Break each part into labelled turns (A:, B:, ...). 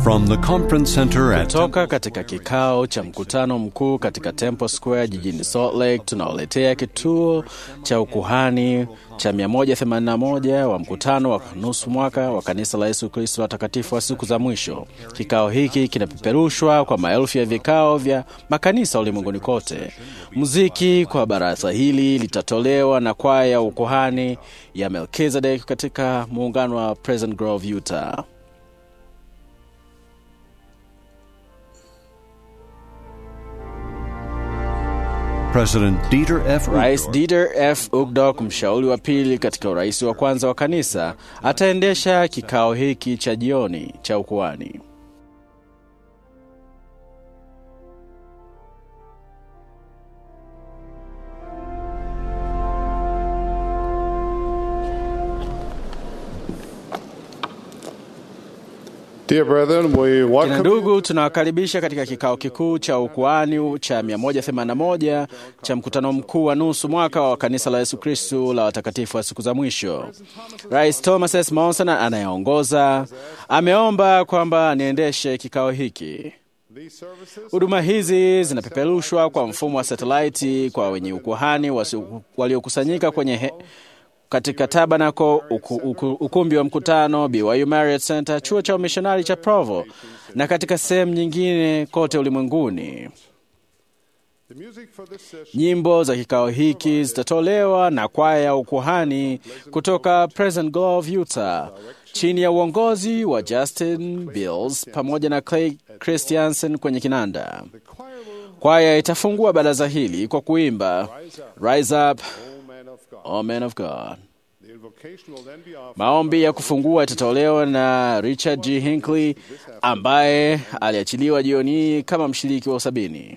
A: From the conference center at
B: Toka katika kikao cha mkutano mkuu katika Temple Square jijini Salt Lake, tunaoletea kituo cha ukuhani cha 181 wa mkutano wa nusu mwaka wa kanisa la Yesu Kristo watakatifu wa siku za mwisho. Kikao hiki kinapeperushwa kwa maelfu ya vikao vya makanisa ulimwenguni kote. Muziki kwa baraza hili litatolewa na kwaya ya ukuhani ya Melkizedek katika muungano wa Pleasant Grove, Utah.
A: President Dieter F.
B: Rais
A: Uchtdorf
B: Dieter F. Uchtdorf, mshauri wa pili katika urais wa kwanza wa kanisa, ataendesha kikao hiki cha jioni cha ukuhani.
C: Dear brethren, we
B: Kina
C: welcome you
B: ndugu, tunawakaribisha katika kikao kikuu cha ukuhani cha 181 cha mkutano mkuu wa nusu mwaka wa kanisa la Yesu Kristu la watakatifu wa siku za mwisho. Rais Thomas S. Monson anayeongoza ameomba kwamba niendeshe kikao hiki.
C: these services.
B: Huduma hizi zinapeperushwa kwa mfumo wa satelaiti kwa wenye ukuhani wasi- waliokusanyika kwenye he, katika tabanako uku, uku, ukumbi wa mkutano BYU Marriott Center, chuo cha umishonari cha Provo na katika sehemu nyingine kote ulimwenguni.
C: The music for this session
B: Nyimbo za kikao hiki zitatolewa na kwaya ya ukuhani kutoka Pleasant Grove, Utah, chini ya uongozi wa Justin Bills pamoja na Clay Christiansen kwenye kinanda.
C: the choir will
B: Kwaya itafungua baraza hili kwa kuimba Rise Up,
C: O Man of God.
B: O Man of God.
C: The invocation will then be offered
B: Maombi ya kufungua itatolewa na Richard G. Hinckley ambaye aliachiliwa jioni hii kama mshiriki wa sabini.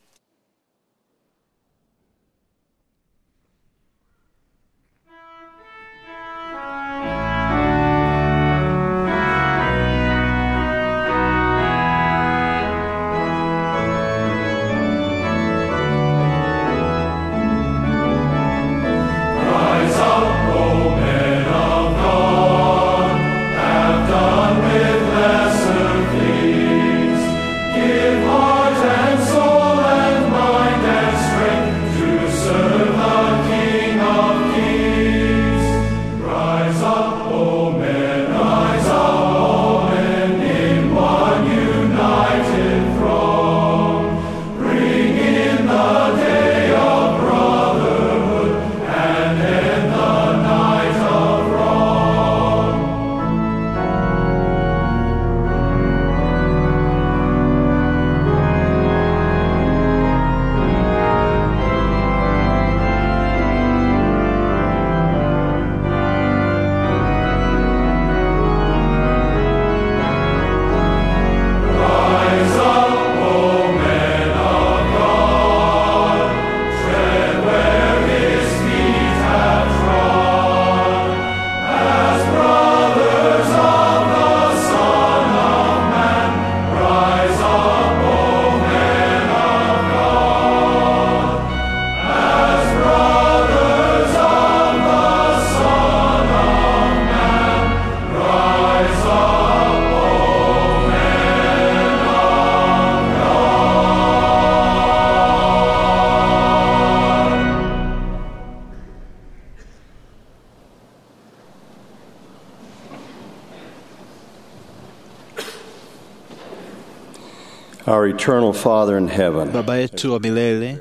D: Our eternal Father in heaven,
E: Baba yetu wa milele,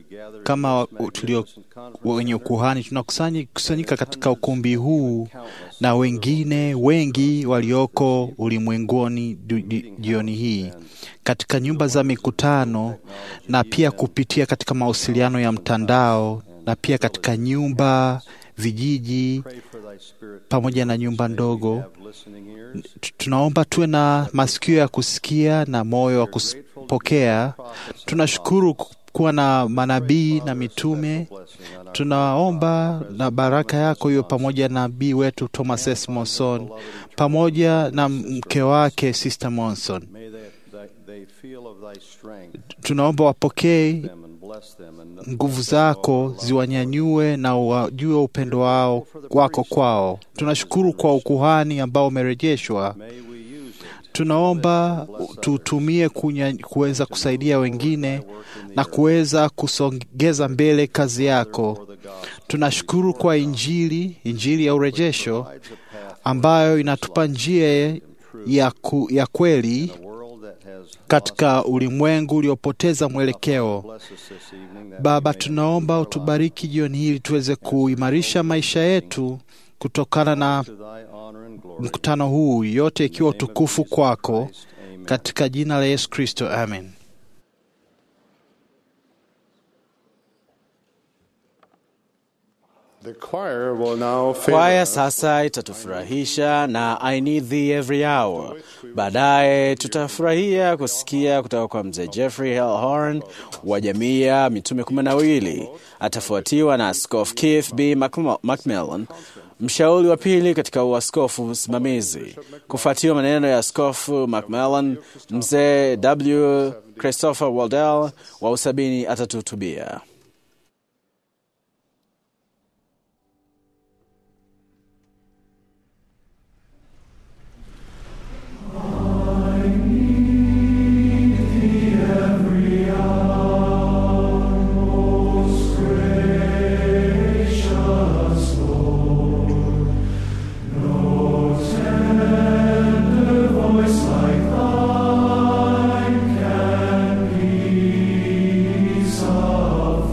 E: kama wa- tulio wenye ukuhani tunakusanyika katika ukumbi huu na wengine wengi walioko ulimwenguni du- di- jioni hii katika nyumba za mikutano na pia kupitia katika mawasiliano ya mtandao na pia katika nyumba, vijiji pamoja na nyumba ndogo. Tu- Tunaomba tuwe na masikio ya kusikia na moyo wa kupokea. Tunashukuru ku- kuwa na manabii na mitume. Tunaomba na baraka yako iwe pamoja na nabii wetu Thomas S. Monson pamoja na mke wake Sister Monson.
D: may they, they, they feel of thy strength
E: Tunaomba wapokee
D: them and bless them and
E: nguvu zako ziwanyanyue na wajue upendo wao wako kwao. Tunashukuru kwa ukuhani ambao umerejeshwa
D: may we use it
E: Tunaomba tutumie kunya- kuweza kusaidia wengine na kuweza kusongeza mbele kazi yako. Tunashukuru kwa Injili, Injili ya urejesho ambayo inatupa njia ya, ku, ya kweli katika ulimwengu uliopoteza mwelekeo. Baba, tunaomba utubariki jioni hili tuweze kuimarisha maisha yetu kutokana na mkutano huu, yote ikiwa utukufu kwako, katika jina la Yesu Kristo, amen.
C: The choir will now favor
B: Kwaya
C: us
B: sasa itatufurahisha na I need thee every hour. Baadaye tutafurahia kusikia kutoka kwa mzee Jeffrey L. Horn wa jamii ya mitume kumi na wawili. Atafuatiwa na Askofu Keith B. Macm- Macmillan, mshauri wa pili katika uaskofu msimamizi. Kufuatiwa maneno ya Askofu Macmillan, mzee W. Christopher Waldell wa usabini atatuhutubia.
F: Of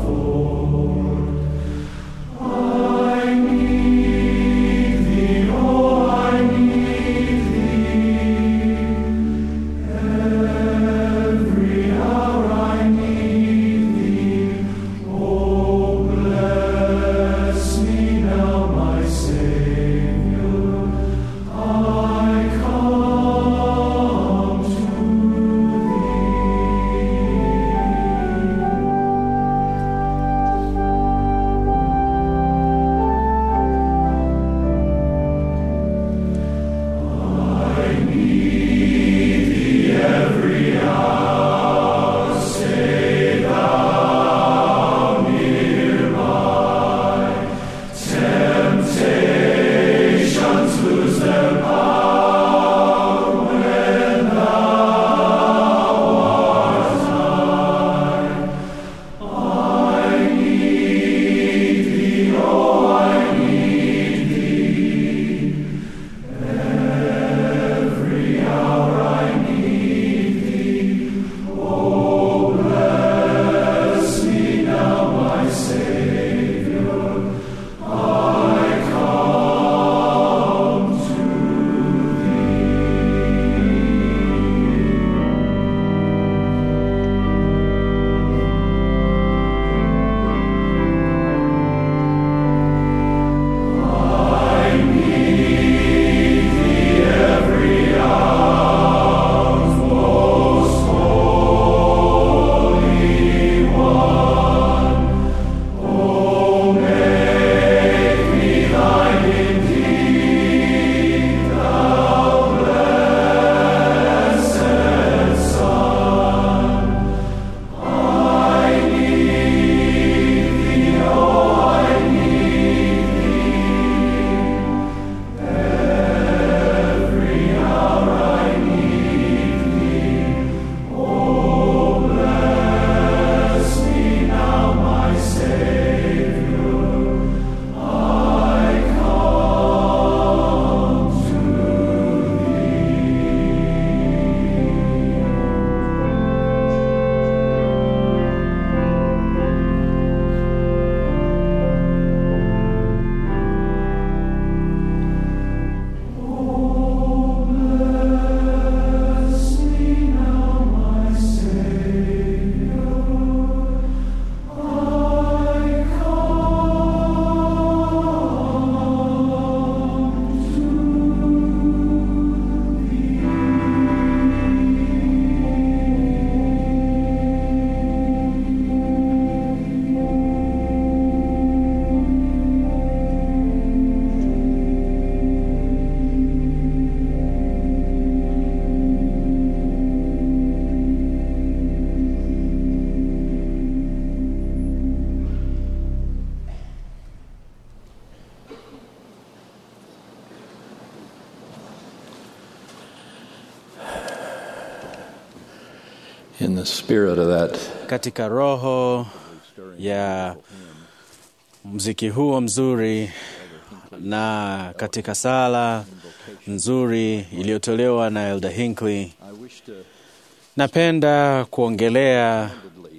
C: in the spirit of that
B: katika roho ya mziki huo mzuri na katika sala nzuri iliyotolewa na Elder Hinckley, napenda kuongelea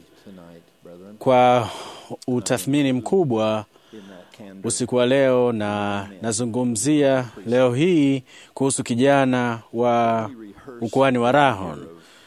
B: kwa utathmini mkubwa usiku wa leo, na nazungumzia leo hii kuhusu kijana wa ukuhani wa Rahon.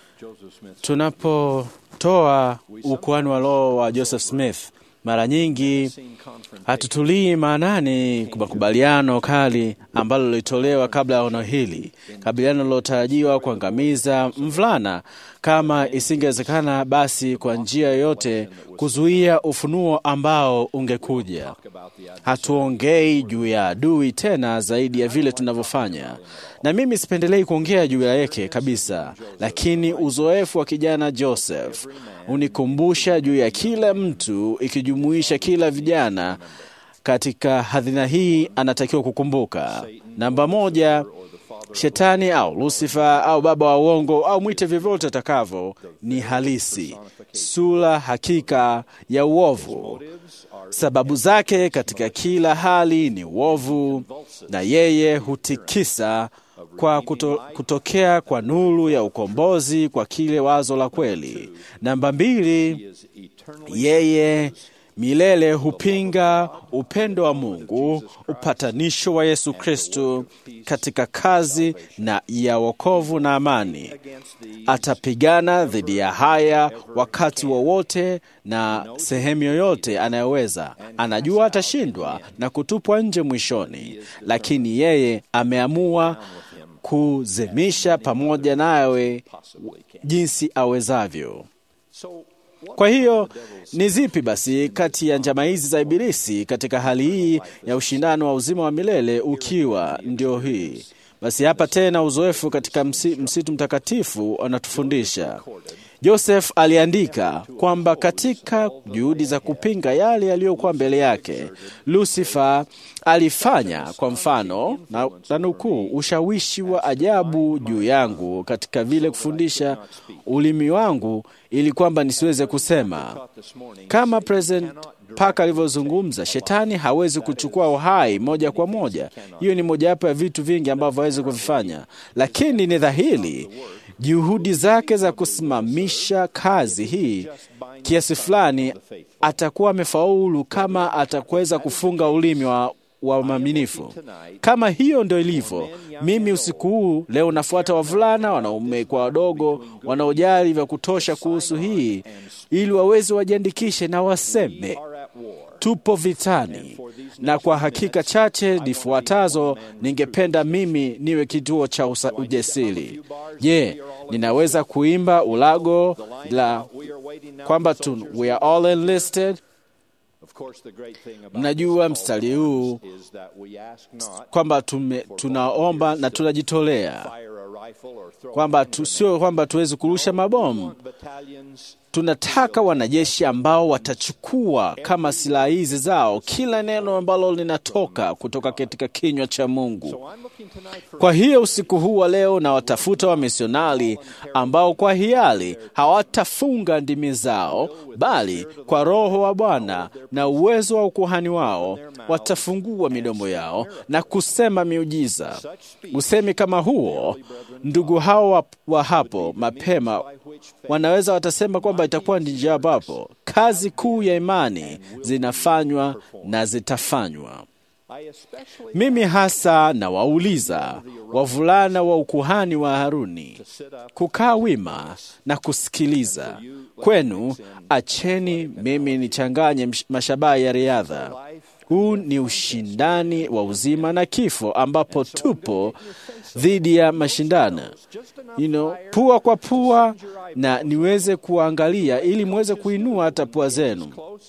B: Tunapotoa ukuhani wa roho wa Joseph Smith, mara nyingi hatutulii maanani makubaliano kali ambalo lilitolewa kabla ya ono hili, kabiliano lilotarajiwa kuangamiza mvulana kama isingewezekana basi kwa njia yoyote kuzuia ufunuo ambao ungekuja. Hatuongei juu ya adui tena zaidi ya vile tunavyofanya, na mimi sipendelei kuongea juu yake kabisa, lakini uzoefu wa kijana Joseph unikumbusha juu ya kila mtu, ikijumuisha kila vijana katika hadhina hii anatakiwa kukumbuka. Namba moja, Shetani au Lusifa au baba wa uongo au mwite vyovyote atakavyo, ni halisi, sura hakika ya uovu. Sababu zake katika kila hali ni uovu, na yeye hutikisa kwa kuto, kutokea kwa nuru ya ukombozi kwa kile wazo la kweli. Namba mbili, yeye milele hupinga upendo wa Mungu, upatanisho wa Yesu Kristo katika kazi na ya wokovu na amani. Atapigana dhidi ya haya wakati wowote na sehemu yoyote anayoweza. Anajua atashindwa na kutupwa nje mwishoni, lakini yeye ameamua kuzemisha pamoja nawe jinsi awezavyo. Kwa hiyo ni zipi basi kati ya njama hizi za Ibilisi katika hali hii ya ushindano wa uzima wa milele ukiwa ndio hii? Basi hapa tena uzoefu katika msi, msitu mtakatifu anatufundisha. Joseph aliandika kwamba katika juhudi za kupinga yale yaliyokuwa mbele yake, Lucifer alifanya kwa mfano na, na nukuu, ushawishi wa ajabu juu yangu katika vile kufundisha ulimi wangu ili kwamba nisiweze kusema. Kama President Parker alivyozungumza, shetani hawezi kuchukua uhai moja kwa moja. Hiyo ni mojawapo ya vitu vingi ambavyo hawezi kuvifanya, lakini ni dhahiri juhudi zake za kusimamisha kazi hii kiasi fulani atakuwa amefaulu kama atakuweza kufunga ulimi wa wa maminifu. Kama hiyo ndio ilivyo, mimi usiku huu leo nafuata wavulana, wanaume kwa wadogo, wanaojali vya kutosha kuhusu hii, ili waweze wajiandikishe na waseme tupo vitani, na kwa hakika chache nifuatazo ningependa mimi niwe kituo cha usa- ujasiri. Je, ninaweza kuimba ulago la kwamba tu, we are all enlisted? Mnajua mstari huu kwamba tume, tunaomba na tunajitolea kwamba tu, sio kwamba tuwezi kurusha mabomu. Tunataka wanajeshi ambao watachukua kama silaha hizi zao kila neno ambalo linatoka kutoka katika kinywa cha Mungu. Kwa hiyo usiku huu wa leo na watafuta wamisionari ambao kwa hiari hawatafunga ndimi zao, bali kwa Roho wa Bwana na uwezo wa ukuhani wao watafungua midomo yao na kusema miujiza. Usemi kama huo, ndugu hao wa, wa hapo mapema wanaweza watasema kwamba itakuwa ni njia ambapo kazi kuu ya imani zinafanywa na zitafanywa. Mimi hasa nawauliza wavulana wa ukuhani wa Haruni kukaa wima na kusikiliza. Kwenu acheni mimi nichanganye msh- mashabaha ya riadha. Huu ni ushindani wa uzima na kifo, ambapo tupo dhidi ya mashindano you know, pua kwa pua, na niweze kuangalia ili muweze kuinua hata pua zenu.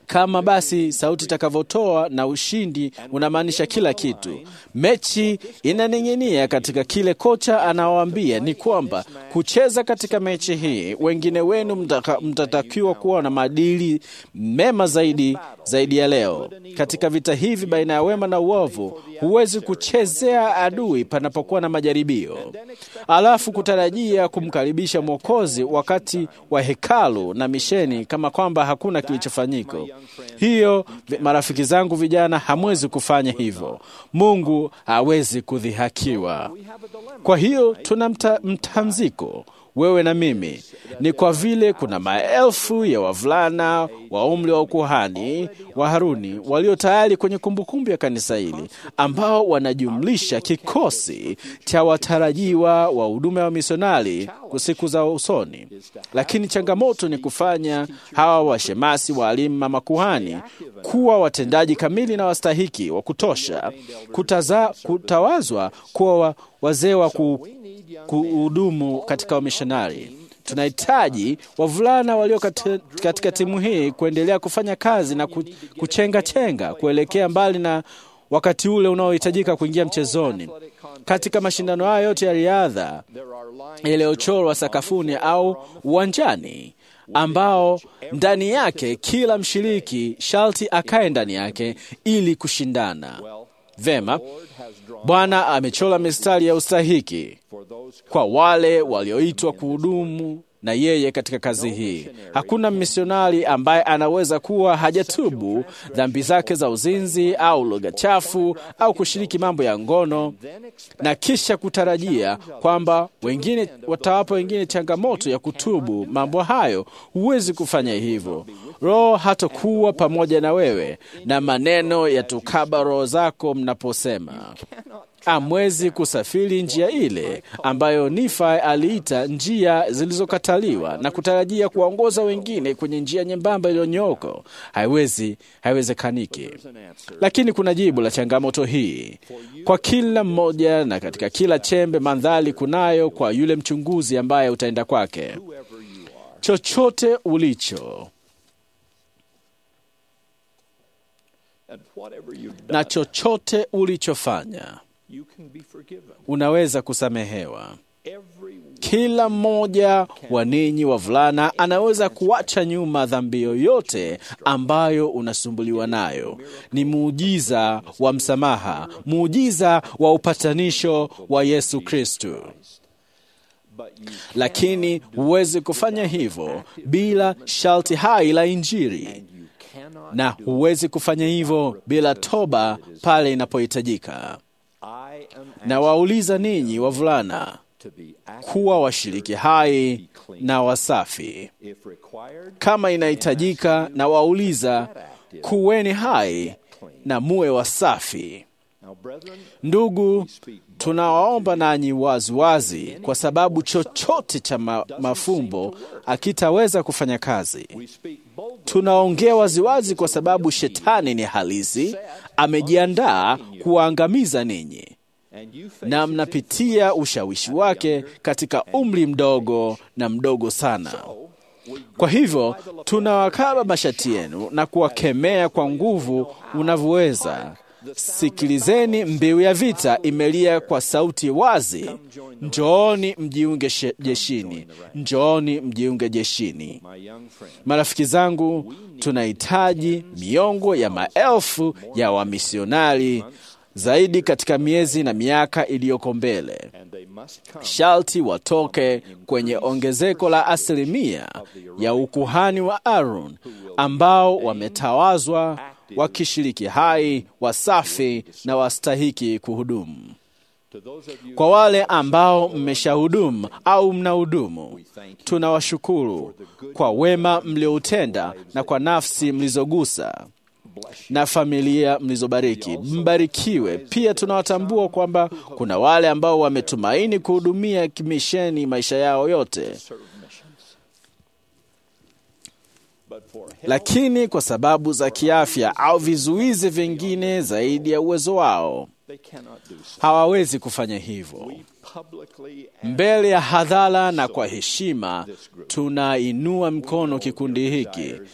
B: kama basi sauti itakavyotoa na ushindi unamaanisha kila kitu. Mechi inaning'inia katika kile kocha anawaambia ni kwamba kucheza katika mechi hii, wengine wenu mtaka- mtatakiwa kuwa na maadili mema zaidi zaidi ya leo. Katika vita hivi baina ya wema na uovu, huwezi kuchezea adui panapokuwa na majaribio, alafu kutarajia kumkaribisha Mwokozi wakati wa hekalu na misheni kama kwamba hakuna kilichofanyika. Hiyo, vi- marafiki zangu vijana, hamwezi kufanya hivyo. Mungu hawezi kudhihakiwa. Kwa hiyo tuna mta, mtamziko wewe na mimi, ni kwa vile kuna maelfu ya wavulana wa umri wa ukuhani wa Haruni walio tayari kwenye kumbukumbu ya kanisa hili, ambao wanajumlisha kikosi cha watarajiwa wa huduma ya misionari kwa siku za usoni. Lakini changamoto ni kufanya hawa washemasi, waalimu na makuhani kuwa watendaji kamili na wastahiki wa kutosha kutaza, kutawazwa kuwa wa- wazee wa ku, kuhudumu katika wamishonari. Tunahitaji wavulana walio kati- katika timu hii kuendelea kufanya kazi na ku- kuchenga chenga kuelekea mbali na wakati ule unaohitajika kuingia mchezoni. Katika mashindano haya yote ya riadha yaliyochorwa sakafuni au uwanjani, ambao ndani yake kila mshiriki sharti akae ndani yake ili kushindana vema. Bwana amechora mistari ya ustahiki kwa wale walioitwa kuhudumu na yeye katika kazi hii. Hakuna misionari ambaye anaweza kuwa hajatubu dhambi zake za uzinzi au lugha chafu au kushiriki mambo ya ngono na kisha kutarajia kwamba wengine watawapa wengine changamoto ya kutubu mambo hayo. Huwezi kufanya hivyo. Roho hatakuwa pamoja na wewe, na maneno yatukaba roho zako mnaposema amwezi kusafiri njia ile ambayo Nifai aliita njia zilizokataliwa na kutarajia kuwaongoza wengine kwenye njia nyembamba iliyonyooka. Haiwezi, haiwezekaniki. Lakini kuna jibu la changamoto hii kwa kila mmoja, na katika kila chembe mandhari kunayo kwa yule mchunguzi ambaye utaenda kwake. Chochote ulicho na chochote ulichofanya unaweza kusamehewa. Kila mmoja wa ninyi wavulana anaweza kuacha nyuma dhambi yoyote ambayo unasumbuliwa nayo. Ni muujiza wa msamaha, muujiza wa upatanisho wa Yesu Kristo. Lakini huwezi kufanya hivyo bila sharti hai la Injili, na huwezi kufanya hivyo bila toba pale inapohitajika. Na wauliza ninyi wavulana kuwa washiriki hai na wasafi kama inahitajika, na wauliza kuweni hai na muwe wasafi. Ndugu, tunawaomba nanyi waziwazi, kwa sababu chochote cha ma mafumbo akitaweza kufanya kazi. Tunaongea waziwazi kwa sababu shetani ni halisi, amejiandaa kuwaangamiza ninyi na mnapitia ushawishi wake katika umri mdogo na mdogo sana. Kwa hivyo tunawakaba mashati yenu na kuwakemea kwa nguvu unavyoweza. Sikilizeni, mbiu ya vita imelia kwa sauti wazi, njooni mjiunge jeshini, njooni mjiunge jeshini. Marafiki zangu, tunahitaji miongo ya maelfu ya wamisionari zaidi katika miezi na miaka iliyoko mbele. Sharti watoke kwenye ongezeko la asilimia ya ukuhani wa Aaron ambao wametawazwa wakishiriki hai, wasafi na wastahiki kuhudumu. Kwa wale ambao mmeshahudumu au mnahudumu, tunawashukuru kwa wema mlioutenda na kwa nafsi mlizogusa na familia mlizobariki. Mbarikiwe. Pia tunawatambua kwamba kuna wale ambao wametumaini kuhudumia kimisheni maisha yao yote, lakini kwa sababu za kiafya au vizuizi vingine zaidi ya uwezo wao hawawezi kufanya hivyo. Mbele ya hadhara na kwa heshima, tunainua mkono kikundi hiki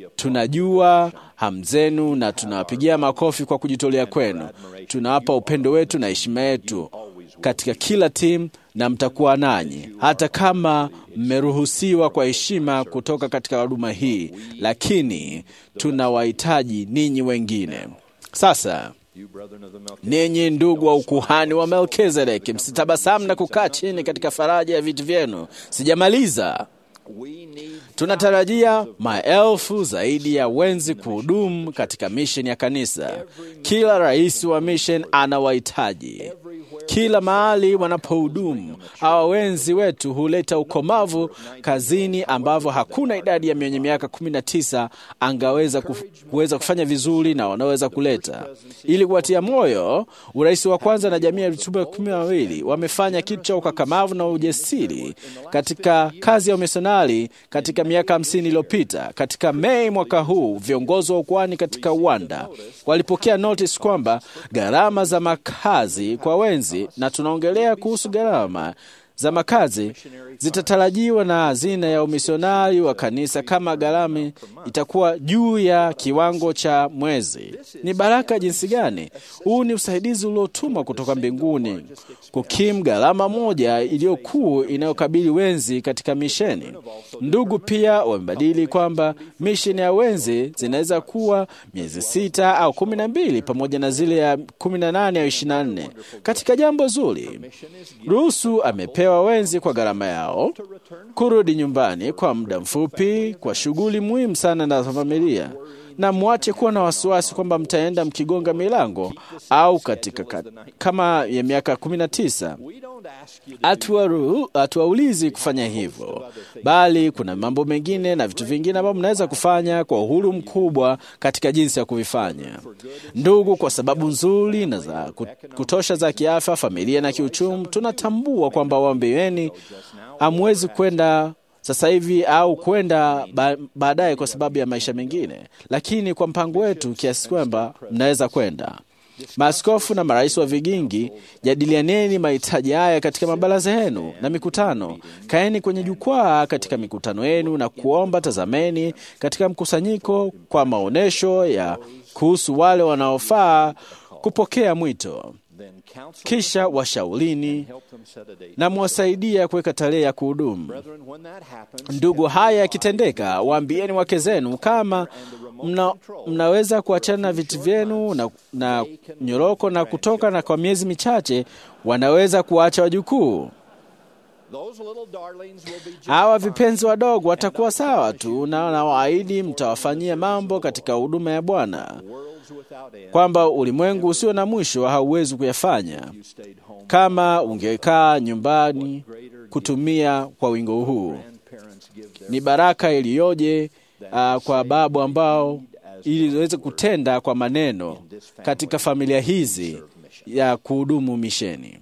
B: Tunajua hamu zenu na tunawapigia makofi kwa kujitolea kwenu. Tunawapa upendo wetu na heshima yetu katika kila timu na mtakuwa nanyi hata kama mmeruhusiwa kwa heshima kutoka katika huduma hii, lakini tunawahitaji ninyi wengine. Sasa ninyi ndugu wa ukuhani wa Melkizedeki, msitabasamu na kukaa chini katika faraja ya viti vyenu. Sijamaliza. Tunatarajia maelfu zaidi ya wenzi kuhudumu katika misheni ya kanisa. Kila rais wa misheni anawahitaji kila mahali wanapohudumu. Hawa wenzi wetu huleta ukomavu kazini ambavyo hakuna idadi ya mwenye miaka kumi na tisa angaweza kuf, kuweza kufanya vizuri na wanaweza kuleta. Ili kuwatia moyo, urais wa kwanza na jamii ya vitume kumi na wawili wamefanya kitu cha ukakamavu na ujasiri katika kazi ya umisionari katika miaka hamsini iliyopita. Katika Mei mwaka huu, viongozi wa ukwani katika uwanda walipokea notice kwamba gharama za makazi kwa wenzi na tunaongelea kuhusu gharama za makazi zitatarajiwa na hazina ya umisionari wa kanisa kama gharama itakuwa juu ya kiwango cha mwezi. Ni baraka jinsi gani! Huu ni usaidizi uliotumwa kutoka mbinguni kukimu gharama moja iliyokuu inayokabili wenzi katika misheni. Ndugu pia wamebadili kwamba misheni ya wenzi zinaweza kuwa miezi sita au kumi na mbili pamoja na zile ya kumi na nane au ishirini na nne katika jambo zuri. Ruhusu amepewa wenzi kwa gharama yao kurudi nyumbani kwa muda mfupi kwa shughuli muhimu sana na familia, na mwache kuwa na wasiwasi kwamba mtaenda mkigonga milango au katika ka, kama ya miaka kumi na tisa. Hatuwaulizi kufanya hivyo, bali kuna mambo mengine na vitu vingine ambavyo mnaweza kufanya kwa uhuru mkubwa katika jinsi ya kuvifanya. Ndugu, kwa sababu nzuri na za kutosha za kiafya, familia na kiuchumi, tunatambua kwamba waambiweni hamwezi kwenda sasa hivi au kwenda ba baadaye kwa sababu ya maisha mengine, lakini kwa mpango wetu kiasi kwamba mnaweza kwenda. Maaskofu na marais wa vigingi, jadilianeni mahitaji haya katika mabaraza yenu na mikutano. Kaeni kwenye jukwaa katika mikutano yenu na kuomba. Tazameni katika mkusanyiko kwa maonyesho ya kuhusu wale wanaofaa kupokea mwito kisha washaulini na mwasaidia kuweka tarehe ya kuhudumu. Ndugu, haya yakitendeka, waambieni wake zenu kama mna, mnaweza kuachana na viti vyenu na, na nyoroko na kutoka, na kwa miezi michache wanaweza kuacha wajukuu. Hawa vipenzi wadogo watakuwa sawa tu, na nawaahidi mtawafanyia mambo katika huduma ya Bwana kwamba ulimwengu usio na mwisho hauwezi kuyafanya kama ungekaa nyumbani kutumia kwa wingo huu. Ni baraka iliyoje uh, kwa babu ambao ili waweze kutenda kwa maneno katika familia hizi ya kuhudumu misheni.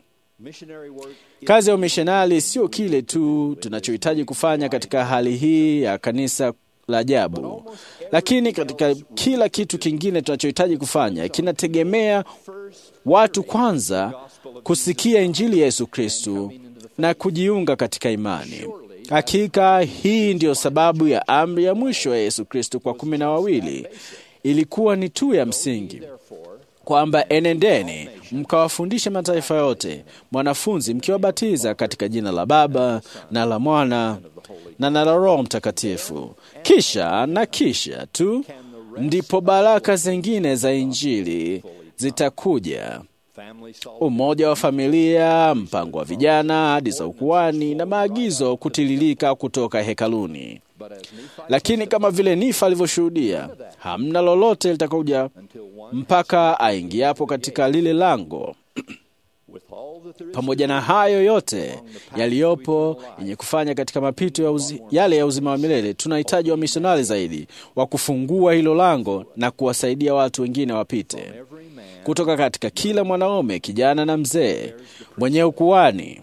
B: Kazi ya umishonari sio kile tu tunachohitaji kufanya katika hali hii ya kanisa la ajabu, lakini katika kila kitu kingine tunachohitaji kufanya kinategemea watu kwanza kusikia Injili ya Yesu Kristu na kujiunga katika imani. Hakika hii ndiyo sababu ya amri ya mwisho ya Yesu Kristu kwa kumi na wawili ilikuwa ni tu ya msingi kwamba enendeni mkawafundishe mataifa yote, mwanafunzi mkiwabatiza katika jina la Baba na la Mwana na na la Roho Mtakatifu. Kisha na kisha tu ndipo baraka zingine za Injili zitakuja: umoja wa familia, mpango wa vijana, hadi za ukuani na maagizo kutiririka kutoka hekaluni. Lakini kama vile Nifa alivyoshuhudia, hamna lolote litakuja mpaka aingiapo katika lile lango. Pamoja na hayo yote yaliyopo yenye kufanya katika mapito ya uzi, yale ya uzima wa milele, tunahitaji wamisionari zaidi wa kufungua hilo lango na kuwasaidia watu wengine wapite kutoka katika kila mwanaume, kijana na mzee mwenye ukuani.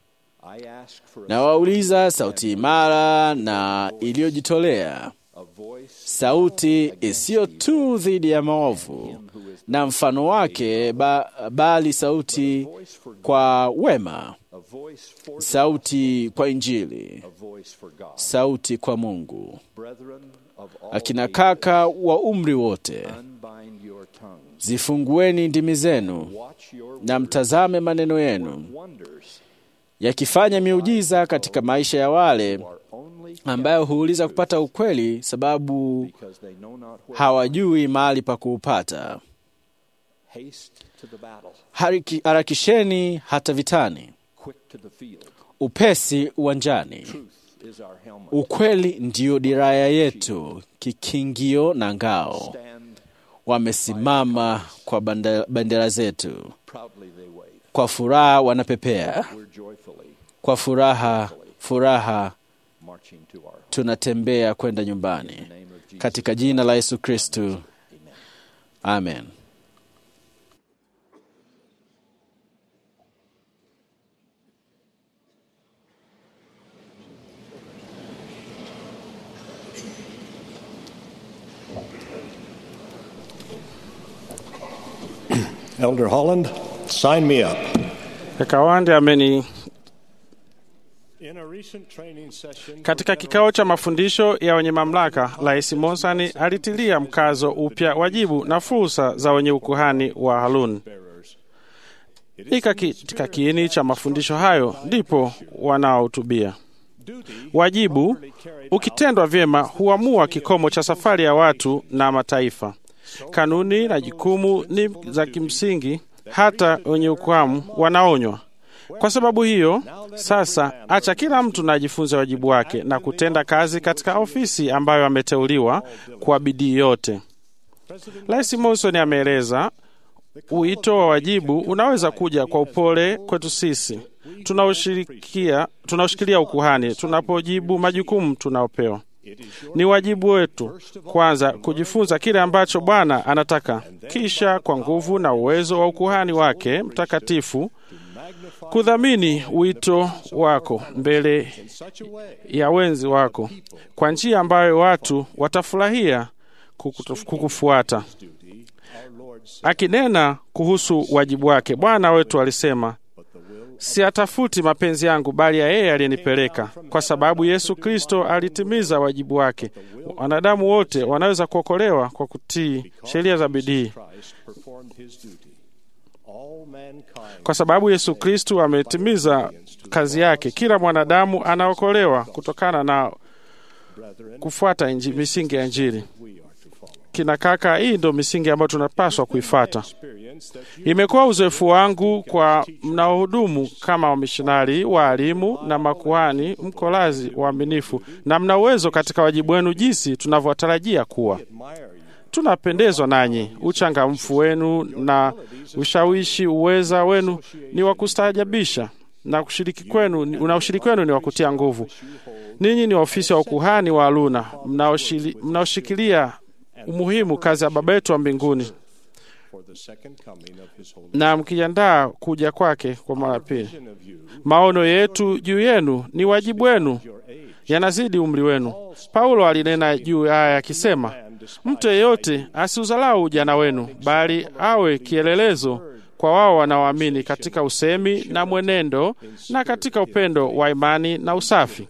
B: Na wauliza sauti imara na iliyojitolea, sauti isiyo tu dhidi ya maovu na mfano wake ba, bali sauti kwa wema, sauti kwa Injili, sauti kwa Mungu. akina kaka wa umri wote,
D: unbind your tongues.
B: zifungueni ndimi zenu
D: Watch your
B: na mtazame maneno yenu
D: wonders
B: yakifanya miujiza katika maisha ya wale
D: are only
B: ambayo huuliza kupata ukweli, sababu
D: because they know not where.
B: hawajui mahali pa kuupata.
D: Haste to the battle,
B: Hariki- Harakisheni hata vitani,
D: quick to the field.
B: upesi uwanjani.
D: Truth is our helmet.
B: Ukweli ndiyo diraya yetu, kikingio na ngao.
D: Stand
B: Wamesimama kwa banda- bendera zetu,
D: proudly they wave.
B: kwa furaha wanapepea,
D: We're joyfully
B: kwa furaha furaha
D: marching to our home.
B: tunatembea kwenda nyumbani,
D: In the name of Jesus.
B: katika jina la Yesu Kristu, amen.
C: Elder Holland, sign me up.
F: Kaka Wande ameni
C: In a recent training session
F: katika kikao cha mafundisho ya wenye mamlaka, Rais Monsani alitilia mkazo upya wajibu na fursa za wenye ukuhani wa Harun.
C: bearers,
F: Ni katika kiini cha mafundisho hayo ndipo wanaohutubia. Wajibu ukitendwa vyema huamua kikomo cha safari ya watu na mataifa. Kanuni na jukumu ni za kimsingi, hata wenye ukuhamu wanaonywa. Kwa sababu hiyo, sasa acha kila mtu na ajifunze wajibu wake na kutenda kazi katika ofisi ambayo ameteuliwa kwa bidii yote. Rais Monson ameeleza Wito wa wajibu unaweza kuja kwa upole kwetu sisi tunaoshirikia tunaoshikilia ukuhani tunapojibu majukumu tunaopewa. Ni wajibu wetu kwanza kujifunza kile ambacho Bwana anataka, kisha kwa nguvu na uwezo wa ukuhani wake mtakatifu kudhamini wito wako mbele ya wenzi wako kwa njia ambayo watu watafurahia kukutu- kukufuata. Akinena kuhusu wajibu wake, Bwana wetu alisema, siatafuti mapenzi yangu, bali ya yeye aliyenipeleka. Kwa sababu Yesu Kristo alitimiza wajibu wake, wanadamu wote wanaweza kuokolewa kwa kutii sheria za bidii.
C: Christ performed his duty. All mankind
F: Kwa sababu Yesu Kristo ametimiza kazi yake, kila mwanadamu anaokolewa kutokana na kufuata inji, misingi ya Injili. Kina kaka, hii ndio misingi ambayo tunapaswa kuifata.
C: experience that you
F: Imekuwa uzoefu wangu kwa mnaohudumu kama wamishonari, waalimu na makuhani, mko lazi waaminifu na mna uwezo katika wajibu wenu, jinsi tunavyotarajia kuwa.
C: admire you.
F: Tunapendezwa nanyi, uchangamfu wenu na ushawishi, uweza wenu ni wa kustaajabisha na kushiriki kwenu na ushiriki wenu ni wa kutia nguvu. Ninyi ni ofisi ya ukuhani wa Haruna mnaoshili- mnaoshikilia umuhimu kazi ya Baba yetu wa mbinguni
C: for the second coming of his holy
F: na mkijiandaa kuja kwake kwa mara ya pili.
C: vision of you,
F: Maono yetu juu yenu ni wajibu wenu,
C: your age.
F: yanazidi umri wenu. Paulo alinena juu haya akisema, mtu yeyote asiuzalau ujana wenu, bali awe kielelezo kwa wao wanaoamini katika usemi na mwenendo na katika upendo wa imani na usafi.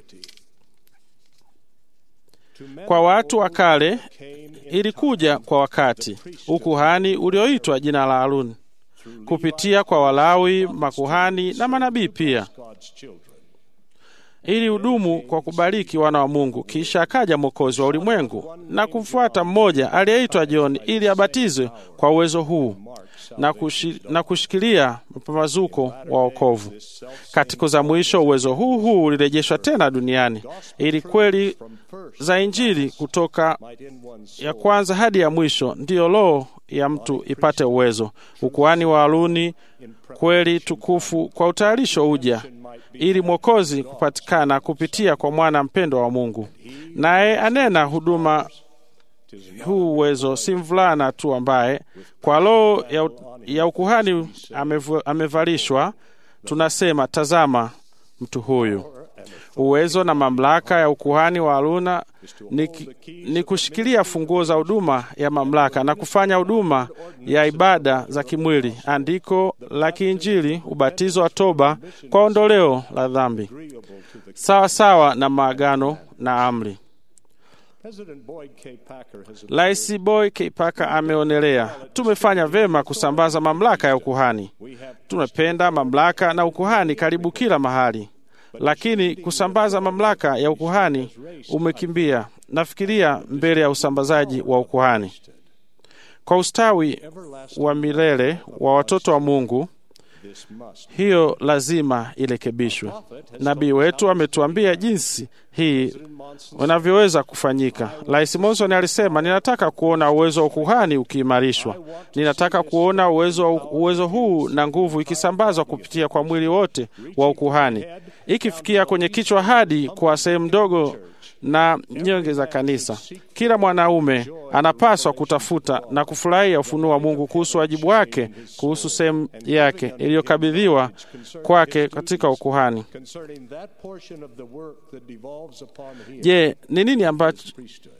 F: Kwa watu wa kale ilikuja kwa wakati ukuhani ulioitwa jina la Haruni kupitia kwa Walawi, makuhani na manabii pia
C: God's children.
F: ili hudumu kwa kubariki wana wa Mungu. Kisha akaja Mwokozi wa ulimwengu na kumfuata mmoja aliyeitwa John ili abatizwe kwa uwezo huu na, kushi, na kushikilia mpambazuko wa wokovu. Katika za mwisho uwezo huu huu ulirejeshwa tena duniani ili kweli za Injili kutoka
C: Might in one's
F: ya kwanza hadi ya mwisho ndiyo roho ya mtu ipate uwezo. Ukuhani wa Haruni kweli tukufu kwa utayarisho uja ili mwokozi kupatikana kupitia kwa mwana mpendwa wa Mungu, naye anena huduma huu uwezo si mvulana tu ambaye kwa roho ya, ya ukuhani amevu- amevalishwa. Tunasema, tazama mtu huyu. Uwezo na mamlaka ya ukuhani wa Haruna ni, ki- ni kushikilia funguo za huduma ya mamlaka na kufanya huduma ya ibada za kimwili, andiko la kiinjili, ubatizo wa toba kwa ondoleo la dhambi, sawa sawa na maagano na amri.
C: President Boyd K. Packer has
F: Rais Boy K. Packer ameonelea tumefanya vema kusambaza mamlaka ya ukuhani. Tumependa mamlaka na ukuhani karibu kila mahali, lakini kusambaza mamlaka ya ukuhani umekimbia. Nafikiria mbele ya usambazaji wa ukuhani kwa ustawi wa milele wa watoto wa Mungu.
C: this must
F: Hiyo lazima irekebishwe. Nabii wetu ametuambia jinsi hii unavyoweza kufanyika. Rais Monson alisema, ninataka kuona uwezo wa ukuhani ukiimarishwa. Ninataka kuona uwezo, uwezo huu na nguvu ikisambazwa kupitia kwa mwili wote wa ukuhani, ikifikia kwenye kichwa hadi kwa sehemu ndogo na nyonge za kanisa. Kila mwanaume anapaswa kutafuta na kufurahia ufunuo wa Mungu kuhusu wajibu wake, kuhusu sehemu yake iliyokabidhiwa kwake katika ukuhani.
C: concerning that portion of the work that devolves upon him.
F: Je, ni nini ambacho,
C: Priesthood.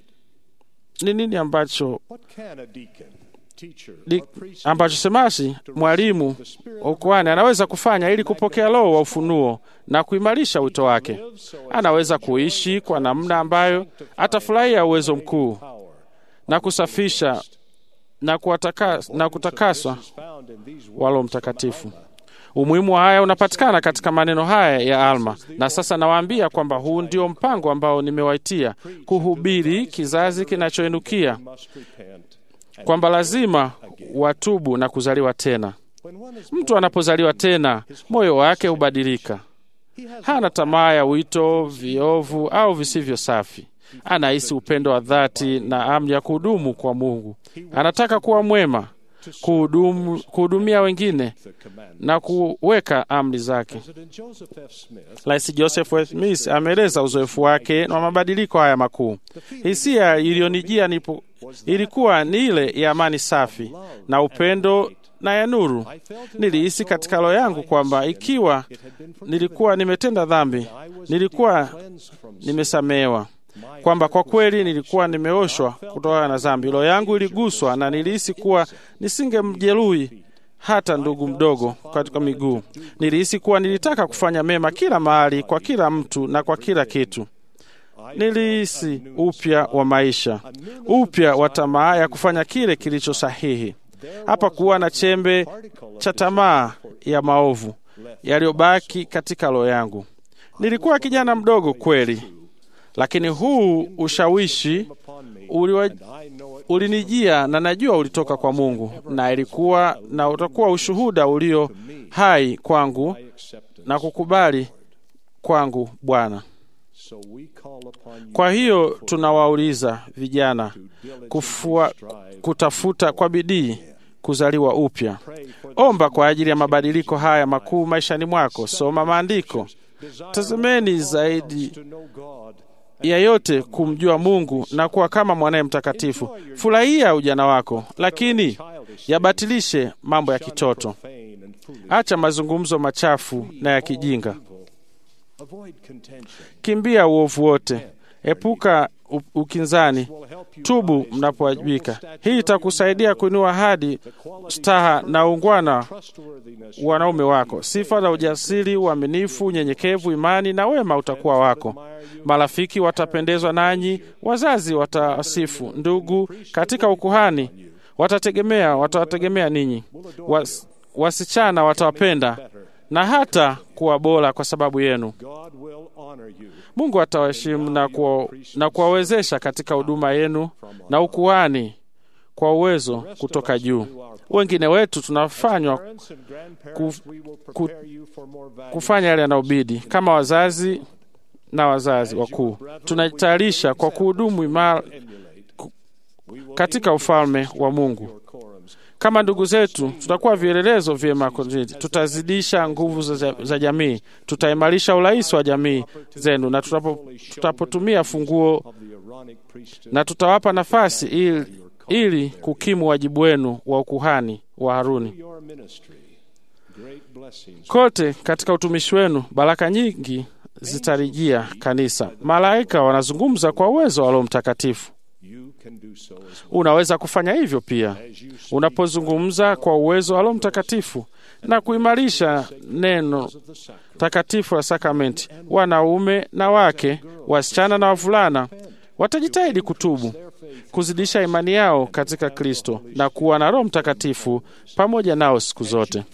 F: ni nini ambacho,
C: What can a deacon, teacher,
F: di,
C: or priest
F: ambacho semasi mwalimu wa ukuhani anaweza kufanya ili kupokea roho wa ufunuo na kuimarisha wito wake? Anaweza kuishi kwa namna ambayo atafurahia uwezo mkuu
C: power
F: na kusafisha na, kuwataka, na kutakaswa
C: is found in these
F: wa Roho Mtakatifu. Umuhimu wa haya unapatikana katika maneno haya ya Alma, na sasa nawaambia kwamba huu ndio mpango ambao nimewaitia kuhubiri kizazi kinachoinukia,
C: must repent.
F: kwamba lazima watubu na kuzaliwa tena.
C: When one is
F: Mtu anapozaliwa tena, moyo wake hubadilika. Hana tamaa ya wito viovu au visivyo safi. Anahisi upendo wa dhati na amri ya kuhudumu kwa Mungu. Anataka kuwa mwema, kuhudumu, kuhudumia wengine
C: the command.
F: na kuweka amri zake.
C: President Joseph F. Smith
F: Rais Joseph F. Smith ameeleza uzoefu wake na mabadiliko haya makuu. Hisia iliyonijia nipo ilikuwa ni ile ya amani safi na upendo na ya nuru. Nilihisi katika roho yangu kwamba ikiwa nilikuwa nimetenda dhambi, nilikuwa
C: cleansed from
F: nimesamehewa, kwamba kwa kweli nilikuwa nimeoshwa kutokana na dhambi. Roho yangu iliguswa na nilihisi kuwa nisingemjeruhi hata ndugu mdogo katika miguu. Nilihisi kuwa nilitaka kufanya mema kila mahali, kwa kila mtu na kwa kila kitu. Nilihisi upya wa maisha, upya wa tamaa ya kufanya kile kilicho sahihi. Hapa kuwa na chembe cha tamaa ya maovu yaliyobaki katika roho yangu. Nilikuwa kijana mdogo kweli, lakini huu ushawishi uliwa,
C: I know it
F: ulinijia na najua ulitoka kwa Mungu, na ilikuwa na utakuwa ushuhuda ulio hai kwangu
C: acceptance.
F: na kukubali kwangu Bwana.
C: So we call upon you
F: Kwa hiyo tunawauliza vijana kufua, kutafuta kwa bidii kuzaliwa upya. Omba kwa ajili ya mabadiliko haya makuu maishani mwako. Soma maandiko, tazameni zaidi
C: to know God
F: ya yote kumjua Mungu na kuwa kama mwanaye mtakatifu. Furahia ujana wako, lakini yabatilishe mambo ya kitoto.
C: profane and foolish.
F: Acha mazungumzo machafu na ya kijinga.
C: Avoid contention.
F: Kimbia uovu wote, epuka u- ukinzani, tubu mnapowajibika. Hii itakusaidia kuinua hadi staha na ungwana
C: Trustworthiness.
F: wanaume wako. Sifa za ujasiri, uaminifu, unyenyekevu, imani na wema utakuwa wako. Marafiki watapendezwa nanyi, wazazi watawasifu, ndugu katika ukuhani watategemea watawategemea ninyi, Was, wasichana watawapenda na hata kuwa bora kwa sababu yenu.
C: God will honor you.
F: Mungu atawaheshimu na kuwa- na kuwawezesha katika huduma yenu na ukuhani kwa uwezo kutoka juu. Wengine wetu tunafanywa
C: Parents and grandparents, we will prepare you for more value.
F: kufanya yale yanayobidi kama wazazi na wazazi wakuu. Tunajitayarisha kwa kuhudumu imara katika ufalme wa Mungu.
C: Quorums.
F: Kama ndugu zetu, tutakuwa vielelezo vyema kwa jamii. Tutazidisha nguvu za, za jamii, tutaimarisha urais wa jamii zenu, na tutapo, tutapotumia funguo
C: of the Aaronic priesthood.
F: na tutawapa nafasi ili, ili kukimu wajibu wenu wa ukuhani wa Haruni.
C: Your ministry, great blessings.
F: Kote katika utumishi wenu baraka nyingi zitarijia kanisa. Malaika wanazungumza kwa uwezo wa Roho Mtakatifu.
C: You can do so as well.
F: Unaweza kufanya hivyo pia
C: As you speak
F: unapozungumza kwa uwezo wa Roho Mtakatifu na kuimarisha neno
C: of the sacrament.
F: takatifu la sakramenti. Wanaume na wake, wasichana na wavulana watajitahidi kutubu, kuzidisha imani yao katika Kristo na kuwa na Roho Mtakatifu pamoja nao siku zote.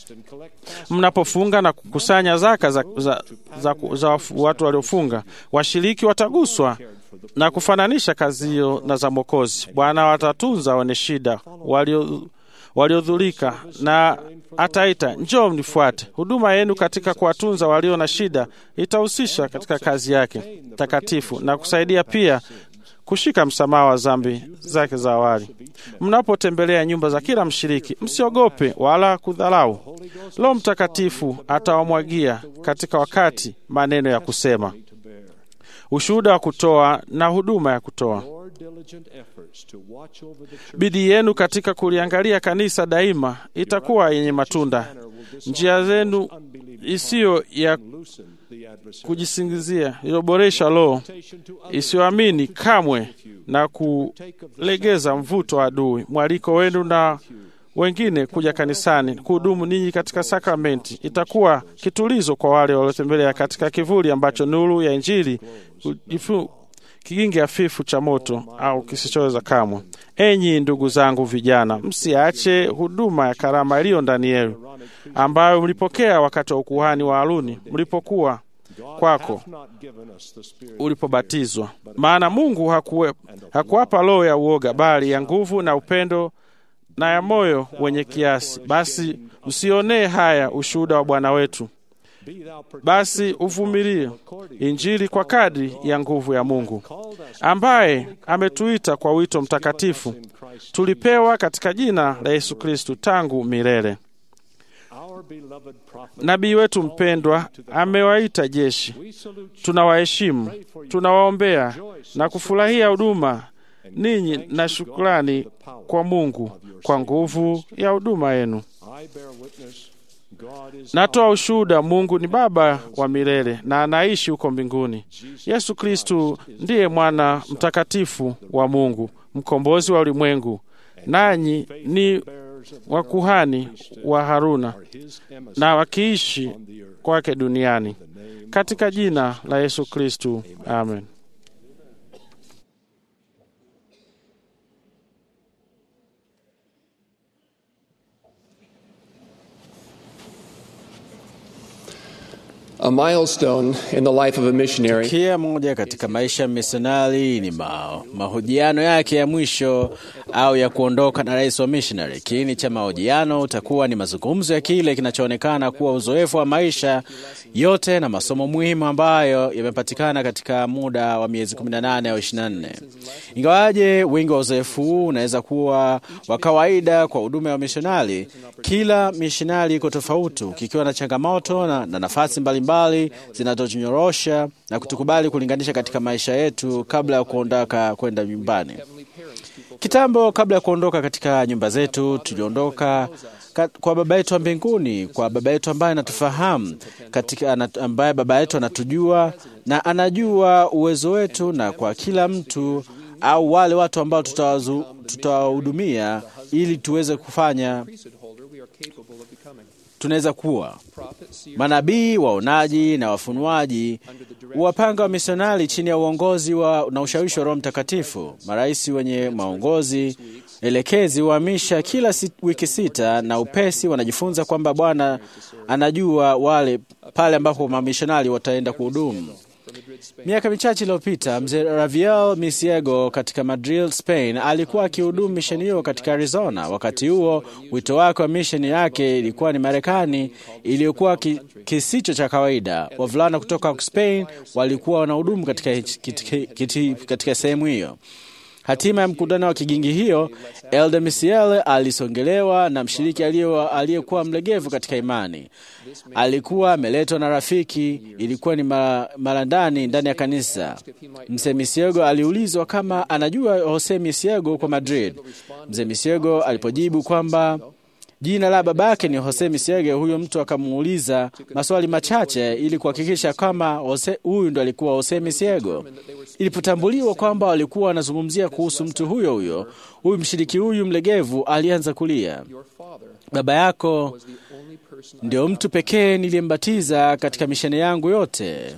F: Mnapofunga na kukusanya zaka za, za, za, za wafu- watu waliofunga, washiriki wataguswa na kufananisha kazi hiyo na za Mwokozi. Bwana watatunza wenye shida walio waliodhulika na ataita njoo mnifuate. Huduma yenu katika kuwatunza walio na shida itahusisha katika kazi yake takatifu na kusaidia pia kushika msamaha wa dhambi zake za awali. Mnapotembelea nyumba za kila mshiriki, msiogope wala kudharau. Roho Mtakatifu atawamwagia katika wakati maneno ya kusema, ushuhuda wa kutoa na huduma ya kutoa.
C: Your diligent efforts to watch over the church
F: Bidii yenu katika kuliangalia kanisa daima itakuwa yenye matunda. Njia zenu isiyo ya
C: loosen the adversary.
F: kujisingizia iliyoboresha roho isiyoamini kamwe na kulegeza mvuto wa adui. Mwaliko wenu na wengine kuja kanisani kuhudumu ninyi katika sakramenti itakuwa kitulizo kwa wale waliotembelea katika kivuli ambacho nuru ya Injili hujifu- kigingi hafifu cha moto au kisichoweza kamwe. Enyi ndugu zangu vijana, msiache huduma ya karama iliyo ndani yenu ambayo mlipokea wakati wa ukuhani wa Haruni mlipokuwa kwako
C: Not given us the spirit
F: ulipobatizwa. Maana Mungu hakuwe, hakuwapa roho ya uoga, bali ya nguvu na upendo na ya moyo wenye kiasi. Basi msionee haya ushuhuda wa Bwana wetu,
C: be thou per-
F: basi uvumilie Injili kwa kadri ya nguvu ya Mungu ambaye ametuita kwa wito mtakatifu tulipewa katika jina la Yesu Kristu tangu milele.
C: our beloved prophet.
F: Nabii wetu mpendwa amewaita jeshi, tunawaheshimu, tunawaombea na kufurahia huduma ninyi na shukrani kwa Mungu kwa nguvu ya huduma yenu.
C: I bear witness God is
F: Natoa ushuhuda, Mungu ni Baba wa milele na anaishi huko mbinguni. Yesu Kristu ndiye mwana mtakatifu wa Mungu, mkombozi wa ulimwengu, nanyi ni wakuhani wa Haruna
C: his emissary
F: na wakiishi kwake duniani, katika jina la Yesu Kristu, amen.
G: A milestone in the life of a missionary
B: Kia moja katika maisha ya misionari ni ma, mahojiano yake ya mwisho au ya kuondoka na rais wa missionary. Kiini cha mahojiano utakuwa ni mazungumzo ya kile kinachoonekana kuwa uzoefu wa maisha yote na masomo muhimu ambayo yamepatikana katika muda wa miezi 18 au 24. Ingawaje wingi wa uzoefu huu unaweza kuwa wa kawaida kwa huduma ya misionari, kila misionari iko tofauti, kikiwa na changamoto na, na nafasi mbalimbali zinazotunyorosha na kutukubali kulinganisha katika maisha yetu kabla ya kuondoka kwenda nyumbani. Kitambo, kabla ya kuondoka katika nyumba zetu, tuliondoka ka- kwa baba yetu wa mbinguni, kwa baba yetu ambaye anatufahamu katika, ana- ambaye baba yetu anatujua na anajua uwezo wetu, na kwa kila mtu au wale watu ambao tutawazu- tutawahudumia ili tuweze kufanya tunaweza kuwa manabii, waonaji na wafunuaji, wapanga wa misionari chini ya uongozi wa na ushawishi wa Roho Mtakatifu, marais wenye maongozi elekezi huhamisha kila si, wiki sita, na upesi wanajifunza kwamba Bwana anajua wale pale ambapo mamishonari wataenda kuhudumu. Miaka michache iliyopita mzee Raviel Misiego katika Madrid, Spain, alikuwa akihudumu misheni hiyo katika Arizona. Wakati huo wito wake wa misheni yake ilikuwa ni Marekani iliyokuwa ki, kisicho cha kawaida. Wavulana kutoka Spain walikuwa wanahudumu katika, katika, katika, katika sehemu hiyo. Hatima ya mkutano wa kigingi hiyo, Elder Misiel alisongelewa na mshiriki aliye- aliyekuwa mlegevu katika imani. Alikuwa ameletwa na rafiki, ilikuwa ni mara mara ndani ndani ya kanisa. Mzee Misiego aliulizwa kama anajua Jose Misiego kwa Madrid. Mzee Misiego alipojibu kwamba jina la babake ni Jose Misiego, huyo mtu akamuuliza maswali machache ili kuhakikisha kama Jose- huyu ndo alikuwa Jose Misiego. Ilipotambuliwa kwamba walikuwa wanazungumzia kuhusu mtu huyo huyo, huyu mshiriki huyu mlegevu alianza kulia. Baba yako ndio mtu pekee niliyembatiza katika misheni yangu yote,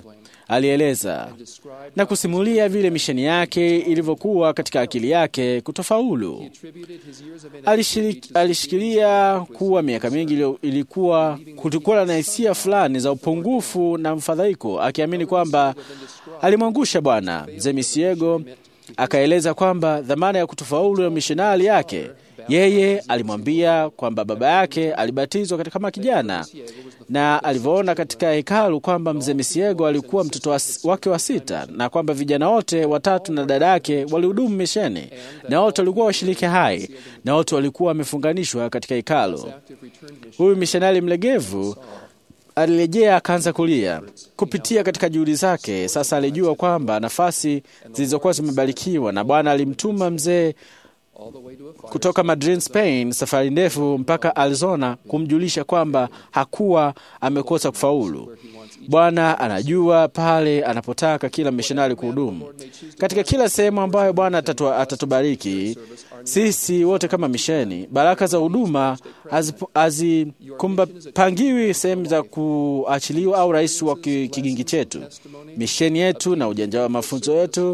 B: alieleza na kusimulia vile misheni yake ilivyokuwa katika akili yake kutofaulu. Alishiri- Alishikilia kuwa miaka mingi ilio- ilikuwa kulikuwa na hisia fulani za upungufu na mfadhaiko, akiamini kwamba alimwangusha Bwana. Mzee Misiego akaeleza kwamba dhamana ya kutofaulu ya mishonari yake yeye alimwambia kwamba baba yake alibatizwa katika kama kijana na alivyoona katika hekalu kwamba mzee Misiego alikuwa mtoto wa- wake wa sita na kwamba vijana wote watatu na dada yake walihudumu misheni na wote walikuwa washiriki hai na wote walikuwa wamefunganishwa katika hekalu. Huyu mishonari mlegevu alirejea akaanza kulia kupitia katika juhudi zake. Sasa alijua kwamba nafasi zilizokuwa zimebarikiwa na Bwana alimtuma mzee kutoka Madrid, Spain, safari ndefu mpaka Arizona kumjulisha kwamba hakuwa amekosa kufaulu. Bwana anajua pale anapotaka kila mishonari kuhudumu katika kila sehemu ambayo Bwana atatu, atatubariki sisi wote kama misheni. Baraka za huduma hazipangiwi sehemu za kuachiliwa au rais wa ki- kigingi chetu. Misheni yetu na ujanja wa mafunzo yetu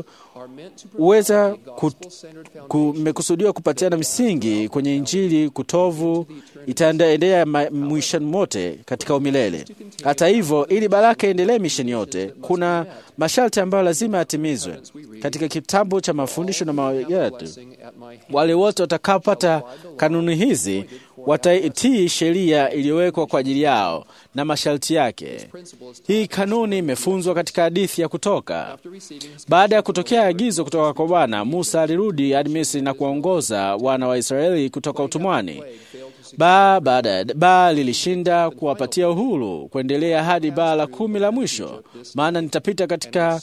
B: huweza kumekusudiwa kupatiana misingi kwenye Injili kutovu itaendelea ma- mwishoni mote katika umilele. Hata hivyo, ili baraka iendelee misheni yote, kuna masharti ambayo lazima yatimizwe katika kitabu cha mafundisho na mawaidha yetu. Wale wote watakaopata kanuni hizi wataitii sheria iliyowekwa kwa ajili yao na masharti yake. Hii kanuni imefunzwa katika hadithi ya Kutoka. Baada ya kutokea agizo kutoka kwa Bwana, Musa alirudi hadi Misri na kuwaongoza wana wa Israeli kutoka utumwani. Baa baada ya baa lilishinda kuwapatia uhuru kuendelea hadi baa la kumi la mwisho, maana nitapita katika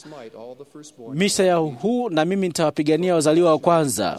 B: misa ya huu na mimi nitawapigania wazaliwa wa kwanza.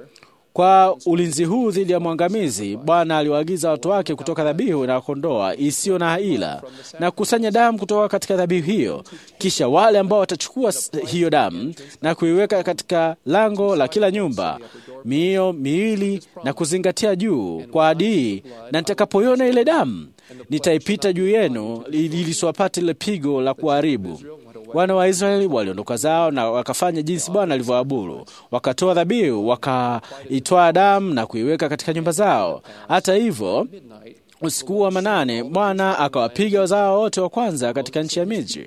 B: Kwa ulinzi huu dhidi ya mwangamizi, Bwana aliwaagiza watu wake kutoka dhabihu na kondoa isiyo na ila na kukusanya damu kutoka katika dhabihu hiyo. Kisha wale ambao watachukua s- hiyo damu na kuiweka katika lango la kila nyumba miio miwili na kuzingatia juu kwa adii, na nitakapoiona ile damu nitaipita juu yenu ili lisiwapate ile pigo la kuharibu. Wana wa Israeli waliondoka zao na wakafanya jinsi Bwana alivyoamuru, wakatoa dhabihu, wakaitwaa damu na kuiweka katika nyumba zao. Hata hivyo, usiku wa manane Bwana akawapiga wazao wote wa kwanza katika nchi ya Misri.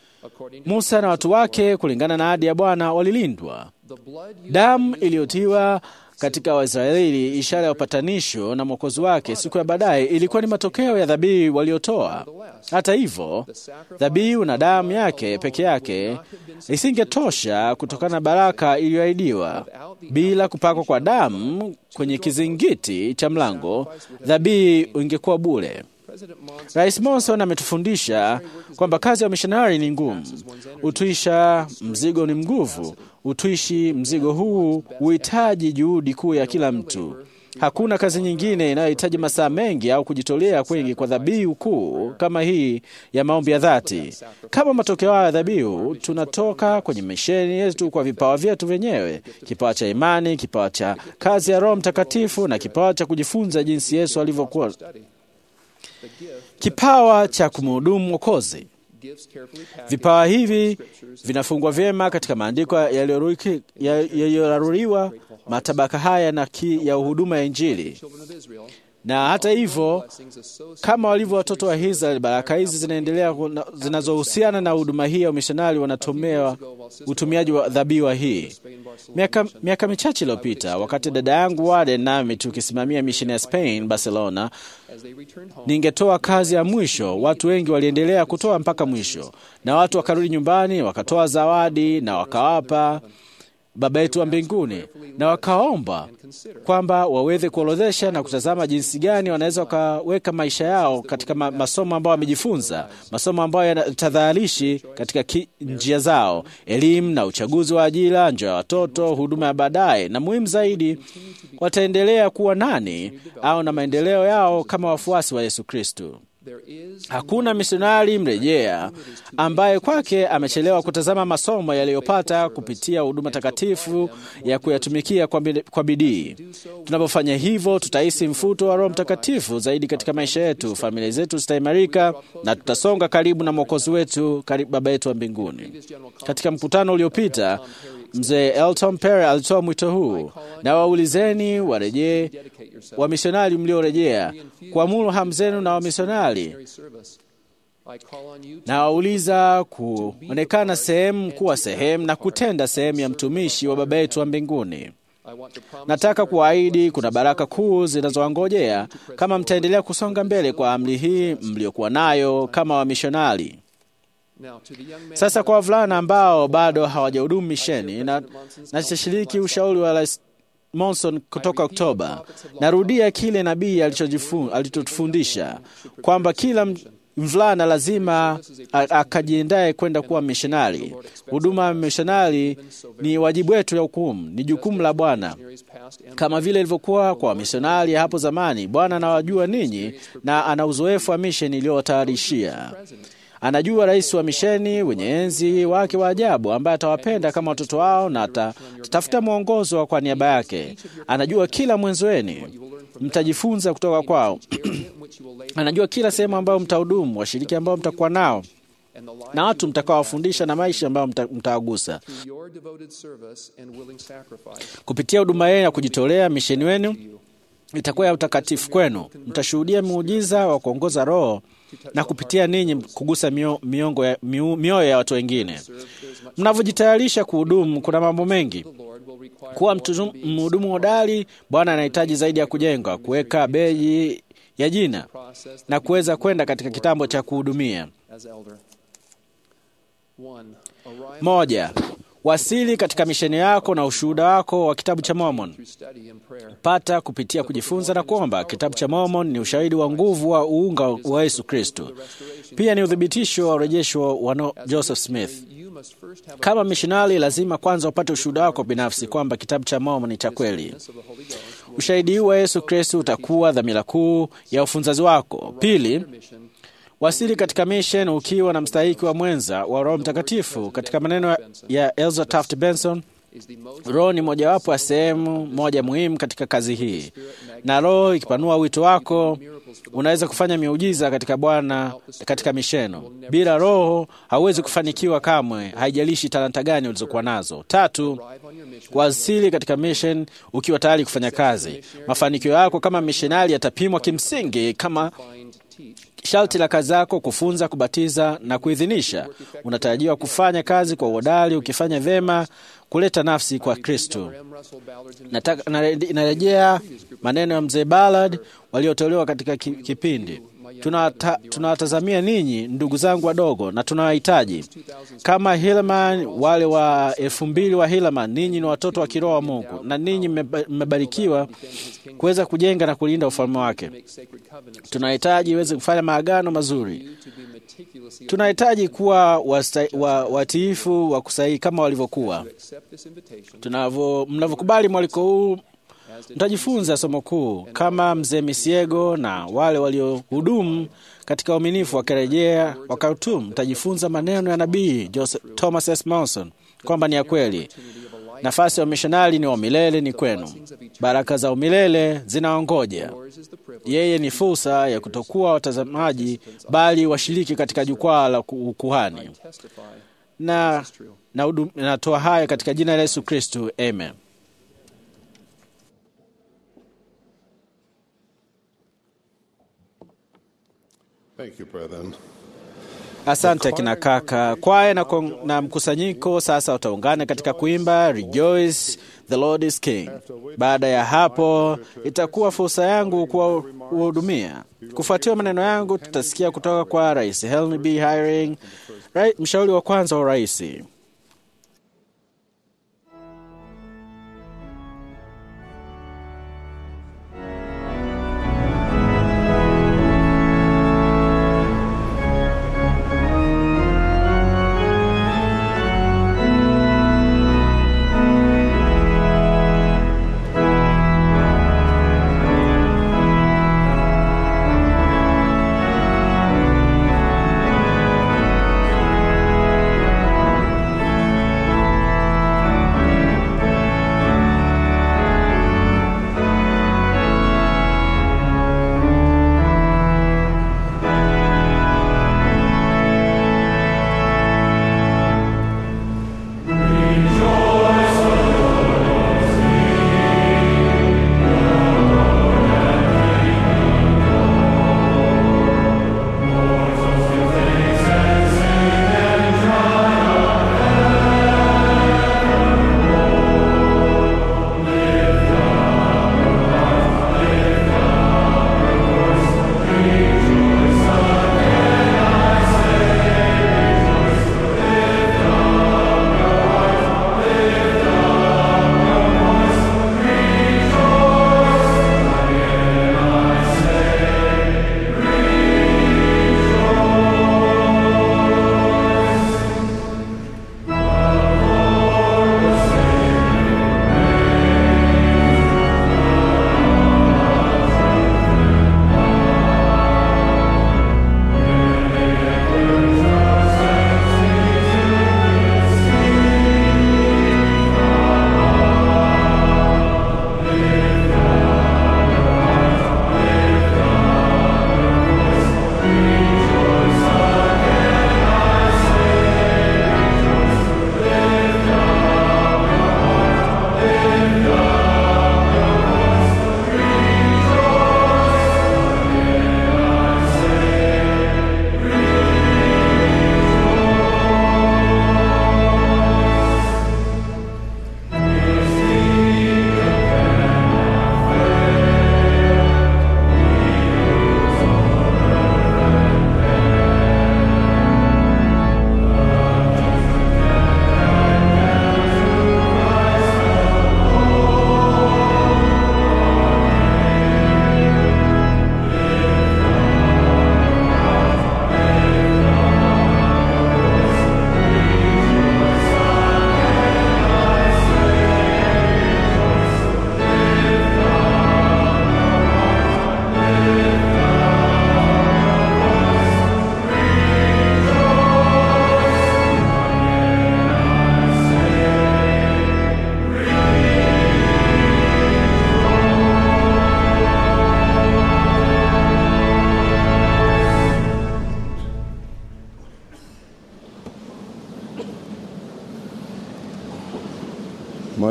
B: Musa na watu wake, kulingana na ahadi ya Bwana, walilindwa. Damu iliyotiwa katika Waisraeli, ishara ya upatanisho na mwokozi wake siku ya baadaye, ilikuwa ni matokeo ya dhabihu waliotoa. Hata hivyo, dhabihu na damu yake peke yake isingetosha kutokana na baraka iliyoahidiwa. Bila kupakwa kwa damu kwenye kizingiti cha mlango, dhabihu ingekuwa bure. Rais Monson ametufundisha kwamba kazi ya mishonari ni ngumu. Utwisha mzigo ni nguvu. Utwishi mzigo huu huhitaji juhudi kuu ya kila mtu. Hakuna kazi nyingine inayohitaji masaa mengi au kujitolea kwingi kwa dhabihu kuu kama hii ya maombi ya dhati. Kama matokeo hayo ya dhabihu, tunatoka kwenye misheni yetu kwa vipawa vyetu wenyewe, kipawa cha imani, kipawa cha kazi ya Roho Mtakatifu na kipawa cha kujifunza jinsi Yesu alivyokuwa kipawa cha kumhudumu Mwokozi. Vipawa hivi vinafungwa vyema katika maandiko yaliyoruki- yaliyoraruriwa matabaka haya na ki, ya huduma ya Injili. Na hata hivyo, kama walivyo watoto wa Israeli, baraka hizi zinaendelea kuna- zinazohusiana na huduma hii ya umishonari wanatomewa utumiaji wa dhabihu hii. Miaka, miaka michache iliyopita, wakati dada yangu Wade nami tukisimamia misheni ya Spain Barcelona, ningetoa kazi ya mwisho. Watu wengi waliendelea kutoa mpaka mwisho, na watu wakarudi nyumbani wakatoa zawadi na wakawapa Baba yetu wa mbinguni na wakaomba kwamba waweze kuorodhesha na kutazama jinsi gani wanaweza wakaweka maisha yao katika ma masomo ambayo wamejifunza, masomo ambayo yanatadharishi katika ki njia zao, elimu na uchaguzi wa ajira, njia ya watoto, huduma ya baadaye, na muhimu zaidi, wataendelea kuwa nani au na maendeleo yao kama wafuasi wa Yesu Kristo. Hakuna misionari mrejea ambaye kwake amechelewa kutazama masomo yaliyopata kupitia huduma takatifu ya kuyatumikia kwa bidi- kwa bidii. Tunapofanya hivyo, tutahisi mfuto wa Roho Mtakatifu zaidi katika maisha yetu, familia zetu zitaimarika na tutasonga karibu na Mwokozi wetu, karibu Baba yetu wa mbinguni. Katika mkutano uliopita Mzee Elton Perry alitoa mwito huu, na waulizeni warejee wamisionari mliorejea, kuamuru hamu zenu na wamisionari na wauliza kuonekana sehemu kuwa sehemu na kutenda sehemu ya mtumishi wa Baba yetu wa mbinguni. Nataka kuahidi kuna baraka kuu zinazowangojea kama mtaendelea kusonga mbele kwa amri hii mliokuwa nayo kama wamishonari. Sasa kwa wavulana ambao bado hawajahudumu misheni na natashiriki ushauri wa Rais Monson kutoka Oktoba. Narudia kile nabii alichojifu- alichotufundisha kwamba kila m- mvulana lazima a- akajiandae kwenda kuwa mishonari. Huduma ya mishonari ni wajibu wetu ya hukumu, ni jukumu la Bwana kama vile ilivyokuwa kwa wamisionari hapo zamani. Bwana anawajua ninyi na ana uzoefu wa misheni iliyowatayarishia. Anajua rais wa misheni wenye enzi wake wa ajabu, ambaye atawapenda kama watoto wao na ata- atatafuta mwongozo kwa niaba yake. Anajua kila mwenzo wenu, mtajifunza kutoka kwao. Anajua kila sehemu ambayo mtahudumu, washiriki ambao mtakuwa nao na watu mtakaowafundisha na maisha ambayo mta- mtawagusa kupitia huduma yenu ya kujitolea. Misheni wenu itakuwa ya utakatifu kwenu. Mtashuhudia muujiza wa kuongoza Roho na kupitia ninyi kugusa mio, miongo ya, miu- mioyo ya watu wengine. Mnavyojitayarisha kuhudumu, kuna mambo mengi. Kuwa mtuzu- mhudumu hodari, Bwana anahitaji zaidi ya kujenga, kuweka beji ya jina na kuweza kwenda katika kitambo cha kuhudumia. Moja, wasili katika misheni yako na ushuhuda wako wa kitabu cha Mormon. Pata kupitia kujifunza na kuomba. Kitabu cha Mormon ni ushahidi wa nguvu wa uunga wa Yesu Kristo, pia ni uthibitisho wa urejesho wa no- Joseph Smith. Kama mishonari, lazima kwanza upate ushuhuda wako binafsi kwamba kitabu cha Mormon ni cha kweli. Ushahidi huu wa Yesu Kristo utakuwa dhamira kuu ya ufunzaji wako. Pili, wasili katika mission ukiwa na mstahiki wa mwenza wa Roho Mtakatifu. Katika maneno ya Elza Taft Benson, Roho ni mojawapo ya sehemu moja muhimu katika kazi hii, na Roho ikipanua wito wako, unaweza kufanya miujiza katika Bwana katika misheno. Bila Roho hauwezi kufanikiwa kamwe, haijalishi talanta gani ulizokuwa nazo. Tatu, kuwasili katika mission ukiwa tayari kufanya kazi. Mafanikio yako kama mishonari yatapimwa kimsingi kama sharti la kazi yako kufunza, kubatiza na kuidhinisha. Unatarajiwa kufanya kazi kwa uhodari, ukifanya vyema kuleta nafsi kwa Kristo. Nataka nare- narejea maneno ya mzee Ballard waliotolewa katika ki- kipindi Tunawata- tunawatazamia ninyi ndugu zangu wadogo na tunawahitaji kama Hillman, wale wa elfu mbili wa Hillman. Ninyi ni watoto wa kiroho wa Mungu na ninyi mmeba- mmebarikiwa kuweza kujenga na kulinda ufalme wake. Tunahitaji iweze kufanya maagano mazuri. Tunahitaji kuwa wasta- wa- watiifu wa kusahihi kama walivyokuwa. Tunavyo- Mnavyokubali mwaliko huu, mtajifunza somo kuu kama mzee Misiego na wale waliohudumu katika uaminifu wakirejea wakautumu. Mtajifunza maneno ya nabii Joseph Thomas S. Monson kwamba ni ya kweli. Nafasi ya umishonari ni wa milele ni kwenu. Baraka za umilele zinaongoja. Yeye ni fursa ya kutokuwa watazamaji, bali washiriki katika jukwaa la ku- ukuhani. Na na hudum- natoa haya katika jina la Yesu Kristu, amen.
H: Thank you, brethren.
B: Asante kina kaka. Kwaya na, kon- na mkusanyiko sasa utaungana katika kuimba Rejoice the Lord is King. Baada ya hapo itakuwa fursa yangu kuwahudumia. Kufuatia maneno yangu, tutasikia kutoka kwa Rais Helen B. Hiring, rai- mshauri wa kwanza wa rais.
I: Rejoice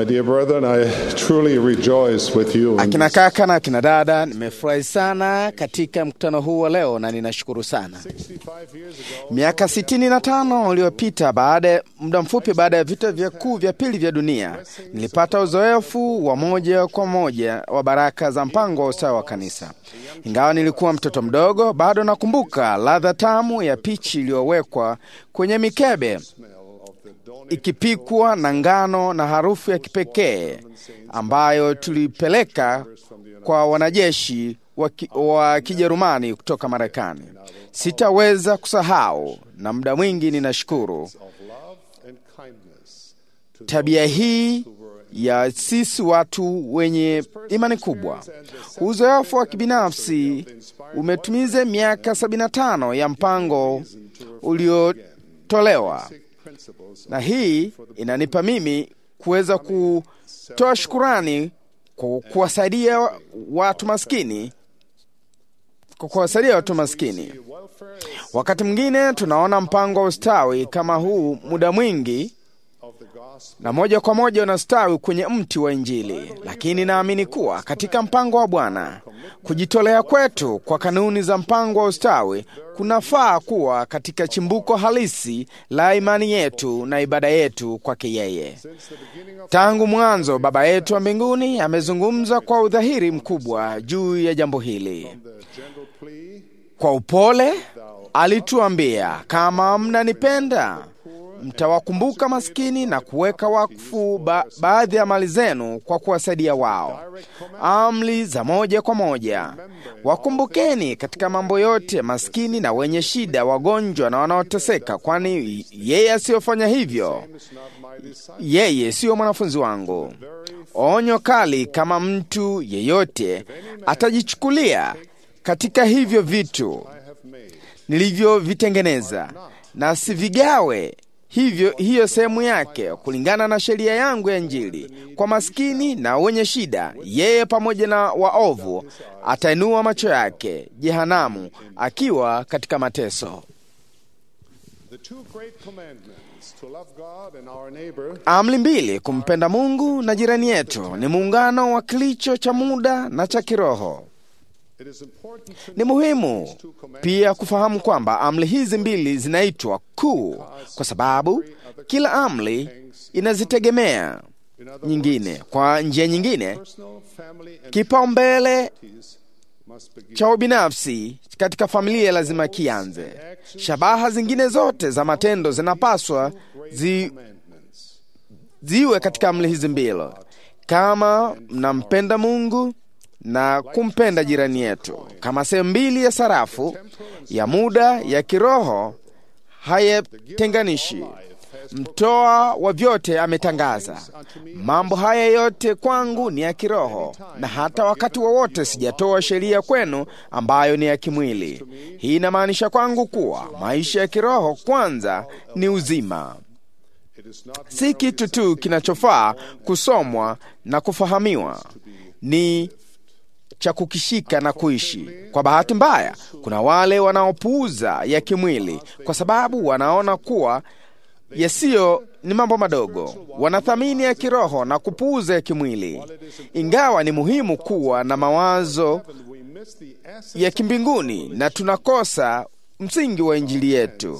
H: My dear brethren, I truly rejoice with you. in
I: Akina
H: this
I: kaka na akina dada, nimefurahi sana katika mkutano huu wa leo na ninashukuru sana.
H: 65 years ago,
I: Miaka sitini na tano uliopita, baada ya muda mfupi baada ya vita vya kuu vya pili vya dunia, nilipata uzoefu wa moja kwa moja wa baraka za mpango wa ustawi wa kanisa. Ingawa nilikuwa mtoto mdogo, bado nakumbuka ladha tamu ya pichi iliyowekwa kwenye mikebe ikipikwa na ngano na harufu ya kipekee ambayo tulipeleka kwa wanajeshi wa ki- wa Kijerumani kutoka Marekani. Sitaweza kusahau, na muda mwingi ninashukuru
H: of love and kindness to
I: tabia hii ya sisi watu wenye imani kubwa. Uzoefu wa kibinafsi umetumiza miaka 75 ya mpango uliotolewa,
H: principles
I: na hii inanipa mimi kuweza kutoa shukurani kwa kuwasaidia watu maskini, kwa kuwasaidia watu maskini. Wakati mwingine tunaona mpango wa ustawi kama huu muda mwingi
H: of the gospel
I: na moja kwa moja unastawi kwenye mti wa Injili, lakini naamini kuwa katika mpango wa Bwana kujitolea kwetu kwa kanuni za mpango wa ustawi kunafaa kuwa katika chimbuko halisi la imani yetu na ibada yetu kwake yeye. Tangu mwanzo, Baba yetu wa mbinguni amezungumza kwa udhahiri mkubwa juu ya jambo hili.
H: the gentle plea
I: Kwa upole alituambia, kama mnanipenda mtawakumbuka maskini na kuweka wakfu ba baadhi ya mali zenu kwa kuwasaidia wao. Amri za moja kwa moja, wakumbukeni katika mambo yote maskini na wenye shida, wagonjwa na wanaoteseka, kwani yeye asiyofanya hivyo, yeye siyo mwanafunzi wangu. Onyo kali kama mtu yeyote atajichukulia katika hivyo vitu nilivyovitengeneza na sivigawe hivyo hiyo sehemu yake kulingana na sheria yangu ya Injili kwa maskini na wenye shida, yeye pamoja na waovu atainua macho yake jehanamu, akiwa katika mateso.
H: the two great commandments to love God and our neighbor
I: Amri mbili, kumpenda Mungu na jirani yetu, ni muungano wa kilicho cha muda na cha kiroho.
H: it is important to
I: Ni muhimu pia kufahamu kwamba amri hizi mbili zinaitwa kuu kwa sababu kila amri inazitegemea
H: in other
I: nyingine. Kwa njia nyingine,
H: personal family and
I: kipaumbele
H: peace must begin
I: cha ubinafsi katika familia lazima kianze. Shabaha zingine zote za matendo zinapaswa zi,
H: commandments
I: ziwe katika amri hizi mbili, kama mnampenda Mungu na kumpenda jirani yetu, kama sehemu mbili ya sarafu ya muda ya kiroho hayatenganishi. Mtoa wa vyote ametangaza mambo haya yote kwangu ni ya kiroho, na hata wakati wowote sijatoa sheria kwenu ambayo ni ya kimwili. Hii inamaanisha kwangu kuwa maisha ya kiroho kwanza ni uzima
H: it is not
I: si kitu tu kinachofaa kusomwa na kufahamiwa, ni cha kukishika na kuishi. Kwa bahati mbaya, kuna wale wanaopuuza ya kimwili kwa sababu wanaona kuwa yasiyo ni mambo madogo. Wanathamini ya kiroho na kupuuza ya kimwili, ingawa ni muhimu kuwa na mawazo
H: we miss the essence
I: ya kimbinguni na tunakosa msingi wa Injili yetu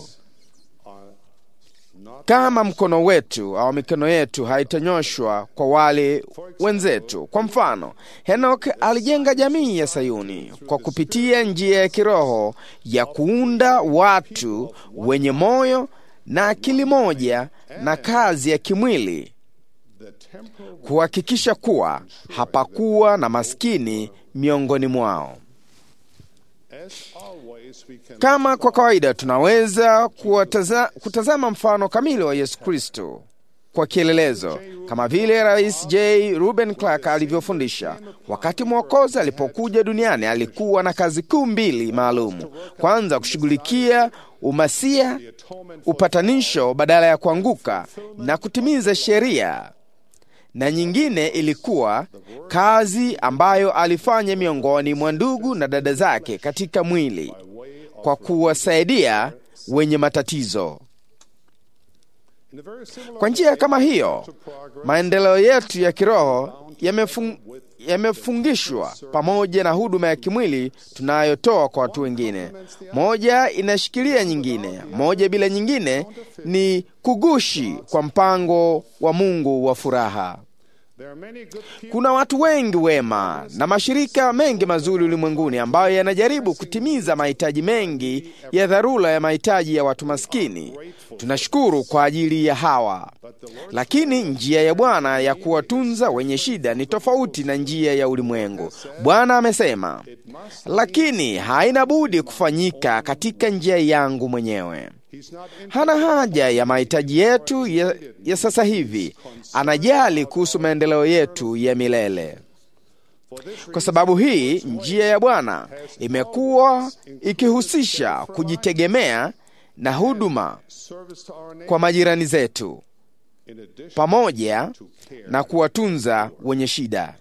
I: kama mkono wetu au mikono yetu haitanyoshwa kwa wale wenzetu. Kwa mfano, Henok alijenga jamii ya Sayuni kwa kupitia njia ya kiroho ya kuunda watu wenye moyo na akili moja na kazi ya kimwili,
H: the temporal
I: kuhakikisha kuwa hapakuwa na maskini miongoni mwao.
H: as always we can
I: Kama kwa kawaida tunaweza kuwataza, kutazama mfano kamili wa Yesu Kristo kwa kielelezo, kama vile Rais J. Ruben Clark alivyofundisha. Wakati Mwokozi alipokuja duniani, alikuwa na kazi kuu mbili maalum: kwanza, kushughulikia umasia, upatanisho badala ya kuanguka na kutimiza sheria na nyingine ilikuwa kazi ambayo alifanya miongoni mwa ndugu na dada zake katika mwili kwa kuwasaidia wenye matatizo. Kwa njia kama hiyo, maendeleo yetu ya kiroho yamefung, yamefungishwa pamoja na huduma ya kimwili tunayotoa kwa watu wengine. Moja inashikilia nyingine, moja bila nyingine ni kugushi kwa mpango wa Mungu wa furaha. Kuna watu wengi wema na mashirika mengi mazuri ulimwenguni ambayo yanajaribu kutimiza mahitaji mengi ya dharura ya mahitaji ya watu maskini. Tunashukuru kwa ajili ya hawa, lakini njia ya Bwana ya kuwatunza wenye shida ni tofauti na njia ya ulimwengu. Bwana amesema, lakini haina budi kufanyika katika njia yangu mwenyewe. Hana haja ya mahitaji yetu ya, ya sasa hivi. Anajali kuhusu maendeleo yetu ya milele. Kwa sababu hii, njia ya Bwana imekuwa ikihusisha kujitegemea na huduma kwa majirani zetu pamoja na kuwatunza wenye shida.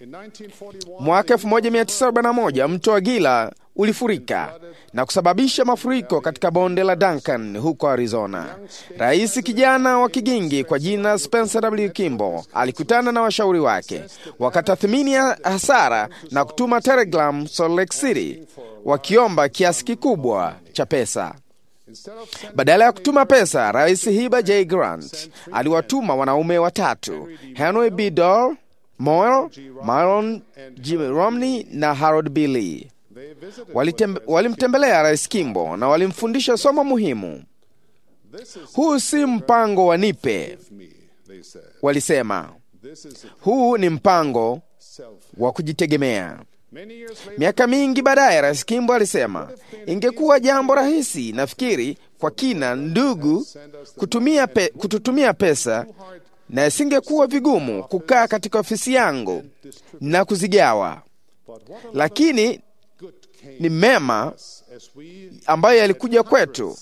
I: Mwaka 1941 mto wa Gila ulifurika na kusababisha mafuriko katika bonde la Duncan huko Arizona. Rais kijana wa kigingi kwa jina Spencer W. Kimball alikutana na washauri wake, wakatathmini hasara na kutuma telegram Salt Lake City wakiomba kiasi kikubwa cha pesa. Badala ya kutuma pesa, Rais Hiba J. Grant aliwatuma wanaume watatu, Henry B. Dorr, Moyle, Myron G. Romney na Harold B. Lee. Walimtembelea Rais Kimbo na walimfundisha somo muhimu. Huu si mpango wa nipe, walisema. Huu ni mpango wa kujitegemea. Miaka mingi baadaye, Rais Kimbo alisema, ingekuwa jambo rahisi, nafikiri kwa kina ndugu, kutumia pe, kututumia pesa na isingekuwa vigumu kukaa katika ofisi yangu na kuzigawa, lakini ni mema ambayo yalikuja kwetu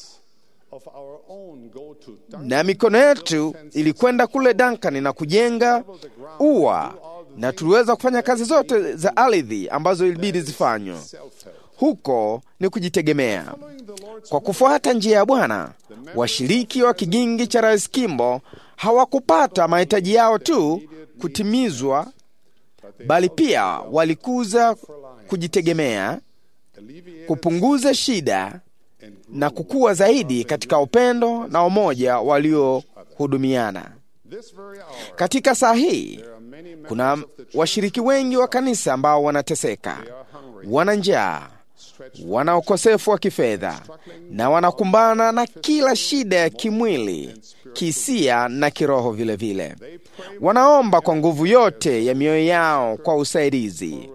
I: na mikono yetu ilikwenda kule Duncan na kujenga ua, na tuliweza kufanya kazi zote za ardhi ambazo ilibidi zifanywe huko. Ni kujitegemea. Kwa kufuata njia ya Bwana, washiriki wa kigingi cha Rais Kimbo hawakupata mahitaji yao tu kutimizwa, bali pia walikuza kujitegemea, kupunguza shida na kukua zaidi katika upendo na umoja waliohudumiana. Katika saa hii kuna washiriki wengi wa kanisa ambao wanateseka, wana njaa, wana ukosefu wa kifedha na wanakumbana na kila shida ya kimwili, kihisia na kiroho vilevile vile. Wanaomba kwa nguvu yote ya mioyo yao kwa usaidizi.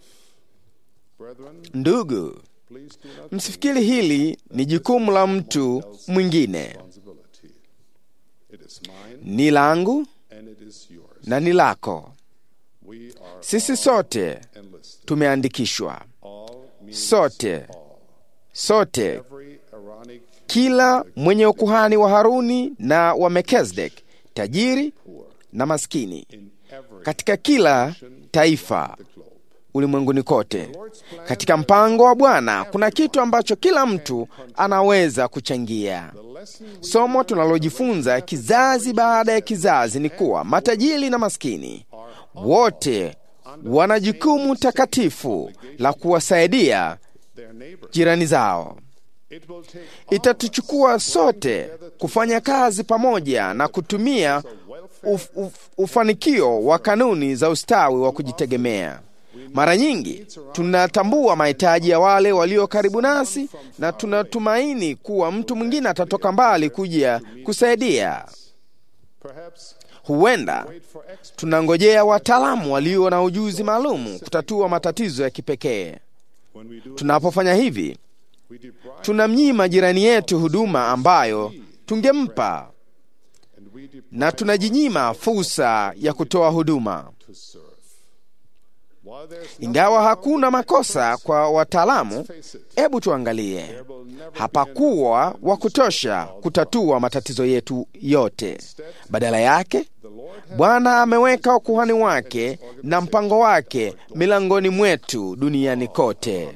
I: Ndugu, msifikiri hili ni jukumu la mtu mwingine. Ni langu na ni lako. Sisi sote tumeandikishwa, sote sote, kila mwenye ukuhani wa Haruni na wa Melkizedek, tajiri na maskini, katika kila taifa ulimwenguni kote. Katika mpango wa Bwana kuna kitu ambacho kila mtu anaweza kuchangia. Somo tunalojifunza kizazi baada ya kizazi ni kuwa matajiri na maskini wote wana jukumu takatifu la kuwasaidia jirani zao. Itatuchukua sote kufanya kazi pamoja na kutumia uf, uf, ufanikio wa kanuni za ustawi wa kujitegemea. Mara nyingi tunatambua mahitaji ya wale walio karibu nasi na tunatumaini kuwa mtu mwingine atatoka mbali kuja kusaidia. Huenda tunangojea wataalamu walio na ujuzi maalum kutatua matatizo ya kipekee. Tunapofanya hivi, tunamnyima jirani yetu huduma ambayo tungempa na tunajinyima fursa ya kutoa huduma. Ingawa hakuna makosa kwa wataalamu, hebu tuangalie, hapakuwa wa kutosha kutatua matatizo yetu yote. Badala yake, Bwana ameweka ukuhani wake na mpango wake milangoni mwetu duniani kote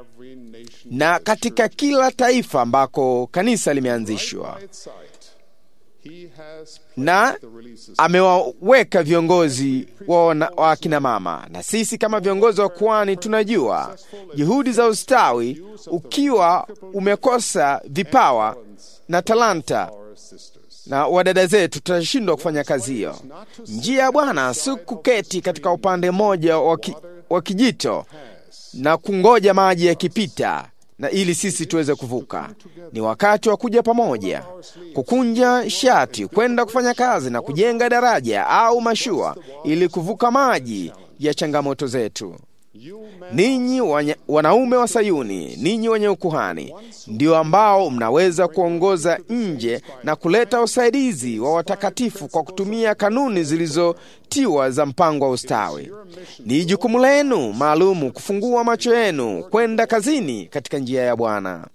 I: na katika kila taifa ambako kanisa limeanzishwa.
H: He has
I: na
H: the releases
I: amewaweka viongozi wa wana- wa akina mama, na sisi kama viongozi wa kwani tunajua juhudi za ustawi, ukiwa umekosa vipawa na talanta
H: our sisters.
I: na wadada zetu, tutashindwa kufanya kazi hiyo. Njia ya Bwana si kuketi katika upande mmoja wa ki- wa kijito na kungoja maji yakipita na ili sisi tuweze kuvuka. Ni wakati wa kuja pamoja, kukunja shati, kwenda kufanya kazi na kujenga daraja au mashua ili kuvuka maji ya changamoto zetu. Ninyi wanya- wanaume wa Sayuni, ninyi wenye ukuhani, ndio ambao mnaweza kuongoza nje na kuleta usaidizi wa watakatifu kwa kutumia kanuni zilizotiwa za mpango wa ustawi. Ni jukumu lenu maalumu kufungua macho yenu kwenda kazini katika njia ya Bwana.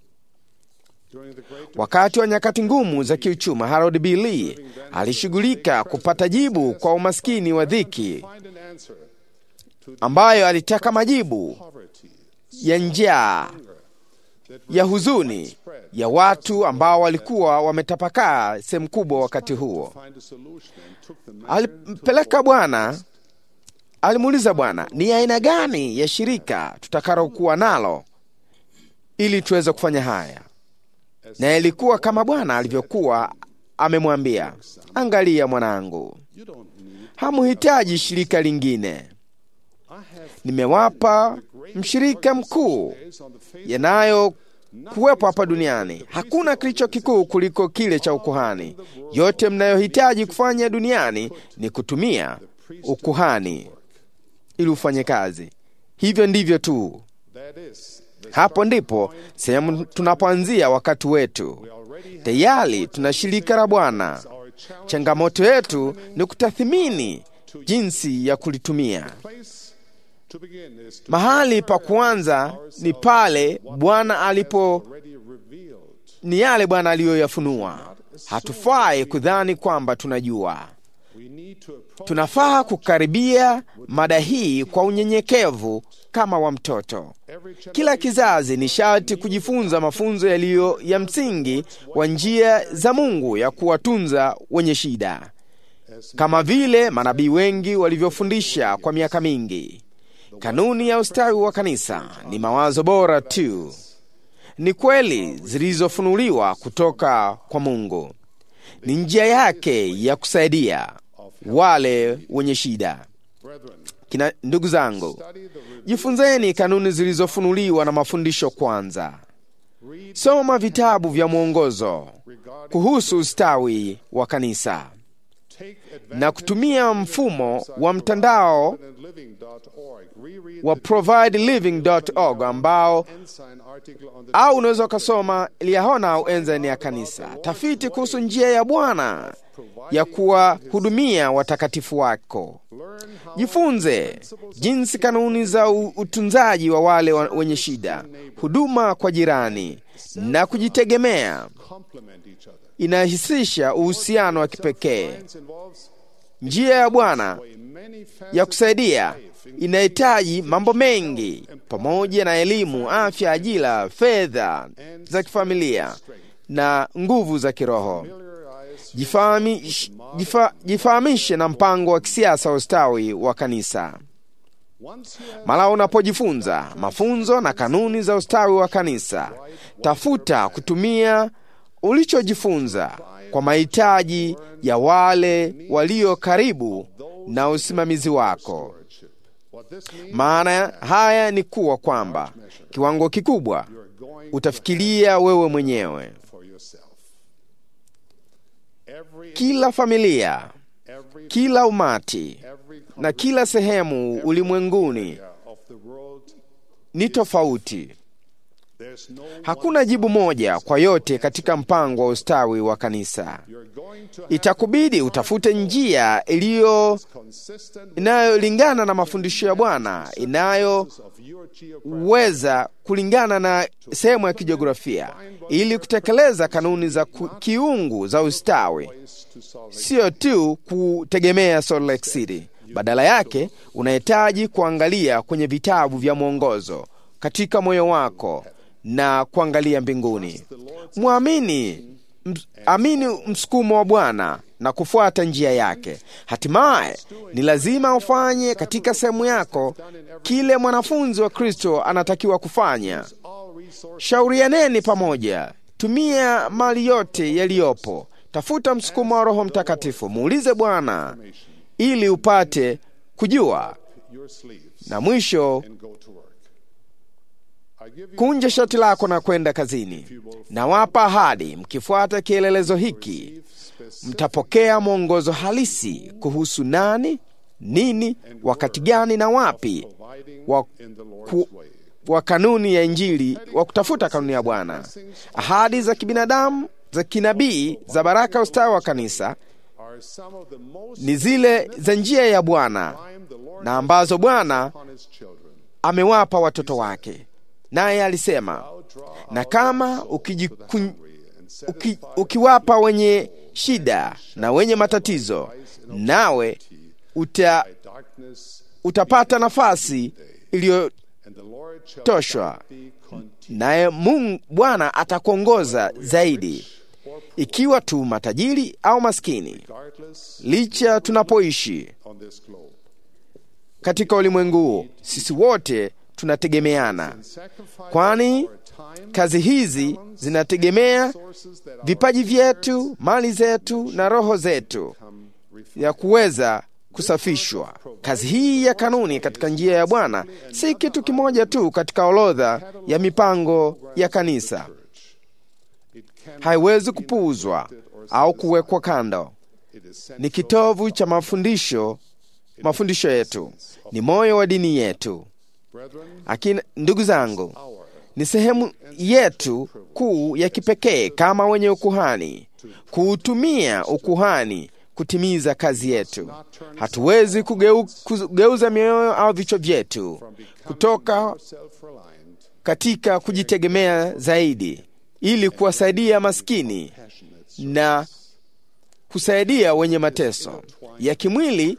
I: Wakati wa nyakati ngumu za kiuchumi, Harold B. Lee alishughulika kupata jibu kwa umaskini wa dhiki
H: Find an answer
I: ambayo alitaka majibu ya njaa, ya huzuni ya watu ambao walikuwa wametapakaa sehemu kubwa wakati huo.
H: find a solution and took the man
I: Alimpeleka Bwana, alimuuliza Bwana, ni aina gani ya shirika tutakalokuwa nalo ili tuweze kufanya haya? Na ilikuwa kama Bwana alivyokuwa amemwambia, angalia mwanangu, hamuhitaji shirika lingine, nimewapa mshirika mkuu yanayo kuwepo hapa duniani. Hakuna kilicho kikuu kuliko kile cha ukuhani. Yote mnayohitaji kufanya duniani ni kutumia ukuhani ili ufanye kazi. Hivyo ndivyo tu.
H: that is
I: Hapo ndipo sehemu tunapoanzia wakati wetu. Tayari tuna shirika la Bwana. Changamoto yetu ni kutathimini jinsi ya kulitumia.
H: place to begin is to
I: Mahali pa kuanza ni pale Bwana alipo
H: already revealed.
I: ni yale Bwana aliyoyafunua. Hatufai kudhani kwamba tunajua.
H: We need to approach
I: Tunafaa kukaribia mada hii kwa unyenyekevu kama wa mtoto. Kila kizazi ni sharti kujifunza mafunzo yaliyo ya msingi wa njia za Mungu ya kuwatunza wenye shida, kama vile manabii wengi walivyofundisha kwa miaka mingi. Kanuni ya ustawi wa kanisa ni mawazo bora tu, ni kweli zilizofunuliwa kutoka kwa Mungu, ni njia yake ya kusaidia wale wenye shida. Kina, ndugu zangu, jifunzeni kanuni zilizofunuliwa na mafundisho kwanza. Soma vitabu vya mwongozo kuhusu ustawi wa kanisa na kutumia mfumo wa mtandao
H: living.org. Reread
I: wa provideliving.org ambao
H: sign article on the
I: au unaweza ukasoma Liahona au Enzyme ya kanisa, tafiti kuhusu njia ya Bwana ya kuwahudumia watakatifu wako. Jifunze jinsi kanuni za u- utunzaji wa wale wa- wenye shida, huduma kwa jirani na kujitegemea
H: complement each other.
I: inahisisha uhusiano wa kipekee.
H: Science involves
I: Njia ya Bwana
H: many facets
I: ya kusaidia inahitaji mambo mengi pamoja na elimu, afya, ajira, fedha za kifamilia na nguvu za kiroho. Jifahami- jifa- Jifahamishe na mpango wa kisiasa wa ustawi wa kanisa. Mara unapojifunza mafunzo na kanuni za ustawi wa kanisa, tafuta kutumia ulichojifunza kwa mahitaji ya wale walio karibu na usimamizi wako. Maana haya ni kuwa kwamba kiwango kikubwa utafikiria wewe mwenyewe.
H: for yourself. Every
I: Kila familia,
H: every
I: kila umati
H: every
I: na kila sehemu ulimwenguni
H: of the world
I: ni tofauti.
H: there's no
I: Hakuna jibu moja kwa yote katika mpango wa ustawi wa kanisa.
H: you're going to have
I: Itakubidi utafute njia iliyo
H: consistent
I: inayolingana na mafundisho ya Bwana, inayoweza
H: of your geography
I: kulingana na sehemu ya kijiografia, ili kutekeleza kanuni za ku, kiungu za ustawi,
H: to solve
I: sio tu kutegemea Salt Lake City. Badala yake unahitaji kuangalia kwenye vitabu vya mwongozo katika moyo wako na kuangalia mbinguni. Mwamini ms- amini msukumo wa Bwana na kufuata njia yake. Hatimaye ni lazima ufanye katika sehemu yako kile mwanafunzi wa Kristo anatakiwa kufanya. Shaurianeni pamoja, tumia mali yote yaliyopo, tafuta msukumo wa Roho Mtakatifu, muulize Bwana ili upate kujua,
H: your sleeves
I: na mwisho
H: and go to work. I give you
I: kunja shati lako na kwenda kazini. Nawapa ahadi, mkifuata kielelezo hiki mtapokea mwongozo halisi kuhusu nani, nini, wakati gani na wapi wa,
H: in the Lord's
I: ku,
H: way.
I: wa kanuni ya Injili wa kutafuta kanuni ya Bwana. Ahadi za kibinadamu za kinabii za baraka ustawi wa kanisa
H: Are some of the most
I: ni zile za njia ya Bwana
H: time the Lord
I: na ambazo Bwana
H: on his children.
I: amewapa watoto wake. Naye alisema, na kama ukijikun, uki, ukiwapa wenye shida na wenye matatizo, nawe uta,
H: Darkness
I: utapata nafasi iliyotoshwa,
H: and the Lord shall be continued.
I: naye Mungu Bwana atakuongoza zaidi, ikiwa tu matajiri au maskini,
H: Regardless
I: licha tunapoishi
H: on this globe.
I: katika ulimwengu huu, sisi wote tunategemeana,
H: Sacrifice
I: kwani
H: our time,
I: kazi hizi zinategemea
H: sources that are
I: vipaji vyetu, mali zetu na roho zetu ya kuweza kusafishwa. Kazi hii ya kanuni katika njia ya Bwana si kitu kimoja tu katika orodha ya mipango ya kanisa. Haiwezi kupuuzwa au kuwekwa kando.
H: it is sent
I: Ni kitovu cha mafundisho, mafundisho yetu, ni moyo wa dini yetu.
H: brethren
I: Akina, ndugu zangu, ni sehemu yetu kuu ya kipekee kama wenye ukuhani kuutumia ukuhani kutimiza kazi yetu. Hatuwezi kugeu, kugeuza mioyo au vichwa vyetu kutoka
H: self-reliant
I: katika kujitegemea zaidi ili kuwasaidia maskini na kusaidia wenye mateso ya kimwili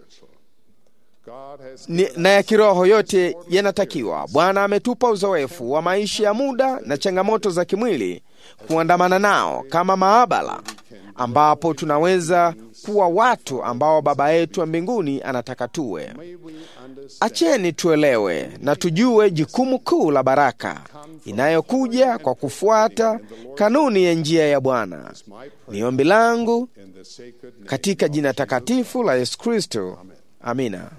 H: God has
I: ni, na ya kiroho yote yanatakiwa. Bwana ametupa uzoefu wa maisha ya muda na changamoto za kimwili kuandamana nao kama maabara, ambapo tunaweza kuwa watu ambao Baba yetu wa mbinguni anataka tuwe. Acheni tuelewe na tujue jukumu kuu la baraka inayokuja kwa kufuata kanuni ya njia ya Bwana. Ni ombi langu
H: in the sacred name
I: katika jina takatifu la Yesu Kristo, amina.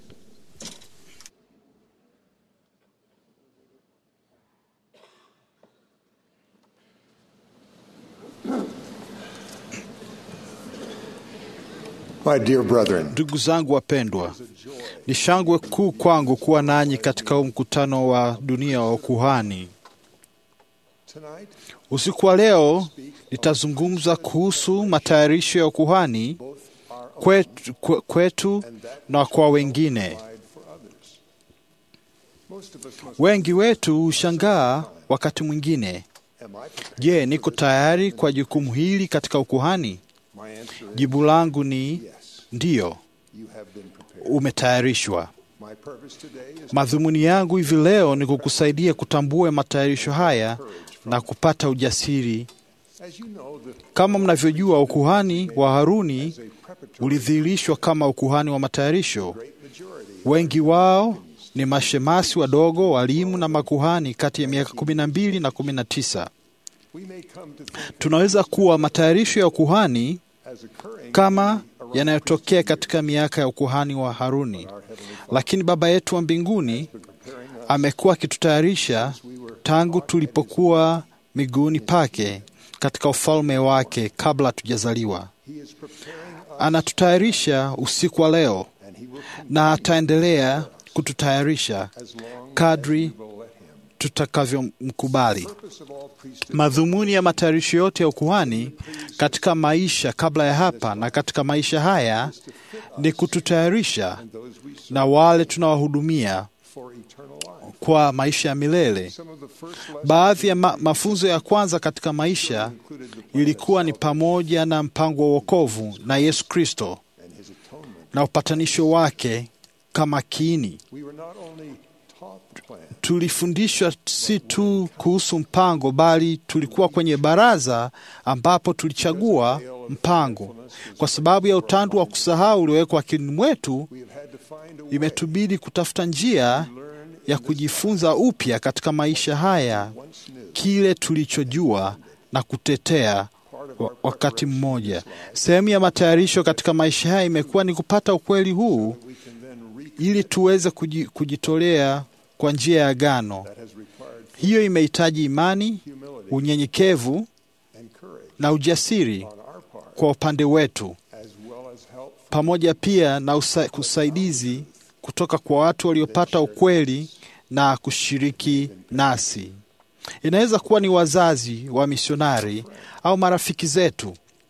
J: My dear brethren,
E: Ndugu zangu wapendwa, ni shangwe kuu kwangu kuwa nanyi katika huu mkutano wa dunia wa ukuhani.
J: tonight
E: Usiku wa leo nitazungumza kuhusu matayarisho ya ukuhani kwetu, kwe- kwetu na kwa wengine.
J: provide for others. Most of us must.
E: Wengi wetu hushangaa wakati mwingine,
J: Am I prepared?
E: je, niko tayari kwa jukumu hili katika ukuhani?
J: My answer is
E: Jibu langu ni
J: yes.
E: ndiyo,
J: You have been prepared.
E: umetayarishwa.
J: My purpose today is
E: Madhumuni yangu hivi leo ni kukusaidia kutambua matayarisho haya na kupata ujasiri.
J: as you know the
E: Kama mnavyojua, ukuhani wa Haruni
J: as a preparatory
E: ulidhihirishwa kama ukuhani wa matayarisho.
J: great majority
E: Wengi wao ni mashemasi wadogo, walimu na makuhani kati ya miaka kumi na mbili na kumi na tisa.
J: we may come to think
E: Tunaweza kuwa matayarisho ya ukuhani
J: as occurring
E: kama
J: around
E: yanayotokea katika miaka ya ukuhani wa Haruni, lakini Baba yetu wa mbinguni
J: preparing us
E: amekuwa akitutayarisha tangu tulipokuwa miguuni pake katika ufalme wake kabla hatujazaliwa.
J: he is preparing us
E: Anatutayarisha usiku wa leo
J: and he will come
E: na ataendelea kututayarisha
J: as long
E: kadri
J: as we will let him
E: tutakavyomkubali.
J: purpose of all priesthood
E: Madhumuni ya matayarisho yote ya ukuhani katika maisha kabla ya hapa na katika maisha haya ni kututayarisha
J: those we serve
E: na wale tunawahudumia
J: for eternal life
E: kwa maisha ya milele.
J: some of the first lessons
E: Baadhi ya ma mafunzo ya kwanza katika maisha
J: included the plan
E: ilikuwa ni pamoja na mpango wa wokovu na Yesu Kristo
J: and his atonement
E: na upatanisho wake kama kiini.
J: we were not only
E: tulifundishwa si tu kuhusu mpango, bali tulikuwa kwenye baraza ambapo tulichagua mpango. Kwa sababu ya utandu wa kusahau uliowekwa akilini mwetu, imetubidi kutafuta njia ya kujifunza upya katika maisha haya kile tulichojua na kutetea wa- wakati mmoja. Sehemu ya matayarisho katika maisha haya imekuwa ni kupata ukweli huu ili tuweze kuji- kujitolea kwa njia ya agano. Hiyo imehitaji imani, unyenyekevu na ujasiri kwa upande wetu, pamoja pia na usa, usaidizi kutoka kwa watu waliopata ukweli na kushiriki nasi. Inaweza kuwa ni wazazi wa misionari au marafiki zetu,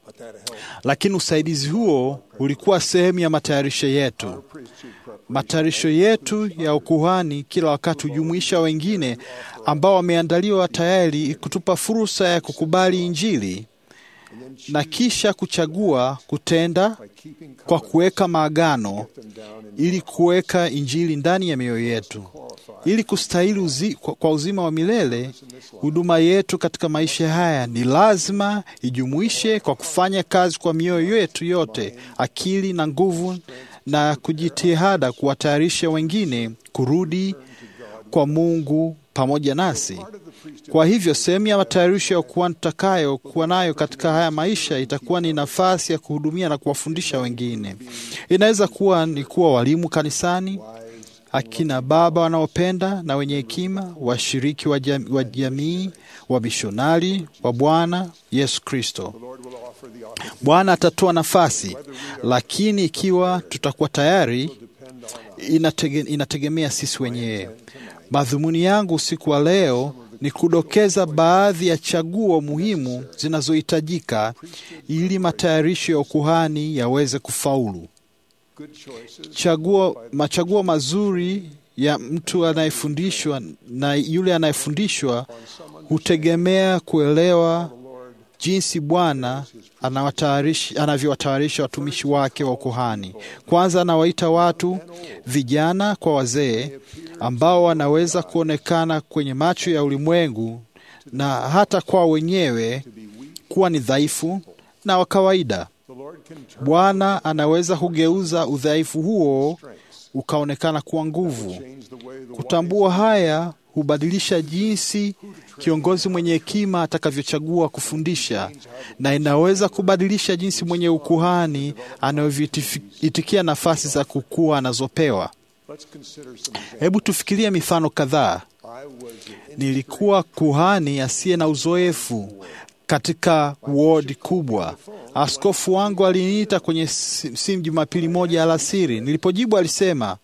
E: lakini usaidizi huo ulikuwa sehemu ya matayarisho yetu. Matayarisho yetu ya ukuhani kila wakati hujumuisha wengine ambao wameandaliwa tayari kutupa fursa ya kukubali Injili na kisha kuchagua kutenda kwa kuweka maagano ili kuweka Injili ndani ya mioyo yetu. Ili kustahili uzi, kwa, kwa uzima wa milele, huduma yetu katika maisha haya ni lazima ijumuishe kwa kufanya kazi kwa mioyo yetu yote, akili na nguvu, na kujitihada kuwatayarisha wengine kurudi kwa Mungu pamoja nasi. Kwa hivyo sehemu ya matayarisho ya kuwa tutakayo kuwa nayo katika haya maisha itakuwa ni nafasi ya kuhudumia na kuwafundisha wengine. Inaweza kuwa ni kuwa walimu kanisani, akina baba wanaopenda na wenye hekima, washiriki wa jam- wa jamii, wa mishonari wa Bwana Yesu Kristo. Bwana atatoa nafasi, lakini ikiwa tutakuwa tayari, inatege, inategemea sisi wenyewe. Madhumuni yangu usiku wa leo ni kudokeza baadhi ya chaguo muhimu zinazohitajika ili matayarisho ya ukuhani yaweze kufaulu. Chaguo, machaguo mazuri ya mtu anayefundishwa na yule anayefundishwa hutegemea kuelewa jinsi Bwana anawatayarishi- anavyowatayarisha watumishi wake wa ukuhani. Kwanza anawaita watu vijana kwa wazee ambao wanaweza kuonekana kwenye macho ya ulimwengu na hata kwa wenyewe kuwa ni dhaifu na wa kawaida. Bwana anaweza kugeuza udhaifu huo ukaonekana kuwa nguvu. Kutambua haya hubadilisha jinsi kiongozi mwenye hekima atakavyochagua kufundisha, na inaweza kubadilisha jinsi mwenye ukuhani anavyoitikia nafasi za kukua anazopewa. Hebu tufikirie mifano kadhaa. Nilikuwa kuhani asiye na uzoefu katika wodi kubwa. Askofu wangu aliniita kwenye si- simu Jumapili moja alasiri. Nilipojibu alisema,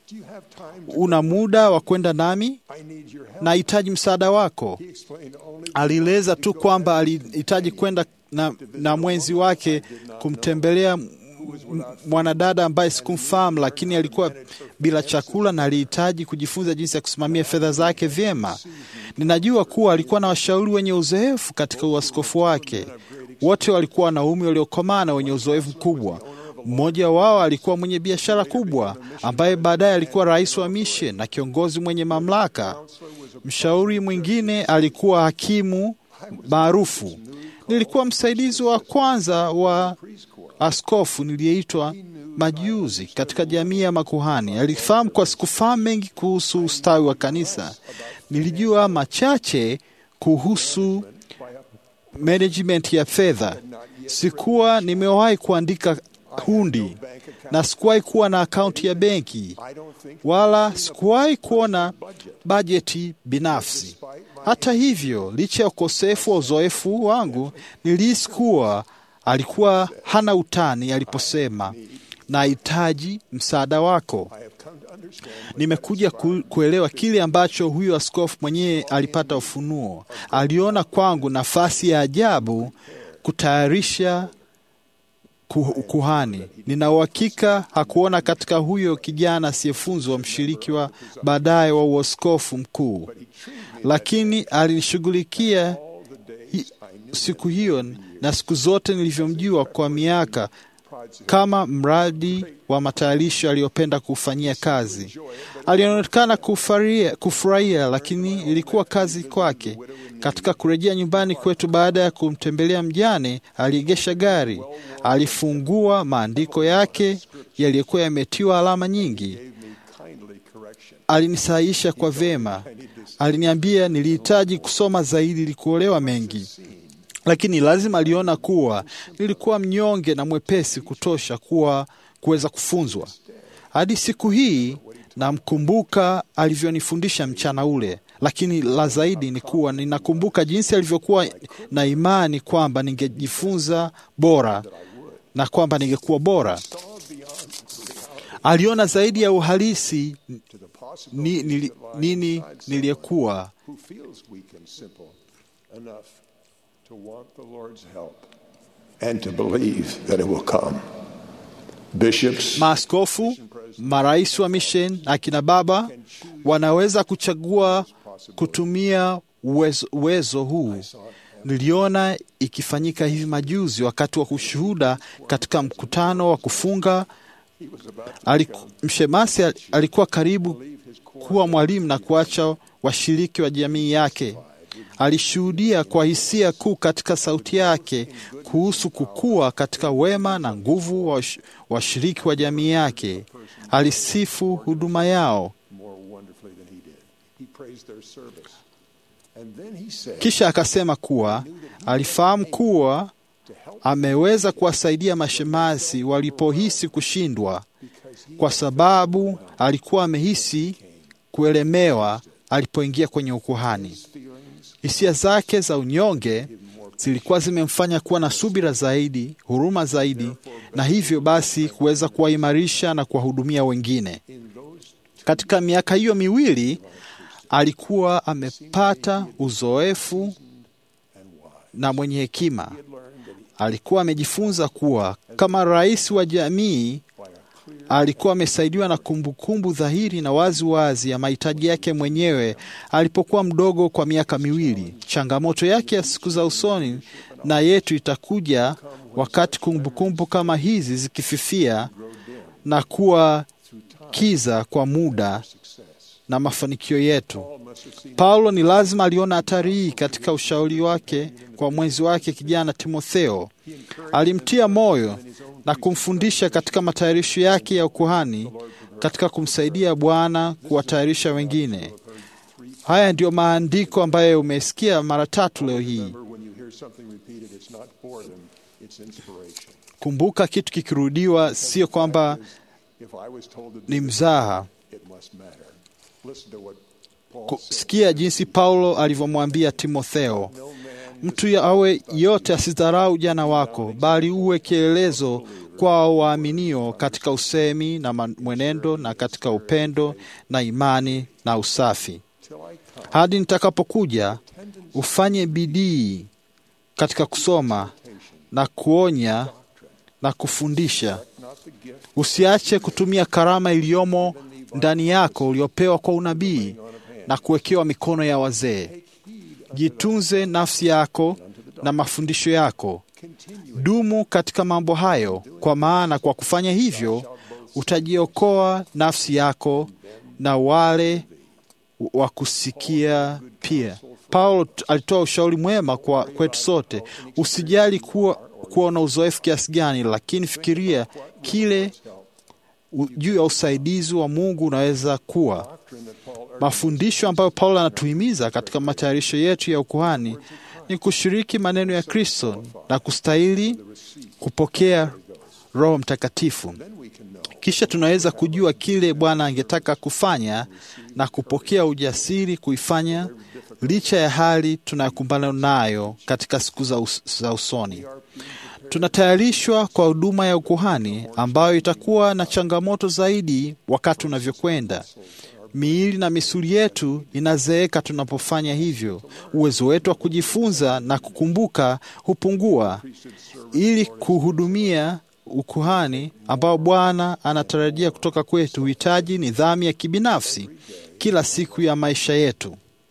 E: una muda wa kwenda nami? Nahitaji msaada wako. Alieleza tu kwamba alihitaji kwenda na, na mwenzi wake kumtembelea m- m- mwanadada ambaye sikumfahamu, lakini alikuwa bila chakula na alihitaji kujifunza jinsi ya kusimamia fedha zake vyema. Ninajua kuwa alikuwa na washauri wenye uzoefu katika uaskofu wake. Wote walikuwa wanaume waliokomaa na wenye uzoefu mkubwa. Mmoja wao alikuwa mwenye biashara kubwa ambaye baadaye alikuwa rais wa mission na kiongozi mwenye mamlaka. Mshauri mwingine alikuwa hakimu maarufu. Nilikuwa msaidizi wa kwanza wa askofu niliyeitwa majuzi katika jamii ya makuhani. Alifahamu kwa sikufahamu mengi kuhusu ustawi wa kanisa. Nilijua machache kuhusu management ya fedha. Sikuwa nimewahi kuandika hundi na sikuwahi kuwa na akaunti ya benki wala sikuwahi kuona bajeti binafsi. Hata hivyo, licha ya ukosefu wa uzoefu wangu, nilihisi kuwa alikuwa hana utani aliposema nahitaji msaada wako. Nimekuja ku, kuelewa kile ambacho huyo askofu mwenyewe alipata ufunuo. Aliona kwangu nafasi ya ajabu kutayarisha ku- kuhani. Nina uhakika hakuona katika huyo kijana asiyefunzwa mshiriki wa baadaye wa uaskofu mkuu, lakini alinishughulikia hi- siku hiyo na siku zote nilivyomjua kwa miaka kama mradi wa matayarisho aliyopenda kufanyia kazi. Alionekana kufaria- kufurahia, lakini ilikuwa kazi kwake. Katika kurejea nyumbani kwetu baada ya kumtembelea mjane, aliegesha gari, alifungua maandiko yake yaliyokuwa yametiwa alama nyingi, alinisahisha kwa vema, aliniambia nilihitaji kusoma zaidi ili kuolewa mengi lakini lazima aliona kuwa nilikuwa mnyonge na mwepesi kutosha kuwa kuweza kufunzwa. Hadi siku hii namkumbuka alivyonifundisha mchana ule, lakini la zaidi ni kuwa ninakumbuka jinsi alivyokuwa na imani kwamba ningejifunza bora na kwamba ningekuwa bora. Aliona zaidi ya uhalisi ni, nili, nini niliyekuwa
J: who feels weak and simple enough to want the Lord's help and to believe that it will come. Bishops,
E: Maaskofu, marais wa mission, akina baba wanaweza kuchagua kutumia uwezo, uwezo huu. Niliona ikifanyika hivi majuzi wakati wa kushuhuda katika mkutano wa kufunga. Aliku, mshemasi al- alikuwa karibu kuwa mwalimu na kuacha washiriki wa jamii yake. Alishuhudia kwa hisia kuu katika sauti yake kuhusu kukua katika wema na nguvu wa wash- washiriki wa jamii yake. Alisifu huduma yao,
J: more wonderfully than he did. He praised their service. And then he said,
E: kisha akasema kuwa alifahamu kuwa ameweza kuwasaidia mashemasi walipohisi kushindwa, kwa sababu alikuwa amehisi kuelemewa alipoingia kwenye ukuhani. Hisia zake za unyonge zilikuwa zimemfanya kuwa na subira zaidi, huruma zaidi, na hivyo basi kuweza kuwaimarisha na kuwahudumia wengine. Katika miaka hiyo miwili alikuwa amepata uzoefu na mwenye hekima. Alikuwa amejifunza kuwa kama rais wa jamii alikuwa amesaidiwa na kumbukumbu dhahiri na wazi wazi ya mahitaji yake mwenyewe alipokuwa mdogo kwa miaka miwili. Changamoto yake ya siku za usoni na yetu itakuja wakati kumbukumbu kama hizi zikififia na kuwa kiza kwa muda na mafanikio yetu. Paulo ni lazima aliona hatari hii katika ushauri wake kwa mwenzi wake kijana Timotheo. Alimtia moyo na kumfundisha katika matayarisho yake ya ukuhani katika kumsaidia Bwana kuwatayarisha wengine. Haya ndiyo maandiko ambayo umesikia mara tatu leo hii.
J: remember when you hear something repeated, it's not boredom, it's inspiration.
E: Kumbuka, kitu kikirudiwa sio kwamba
J: If I was told to do
E: ni
J: this,
E: mzaha.
J: it must matter. Listen to what Paul
E: Ku-
J: said.
E: Sikia jinsi Paulo alivyomwambia Timotheo, mtu ya- awe yote asidharau ujana wako, bali uwe kielelezo kwa waaminio katika usemi na man- mwenendo na katika upendo na imani na usafi. Hadi nitakapokuja, ufanye bidii katika kusoma na kuonya na kufundisha. Usiache kutumia karama iliyomo ndani yako uliopewa kwa unabii na kuwekewa mikono ya wazee. Jitunze nafsi yako na mafundisho yako. Dumu katika mambo hayo, kwa maana kwa kufanya hivyo utajiokoa nafsi yako na wale wa kusikia pia. Paulo t- alitoa ushauri mwema kwa kwetu sote. Usijali kuwa, kuwa na uzoefu kiasi gani, lakini fikiria kile u- juu ya usaidizi wa Mungu unaweza kuwa. Mafundisho ambayo Paulo anatuhimiza katika matayarisho yetu ya ukuhani ni kushiriki maneno ya Kristo na kustahili kupokea Roho Mtakatifu. Kisha tunaweza kujua kile Bwana angetaka kufanya na kupokea ujasiri kuifanya licha ya hali tunayokumbana nayo katika siku za, us za usoni. Tunatayarishwa kwa huduma ya ukuhani ambayo itakuwa na changamoto zaidi wakati unavyokwenda. Miili na misuli yetu inazeeka tunapofanya hivyo. Uwezo wetu wa kujifunza na kukumbuka hupungua. Ili kuhudumia ukuhani ambao Bwana anatarajia kutoka kwetu, huhitaji nidhamu ya kibinafsi kila siku ya maisha yetu.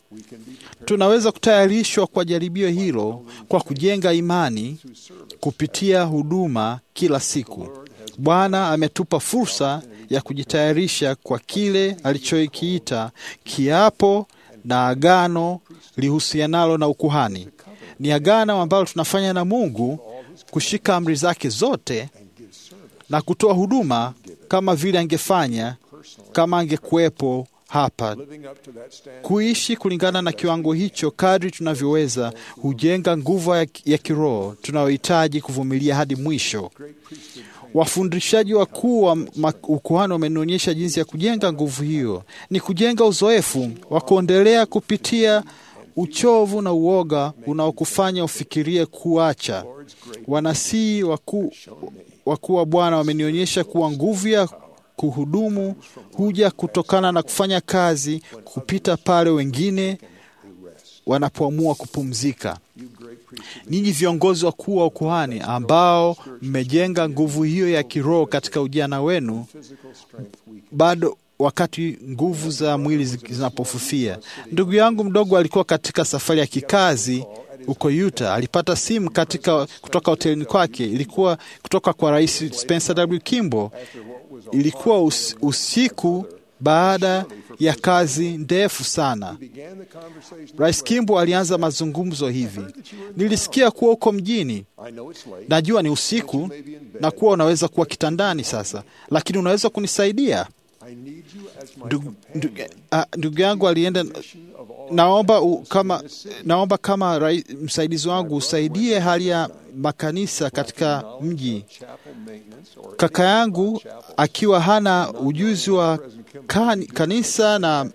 E: Tunaweza kutayarishwa kwa jaribio hilo kwa kujenga imani kupitia huduma kila siku. Bwana ametupa fursa ya kujitayarisha kwa kile alichokiita kiapo na agano lihusianalo na ukuhani. Ni agano ambalo tunafanya na Mungu kushika amri zake zote na kutoa huduma kama vile angefanya kama angekuwepo hapa. Kuishi kulingana na kiwango hicho kadri tunavyoweza hujenga nguvu ya, ya kiroho tunayohitaji kuvumilia hadi mwisho. Wafundishaji wakuu wa ukuhani wamenionyesha jinsi ya kujenga nguvu hiyo. Ni kujenga uzoefu wa kuendelea kupitia uchovu na uoga unaokufanya ufikirie kuacha. Wanasii wakuu wakuu wa Bwana wamenionyesha kuwa nguvu ya kuhudumu huja kutokana na kufanya kazi kupita pale wengine wanapoamua kupumzika. Ninyi viongozi wakuu wa ukuhani ambao mmejenga nguvu hiyo ya kiroho katika ujana wenu, bado wakati nguvu za mwili zinapofufia. Ndugu yangu mdogo alikuwa katika safari ya kikazi huko Utah. Alipata simu katika kutoka hotelini kwake, ilikuwa kutoka kwa Rais Spencer W. Kimball. Ilikuwa us, usiku baada ya kazi ndefu sana. Rais Kimball alianza mazungumzo hivi: nilisikia kuwa uko mjini, najua ni usiku na kuwa unaweza kuwa kitandani sasa, lakini unaweza kunisaidia? Ndugu, ndugu, uh, ndugu yangu alienda naomba u, kama, naomba kama rai, msaidizi wangu usaidie hali ya makanisa katika mji. Kaka yangu akiwa hana ujuzi wa kan, kanisa na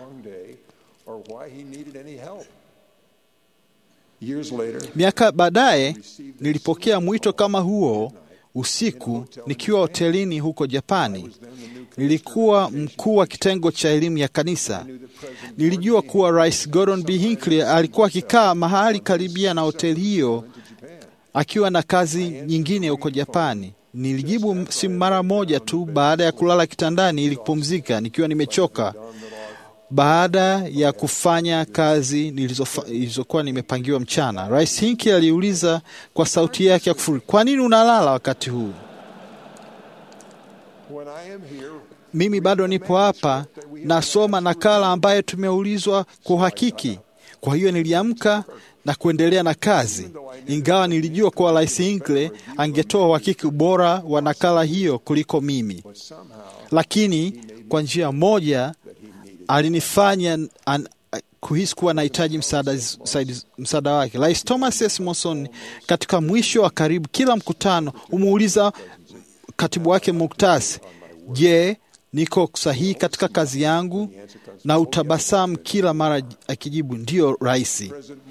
E: miaka baadaye nilipokea mwito kama huo usiku nikiwa hotelini huko Japani. Nilikuwa mkuu wa kitengo cha elimu ya kanisa. Nilijua kuwa Rais Gordon B. Hinckley alikuwa akikaa mahali karibia na hoteli hiyo akiwa na kazi nyingine huko Japani. Nilijibu simu mara moja tu baada ya kulala kitandani ili kupumzika nikiwa nimechoka baada ya kufanya kazi nilizokuwa nimepangiwa mchana. Rais Hinckley aliuliza kwa sauti yake ya kufuri, kwa nini unalala wakati huu? Mimi bado nipo hapa nasoma nakala ambayo tumeulizwa kwa uhakiki. Kwa hiyo niliamka na kuendelea na kazi, ingawa nilijua kuwa Rais Hinckley angetoa uhakiki bora wa nakala hiyo kuliko mimi, lakini kwa njia moja alinifanya an, kuhisi kuwa nahitaji msaada, msaada wake. Rais Thomas S. Monson katika mwisho wa karibu kila mkutano umuuliza katibu wake Muktasi, je, niko sahihi katika kazi yangu? Na utabasamu kila mara akijibu ndiyo, rais.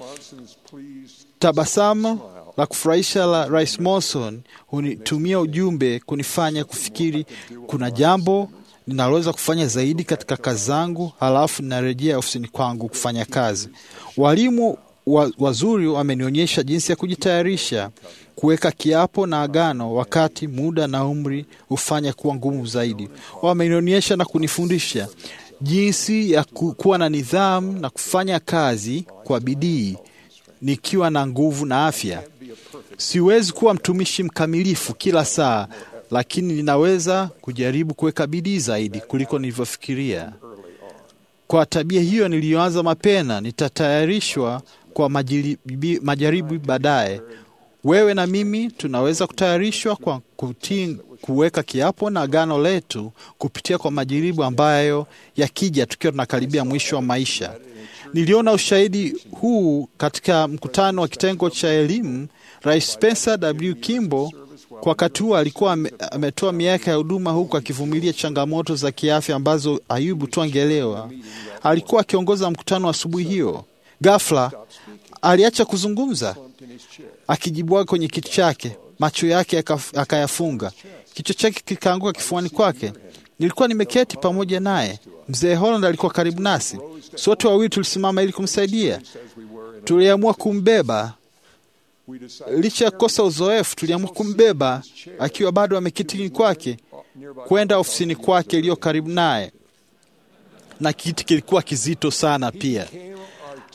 E: Tabasamu la kufurahisha la Rais Monson hunitumia ujumbe kunifanya kufikiri kuna jambo ninaloweza kufanya zaidi katika kazi zangu, halafu ninarejea ofisini kwangu kufanya kazi. Walimu wa, wazuri wamenionyesha jinsi ya kujitayarisha kuweka kiapo na agano wakati muda na umri hufanya kuwa ngumu zaidi. Wamenionyesha na kunifundisha jinsi ya kuwa na nidhamu na kufanya kazi kwa bidii nikiwa na nguvu na afya. Siwezi kuwa mtumishi mkamilifu kila saa, lakini ninaweza kujaribu kuweka bidii zaidi kuliko nilivyofikiria. Kwa tabia hiyo niliyoanza mapema, nitatayarishwa kwa majaribu, majaribu baadaye. Wewe na mimi tunaweza kutayarishwa kwa kutii, kuweka kiapo na agano letu kupitia kwa majaribu ambayo yakija tukiwa tunakaribia mwisho wa maisha. Niliona ushahidi huu katika mkutano wa kitengo cha elimu. Rais Spencer W. Kimball kwa wakati huo alikuwa ametoa miaka ya huduma huku akivumilia changamoto za kiafya ambazo Ayubu tu angeelewa. Alikuwa akiongoza mkutano asubuhi hiyo. Ghafla aliacha kuzungumza, akijibwaga kwenye kiti chake, macho yake akayafunga, kichwa chake kikaanguka kifuani kwake. Nilikuwa nimeketi pamoja naye. Mzee Holland alikuwa karibu nasi, sote wawili tulisimama ili kumsaidia. Tuliamua kumbeba licha ya kukosa uzoefu, tuliamua kumbeba akiwa bado ameketi kwake kwenda ofisini kwake iliyo karibu naye, na kiti kilikuwa kizito sana pia.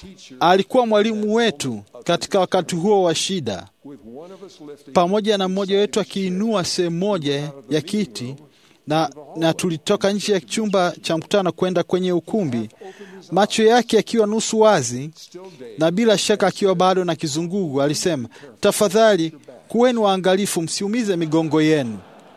E: alikuwa mwalimu wetu katika wakati huo wa shida, pamoja na mmoja wetu akiinua sehemu moja ya kiti na, na tulitoka nje ya chumba cha mkutano kwenda kwenye ukumbi, macho yake akiwa nusu wazi na bila shaka akiwa bado na kizungugu. Alisema, tafadhali kuweni waangalifu, msiumize migongo yenu.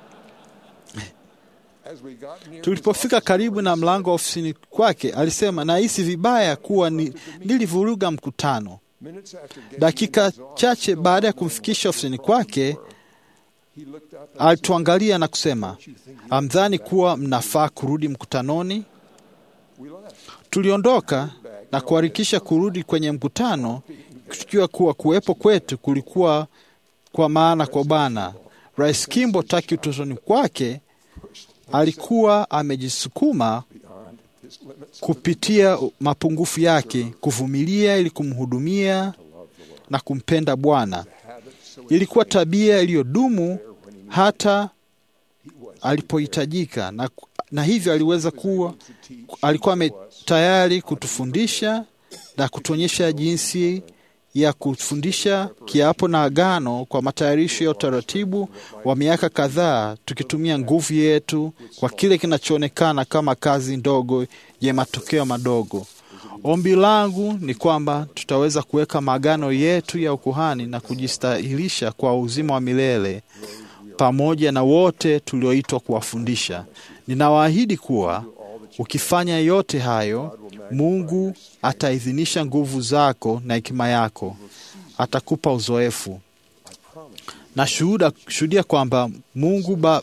E: Tulipofika karibu na mlango wa ofisini kwake, alisema, nahisi vibaya kuwa ni, nilivuruga mkutano. Dakika chache baada ya kumfikisha ofisini kwake, alituangalia na kusema, amdhani kuwa mnafaa kurudi mkutanoni? Tuliondoka na kuharakisha kurudi kwenye mkutano, tukiwa kuwa kuwepo kwetu kulikuwa kwa maana kwa Bwana. Rais Kimbo taki utotoni kwake alikuwa amejisukuma kupitia mapungufu yake, kuvumilia ili kumhudumia na kumpenda Bwana. Ilikuwa tabia iliyodumu hata alipohitajika, na, na hivyo aliweza kuwa alikuwa tayari kutufundisha na kutuonyesha jinsi ya kufundisha kiapo na agano kwa matayarisho ya utaratibu wa miaka kadhaa, tukitumia nguvu yetu kwa kile kinachoonekana kama kazi ndogo yenye matokeo madogo. Ombi langu ni kwamba tutaweza kuweka maagano yetu ya ukuhani na kujistahilisha kwa uzima wa milele pamoja na wote tulioitwa kuwafundisha. Ninawaahidi kuwa ukifanya yote hayo, Mungu ataidhinisha nguvu zako na hekima yako, atakupa uzoefu na shuhuda shuhudia kwamba Mungu ba,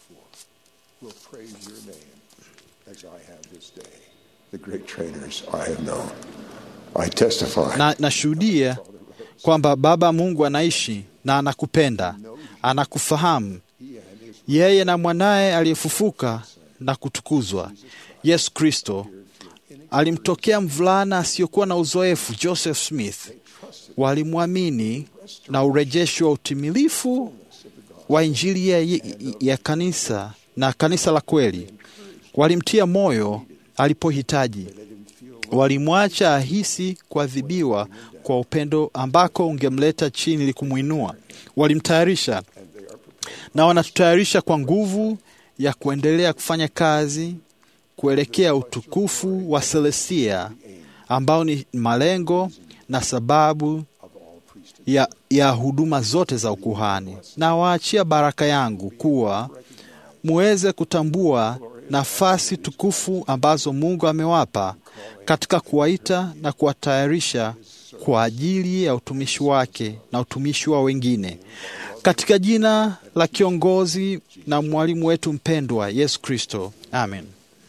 E: na nashuhudia kwamba Baba Mungu anaishi na anakupenda, anakufahamu yeye na mwanaye aliyefufuka na kutukuzwa Yesu Kristo alimtokea mvulana asiyokuwa na uzoefu Joseph Smith. Walimwamini na urejesho wa utimilifu wa Injili ya, ya kanisa na kanisa la kweli. Walimtia moyo alipohitaji, walimwacha ahisi kuadhibiwa kwa upendo ambako ungemleta chini ili kumwinua. Walimtayarisha na wanatutayarisha kwa nguvu ya kuendelea kufanya kazi kuelekea utukufu wa Selestia ambao ni malengo na sababu ya, ya huduma zote za ukuhani. Na waachia baraka yangu kuwa muweze kutambua nafasi tukufu ambazo Mungu amewapa katika kuwaita na kuwatayarisha kwa ajili ya utumishi wake na utumishi wa wengine katika jina la kiongozi na mwalimu wetu mpendwa Yesu Kristo, amen.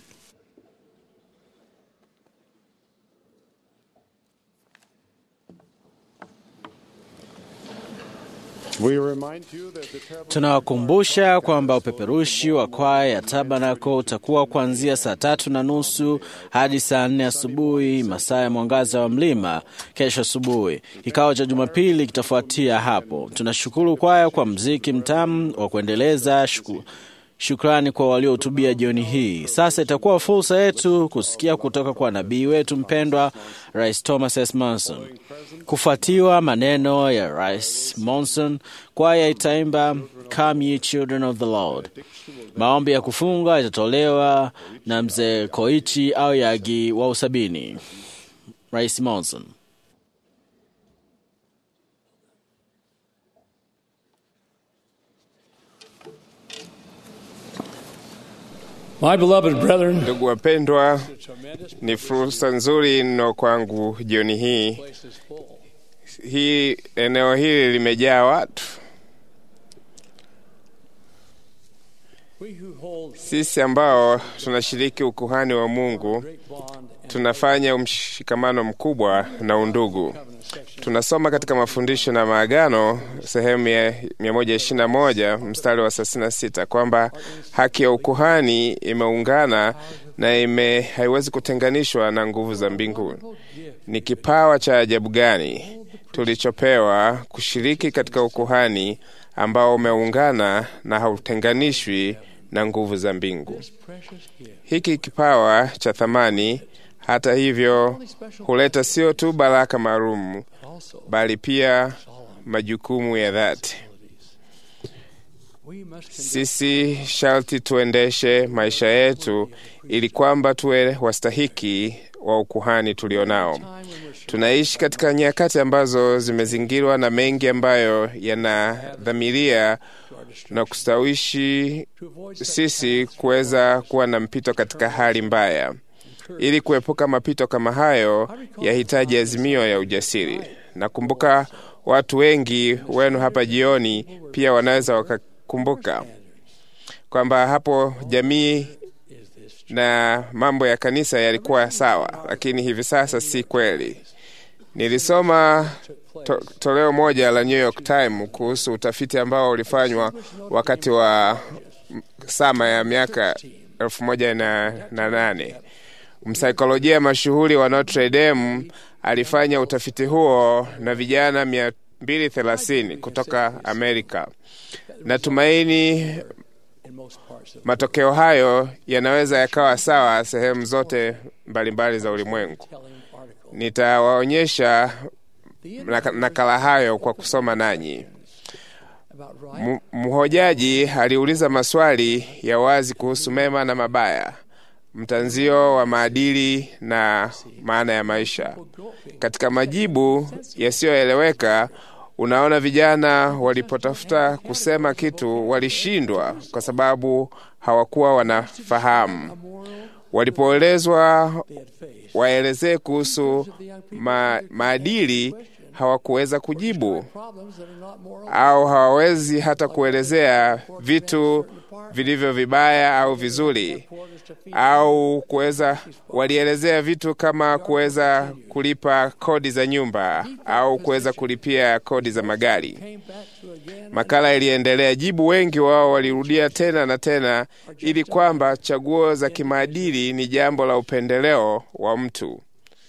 B: Tunawakumbusha kwamba upeperushi wa kwaya ya Tabernacle utakuwa kuanzia saa tatu na nusu hadi saa nne asubuhi masaa ya mwangaza wa mlima kesho asubuhi. Kikao cha Jumapili kitafuatia hapo. Tunashukuru kwaya kwa mziki mtamu wa kuendeleza shuku Shukrani kwa waliohutubia jioni hii. Sasa itakuwa fursa yetu kusikia kutoka kwa nabii wetu mpendwa Rais Thomas S. Monson. Kufuatiwa maneno ya Rais Monson, kwaya itaimba Come Ye Children of the Lord. Maombi ya kufunga itatolewa na mzee Koichi au Yagi wa usabini. Rais Monson.
K: My beloved brethren,
L: Ndugu wapendwa, ni fursa nzuri mno kwangu jioni hii. Hii eneo hili limejaa watu. Sisi ambao tunashiriki ukuhani wa Mungu tunafanya mshikamano mkubwa na undugu. Tunasoma katika mafundisho na maagano sehemu ya 121 mstari wa 36 kwamba haki ya ukuhani imeungana na ime haiwezi kutenganishwa na nguvu za mbinguni. Ni kipawa cha ajabu gani tulichopewa kushiriki katika ukuhani ambao umeungana na hautenganishwi na nguvu za mbingu. Hiki kipawa cha thamani Hata hivyo, huleta sio tu baraka maalum, bali pia majukumu ya dhati. Sisi sharti tuendeshe maisha yetu ili kwamba tuwe wastahiki wa ukuhani tulionao. Tunaishi katika nyakati ambazo zimezingirwa na mengi ambayo yanadhamiria na kustawishi sisi kuweza kuwa na mpito katika hali mbaya. Ili kuepuka mapito kama hayo, yahitaji azimio ya ujasiri. Nakumbuka watu wengi wenu hapa jioni pia wanaweza wakakumbuka kwamba hapo jamii na mambo ya kanisa yalikuwa sawa, lakini hivi sasa si kweli. Nilisoma to, toleo moja la New York Times kuhusu utafiti ambao ulifanywa wakati wa sama ya miaka elfu moja na, na nane. Msaikolojia mashuhuri wa Notre Dame alifanya utafiti huo na vijana mia mbili thelathini kutoka Amerika. Natumaini matokeo hayo yanaweza yakawa sawa sehemu zote mbalimbali mbali za ulimwengu. Nitawaonyesha nakala hayo kwa kusoma nanyi. Mhojaji aliuliza maswali ya wazi kuhusu mema na mabaya, mtanzio wa maadili na maana ya maisha. Katika majibu yasiyoeleweka, unaona vijana walipotafuta kusema kitu walishindwa kwa sababu hawakuwa wanafahamu. Walipoelezwa waelezee kuhusu ma, maadili hawakuweza kujibu, au hawawezi hata kuelezea vitu vilivyo vibaya au vizuri, au kuweza walielezea vitu kama kuweza kulipa kodi za nyumba au kuweza kulipia kodi za magari. Makala iliendelea. Jibu wengi wao walirudia tena na tena, ili kwamba chaguo za kimaadili ni jambo la upendeleo wa mtu,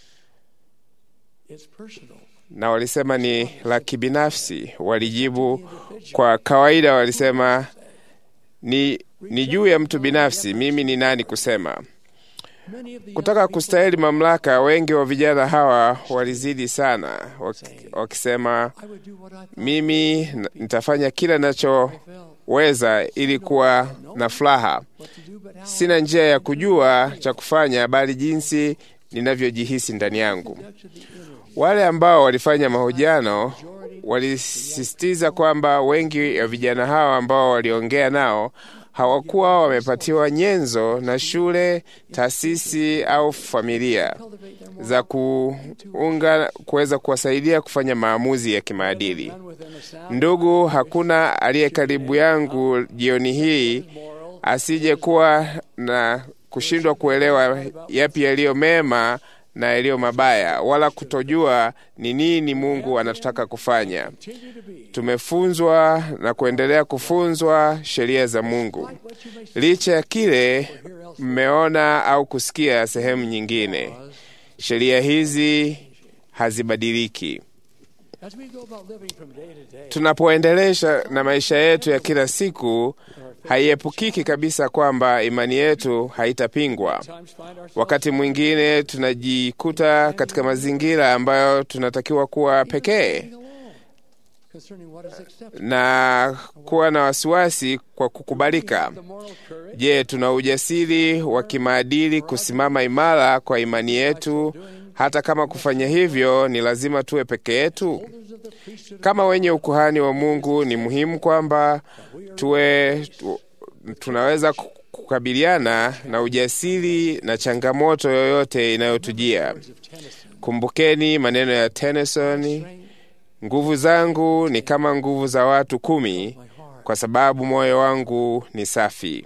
L: na walisema ni la kibinafsi. Walijibu kwa kawaida, walisema ni, ni juu ya mtu binafsi. Mimi ni nani kusema? Kutaka kustahili mamlaka, wengi wa vijana hawa walizidi sana, wakisema mimi nitafanya kila ninachoweza ili kuwa na furaha. Sina njia ya kujua cha kufanya, bali jinsi ninavyojihisi ndani yangu. Wale ambao walifanya mahojiano walisisitiza kwamba wengi wa vijana hawa ambao waliongea nao hawakuwa wamepatiwa nyenzo na shule, taasisi au familia za kuunga kuweza kuwasaidia kufanya maamuzi ya kimaadili. Ndugu, hakuna aliye karibu yangu jioni hii asije kuwa na kushindwa kuelewa yapi yaliyo mema na yaliyo mabaya, wala kutojua ni nini Mungu anataka kufanya. Tumefunzwa na kuendelea kufunzwa sheria za Mungu, licha ya kile mmeona au kusikia sehemu nyingine. Sheria hizi hazibadiliki. Tunapoendelesha na maisha yetu ya kila siku, haiepukiki kabisa kwamba imani yetu haitapingwa. Wakati mwingine tunajikuta katika mazingira ambayo tunatakiwa kuwa pekee na kuwa na wasiwasi kwa kukubalika. Je, tuna ujasiri wa kimaadili kusimama imara kwa imani yetu, hata kama kufanya hivyo ni lazima tuwe peke yetu? Kama wenye ukuhani wa Mungu, ni muhimu kwamba tuwe tu, tunaweza kukabiliana na ujasiri na changamoto yoyote inayotujia. Kumbukeni maneno ya Tennyson, nguvu zangu ni kama nguvu za watu kumi, kwa sababu moyo wangu ni safi.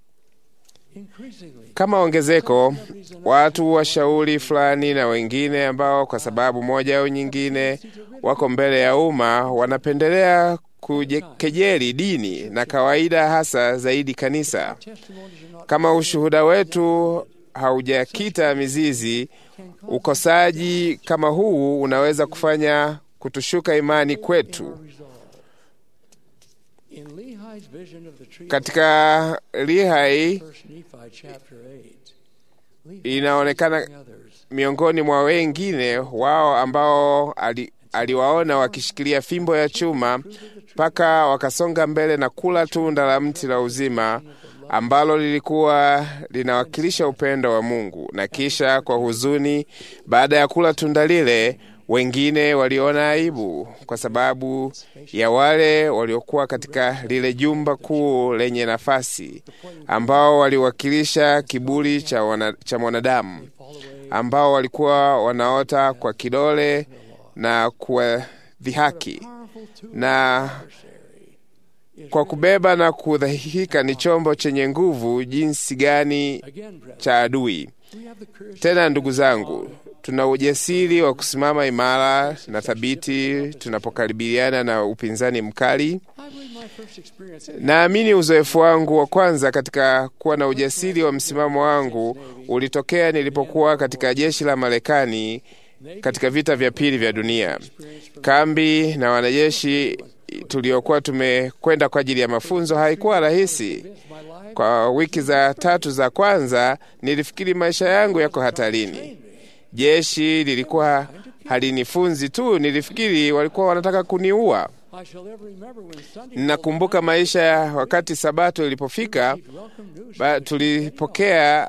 L: Kama ongezeko, watu washauri fulani na wengine ambao kwa sababu moja au nyingine wako mbele ya umma wanapendelea kukejeli dini na kawaida, hasa zaidi kanisa. Kama ushuhuda wetu haujakita mizizi, ukosaji kama huu unaweza kufanya kutushuka imani kwetu. Katika Lihai inaonekana miongoni mwa wengine wao ambao ali, aliwaona wakishikilia fimbo ya chuma mpaka wakasonga mbele na kula tunda la mti la uzima ambalo lilikuwa linawakilisha upendo wa Mungu. Na kisha kwa huzuni, baada ya kula tunda lile, wengine waliona aibu kwa sababu ya wale waliokuwa katika lile jumba kuu lenye nafasi, ambao waliwakilisha kiburi cha, wana, cha mwanadamu, ambao walikuwa wanaota kwa kidole na kuwadhihaki na kwa kubeba na kudhihika ni chombo chenye nguvu jinsi gani cha adui. Tena ndugu zangu, tuna ujasiri wa kusimama imara na thabiti tunapokabiliana na upinzani mkali. Naamini uzoefu wangu wa kwanza katika kuwa na ujasiri wa msimamo wangu ulitokea nilipokuwa katika jeshi la Marekani katika vita vya pili vya dunia. Kambi na wanajeshi tuliokuwa tumekwenda kwa ajili ya mafunzo haikuwa rahisi. Kwa wiki za tatu za kwanza nilifikiri maisha yangu yako hatarini. Jeshi lilikuwa halinifunzi tu, nilifikiri walikuwa wanataka kuniua. Ninakumbuka maisha ya wakati Sabato ilipofika, ba, tulipokea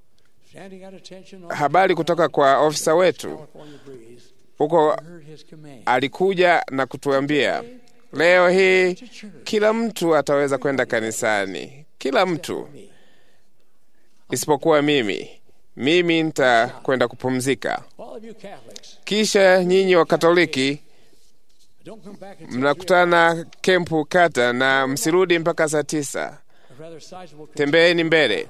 L: habari kutoka kwa ofisa wetu huko. Alikuja na kutuambia, leo hii kila mtu ataweza kwenda kanisani, kila mtu isipokuwa mimi. Mimi nitakwenda kupumzika, kisha nyinyi wa Katoliki mnakutana kempu kata na msirudi mpaka saa tisa. Tembeeni mbele.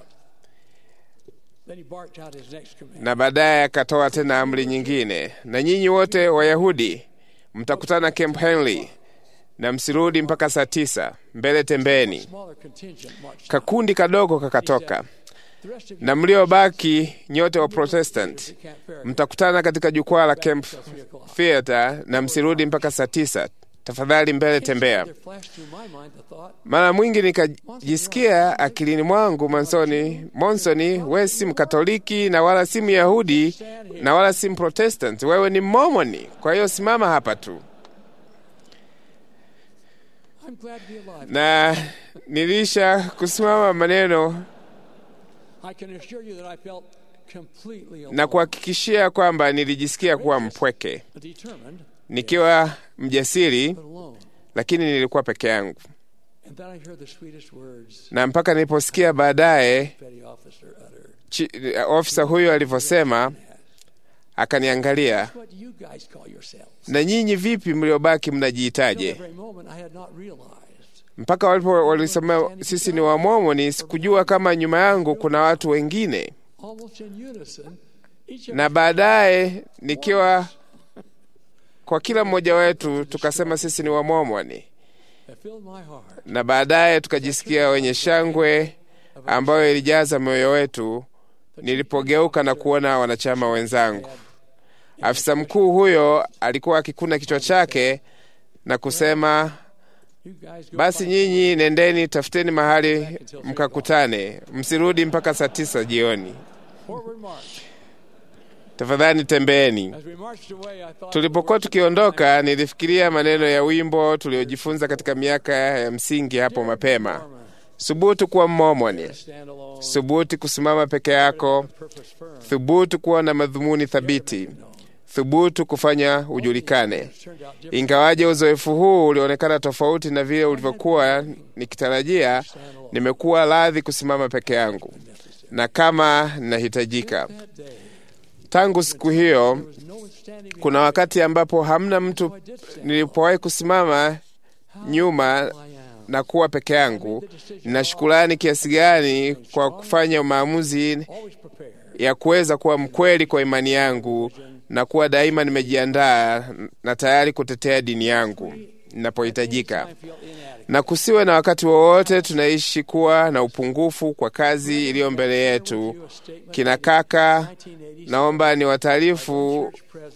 L: Na baadaye akatoa tena amri nyingine, na nyinyi wote Wayahudi mtakutana Camp Henley na msirudi mpaka saa tisa. Mbele tembeni. Kakundi kadogo kakatoka, na mliobaki nyote wa Protestant mtakutana katika jukwaa la Camp Theatre na msirudi mpaka saa tisa. Tafadhali mbele tembea. Mara mwingi nikajisikia akilini mwangu Monsoni, Monsoni, wewe si Mkatoliki na wala si Myahudi na wala si Mprotestant, wewe ni Mmomoni. Kwa hiyo simama hapa tu. Na nilisha kusimama maneno na kuhakikishia kwamba nilijisikia kuwa mpweke, nikiwa mjasiri, lakini nilikuwa peke yangu. Na mpaka niliposikia baadaye ofisa huyo alivyosema, akaniangalia, na nyinyi vipi mliobaki mnajiitaje? Mpaka walipo walisema sisi ni Wamomoni, sikujua kama nyuma yangu kuna watu wengine, na baadaye nikiwa kwa kila mmoja wetu tukasema sisi ni Wamomoni, na baadaye tukajisikia wenye shangwe ambayo ilijaza moyo wetu nilipogeuka na kuona wanachama wenzangu. Afisa mkuu huyo alikuwa akikuna kichwa chake na kusema, basi nyinyi nendeni, tafuteni mahali mkakutane, msirudi mpaka saa tisa jioni. Tafadhali tembeeni. Tulipokuwa tukiondoka, nilifikiria maneno ya wimbo tuliojifunza katika miaka ya msingi hapo mapema: Thubutu kuwa Mmomoni, thubutu kusimama peke yako, thubutu kuwa na madhumuni thabiti, thubutu kufanya ujulikane. Ingawaje uzoefu huu ulionekana tofauti na vile ulivyokuwa nikitarajia, nimekuwa radhi kusimama peke yangu na kama nahitajika. Tangu siku hiyo, kuna wakati ambapo hamna mtu nilipowahi kusimama nyuma na kuwa peke yangu. Nina shukurani kiasi gani kwa kufanya maamuzi ya kuweza kuwa mkweli kwa imani yangu na kuwa daima nimejiandaa na tayari kutetea dini yangu ninapohitajika, na kusiwe na wakati wowote tunaishi kuwa na upungufu kwa kazi iliyo mbele yetu. Kina kaka, naomba ni wataarifu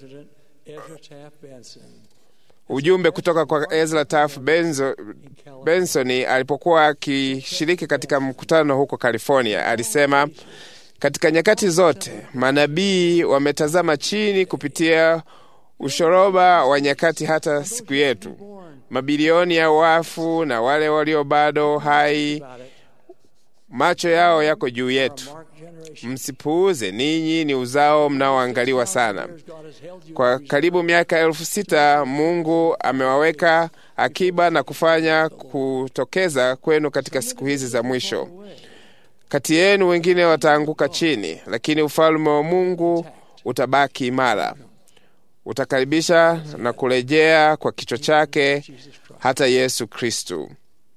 L: ujumbe kutoka kwa Ezra Taft Benzo, Benson alipokuwa akishiriki katika mkutano huko California. Alisema, Katika nyakati zote manabii wametazama chini kupitia ushoroba wa nyakati hata siku yetu. Mabilioni ya wafu na wale walio bado hai, macho yao yako juu yetu. Msipuuze, ninyi ni uzao mnaoangaliwa sana. Kwa karibu miaka elfu sita Mungu amewaweka akiba na kufanya kutokeza kwenu katika siku hizi za mwisho. Kati yenu wengine wataanguka chini, lakini ufalme wa Mungu utabaki imara, utakaribisha na kurejea kwa kichwa chake hata Yesu Kristu.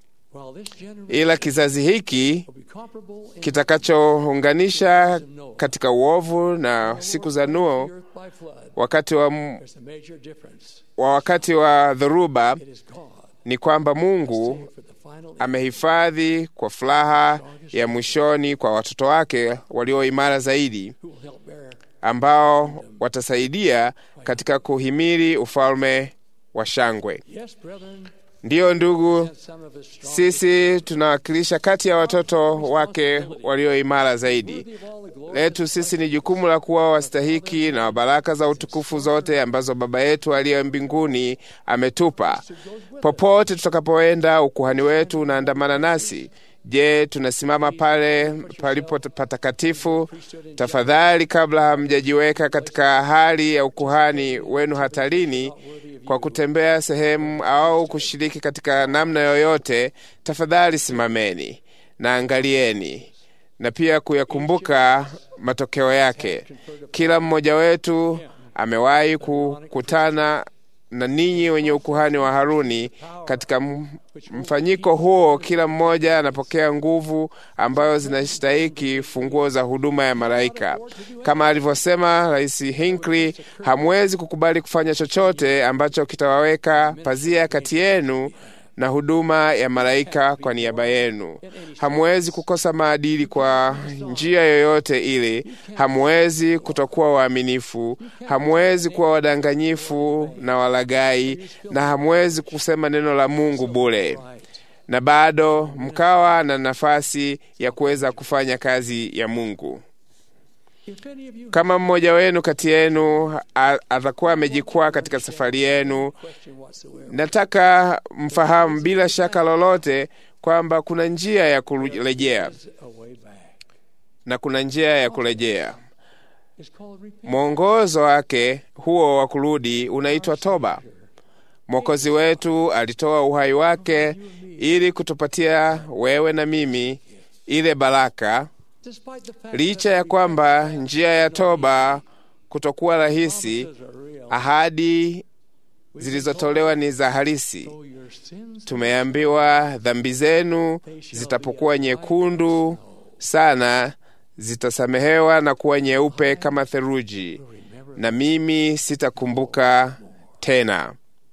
L: Ila kizazi hiki kitakachounganisha katika uovu na siku za Nuo, wakati wa, wa wakati wa dhoruba, ni kwamba Mungu amehifadhi kwa furaha ya mwishoni kwa watoto wake walio imara zaidi, ambao watasaidia katika kuhimili ufalme wa shangwe. Ndiyo ndugu, sisi tunawakilisha kati ya watoto wake walio imara zaidi. Letu sisi ni jukumu la kuwa wastahiki na baraka za utukufu zote ambazo Baba yetu aliye mbinguni ametupa. Popote tutakapoenda, ukuhani wetu unaandamana nasi. Je, tunasimama pale palipo patakatifu? Tafadhali, kabla hamjajiweka katika hali ya ukuhani wenu hatarini kwa kutembea sehemu au kushiriki katika namna yoyote, tafadhali simameni na angalieni na pia kuyakumbuka matokeo yake. Kila mmoja wetu amewahi kukutana na ninyi wenye ukuhani wa Haruni. Katika mfanyiko huo, kila mmoja anapokea nguvu ambayo zinastahiki funguo za huduma ya malaika. Kama alivyosema Rais Hinckley, hamwezi kukubali kufanya chochote ambacho kitawaweka pazia kati yenu na huduma ya malaika kwa niaba yenu. Hamwezi kukosa maadili kwa njia yoyote ile. Hamwezi kutokuwa waaminifu, hamwezi kuwa wadanganyifu na walagai, na hamwezi kusema neno la Mungu bure, na bado mkawa na nafasi ya kuweza kufanya kazi ya Mungu. Kama mmoja wenu kati yenu atakuwa amejikwaa katika safari yenu, nataka mfahamu bila shaka lolote kwamba kuna njia ya kurejea na kuna njia ya kurejea. Mwongozo wake huo wa kurudi unaitwa toba. Mwokozi wetu alitoa uhai wake ili kutupatia wewe na mimi ile baraka licha ya kwamba njia ya toba kutokuwa rahisi, ahadi zilizotolewa ni za halisi. Tumeambiwa dhambi zenu zitapokuwa nyekundu sana, zitasamehewa na kuwa nyeupe kama theluji, na mimi sitakumbuka tena.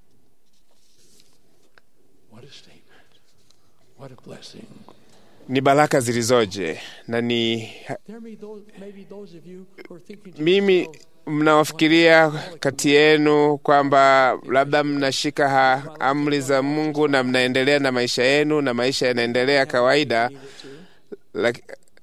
L: Ni baraka zilizoje na ni mimi. Mnawafikiria kati yenu kwamba labda mnashika ha amri za Mungu na mnaendelea na maisha yenu na maisha yanaendelea kawaida. Laki,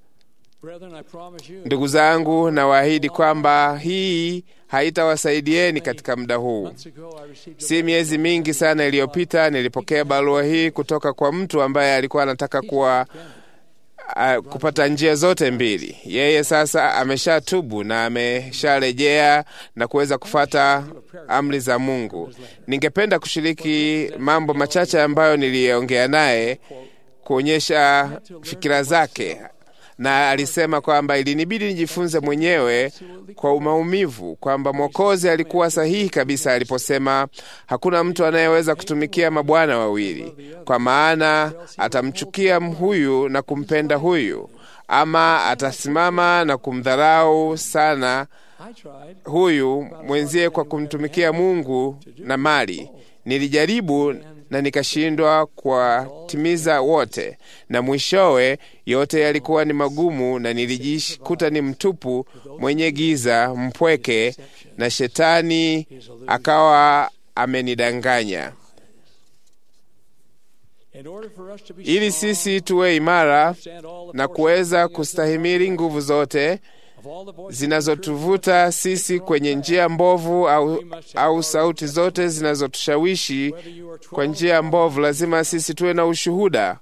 L: ndugu zangu, nawaahidi kwamba hii haitawasaidieni katika muda huu. Si miezi mingi sana iliyopita nilipokea barua hii kutoka kwa mtu ambaye alikuwa anataka kuwa uh, kupata njia zote mbili. Yeye sasa ameshatubu na amesharejea na kuweza kufata amri za Mungu. Ningependa kushiriki mambo machache ambayo niliongea naye kuonyesha fikira zake na alisema kwamba ilinibidi nijifunze mwenyewe kwa maumivu kwamba Mwokozi alikuwa sahihi kabisa aliposema hakuna mtu anayeweza kutumikia mabwana wawili, kwa maana atamchukia huyu na kumpenda huyu, ama atasimama na kumdharau sana huyu mwenzie kwa kumtumikia Mungu na mali. Nilijaribu na nikashindwa kuwatimiza wote, na mwishowe yote yalikuwa ni magumu, na nilijikuta ni mtupu, mwenye giza, mpweke, na shetani akawa amenidanganya. ili sisi tuwe imara na kuweza kustahimili nguvu zote zinazotuvuta sisi kwenye njia mbovu au, au sauti zote zinazotushawishi kwa njia mbovu. Lazima sisi tuwe na ushuhuda,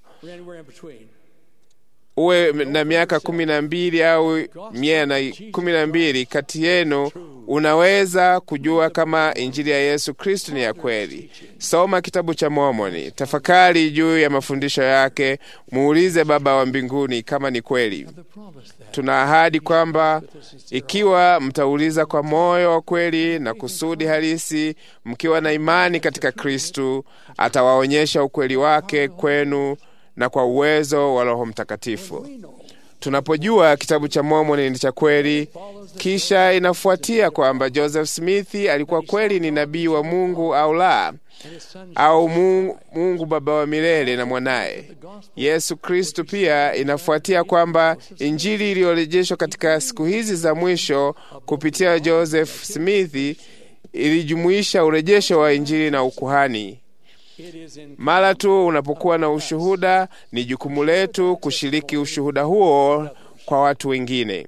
L: uwe na miaka kumi na mbili au mia na kumi na mbili kati yenu unaweza kujua kama injili ya Yesu Kristo ni ya kweli. Soma kitabu cha Mormoni, tafakari juu ya mafundisho yake, muulize Baba wa mbinguni kama ni kweli. Tuna ahadi kwamba ikiwa mtauliza kwa moyo wa kweli na kusudi halisi, mkiwa na imani katika Kristu, atawaonyesha ukweli wake kwenu na kwa uwezo wa Roho Mtakatifu. Tunapojua kitabu cha Mormoni ni cha kweli, kisha inafuatia kwamba Joseph Smith alikuwa kweli ni nabii wa Mungu au la, au Mungu, Mungu Baba wa milele na mwanaye Yesu Kristu. Pia inafuatia kwamba injili iliyorejeshwa katika siku hizi za mwisho kupitia Joseph Smith ilijumuisha urejesho wa injili na ukuhani. Mara tu unapokuwa na ushuhuda, ni jukumu letu kushiriki ushuhuda huo kwa watu wengine.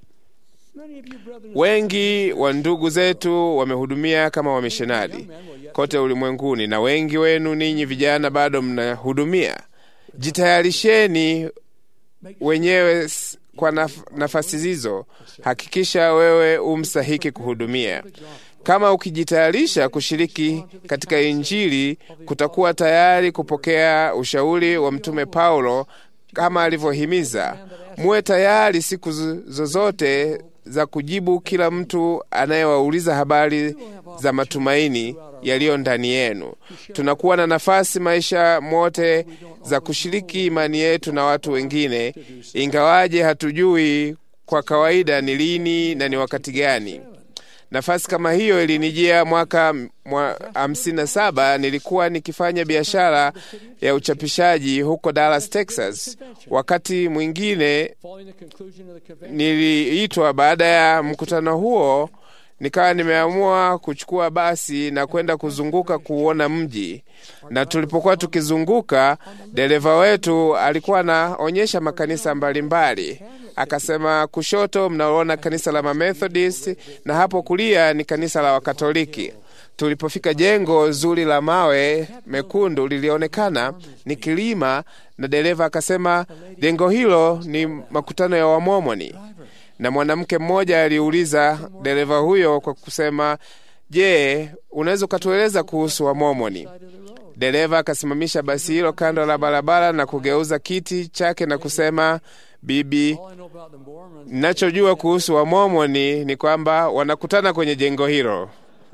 L: Wengi wa ndugu zetu wamehudumia kama wamishonari kote ulimwenguni, na wengi wenu ninyi vijana bado mnahudumia. Jitayarisheni wenyewe kwa naf nafasi hizo. Hakikisha wewe umstahiki kuhudumia. Kama ukijitayarisha kushiriki katika Injili, kutakuwa tayari kupokea ushauri wa Mtume Paulo kama alivyohimiza, muwe tayari siku zozote za kujibu kila mtu anayewauliza habari za matumaini yaliyo ndani yenu. Tunakuwa na nafasi maisha mote za kushiriki imani yetu na watu wengine, ingawaje hatujui kwa kawaida ni lini na ni wakati gani. Nafasi kama hiyo ilinijia mwaka hamsini na saba. Nilikuwa nikifanya biashara ya uchapishaji huko Dallas, Texas. Wakati mwingine niliitwa baada ya mkutano huo, nikawa nimeamua kuchukua basi na kwenda kuzunguka kuona mji. Na tulipokuwa tukizunguka, dereva wetu alikuwa anaonyesha makanisa mbalimbali mbali. Akasema, kushoto mnaona kanisa la Mamethodist na hapo kulia ni kanisa la Wakatoliki. Tulipofika jengo zuri la mawe mekundu lilionekana ni kilima, na dereva akasema jengo hilo ni makutano ya Wamomoni. Na mwanamke mmoja aliuliza dereva huyo kwa kusema, je, unaweza ukatueleza kuhusu Wamomoni? Dereva akasimamisha basi hilo kando la barabara na kugeuza kiti chake na kusema, Bibi, ninachojua kuhusu Wamomoni ni kwamba wanakutana kwenye jengo hilo.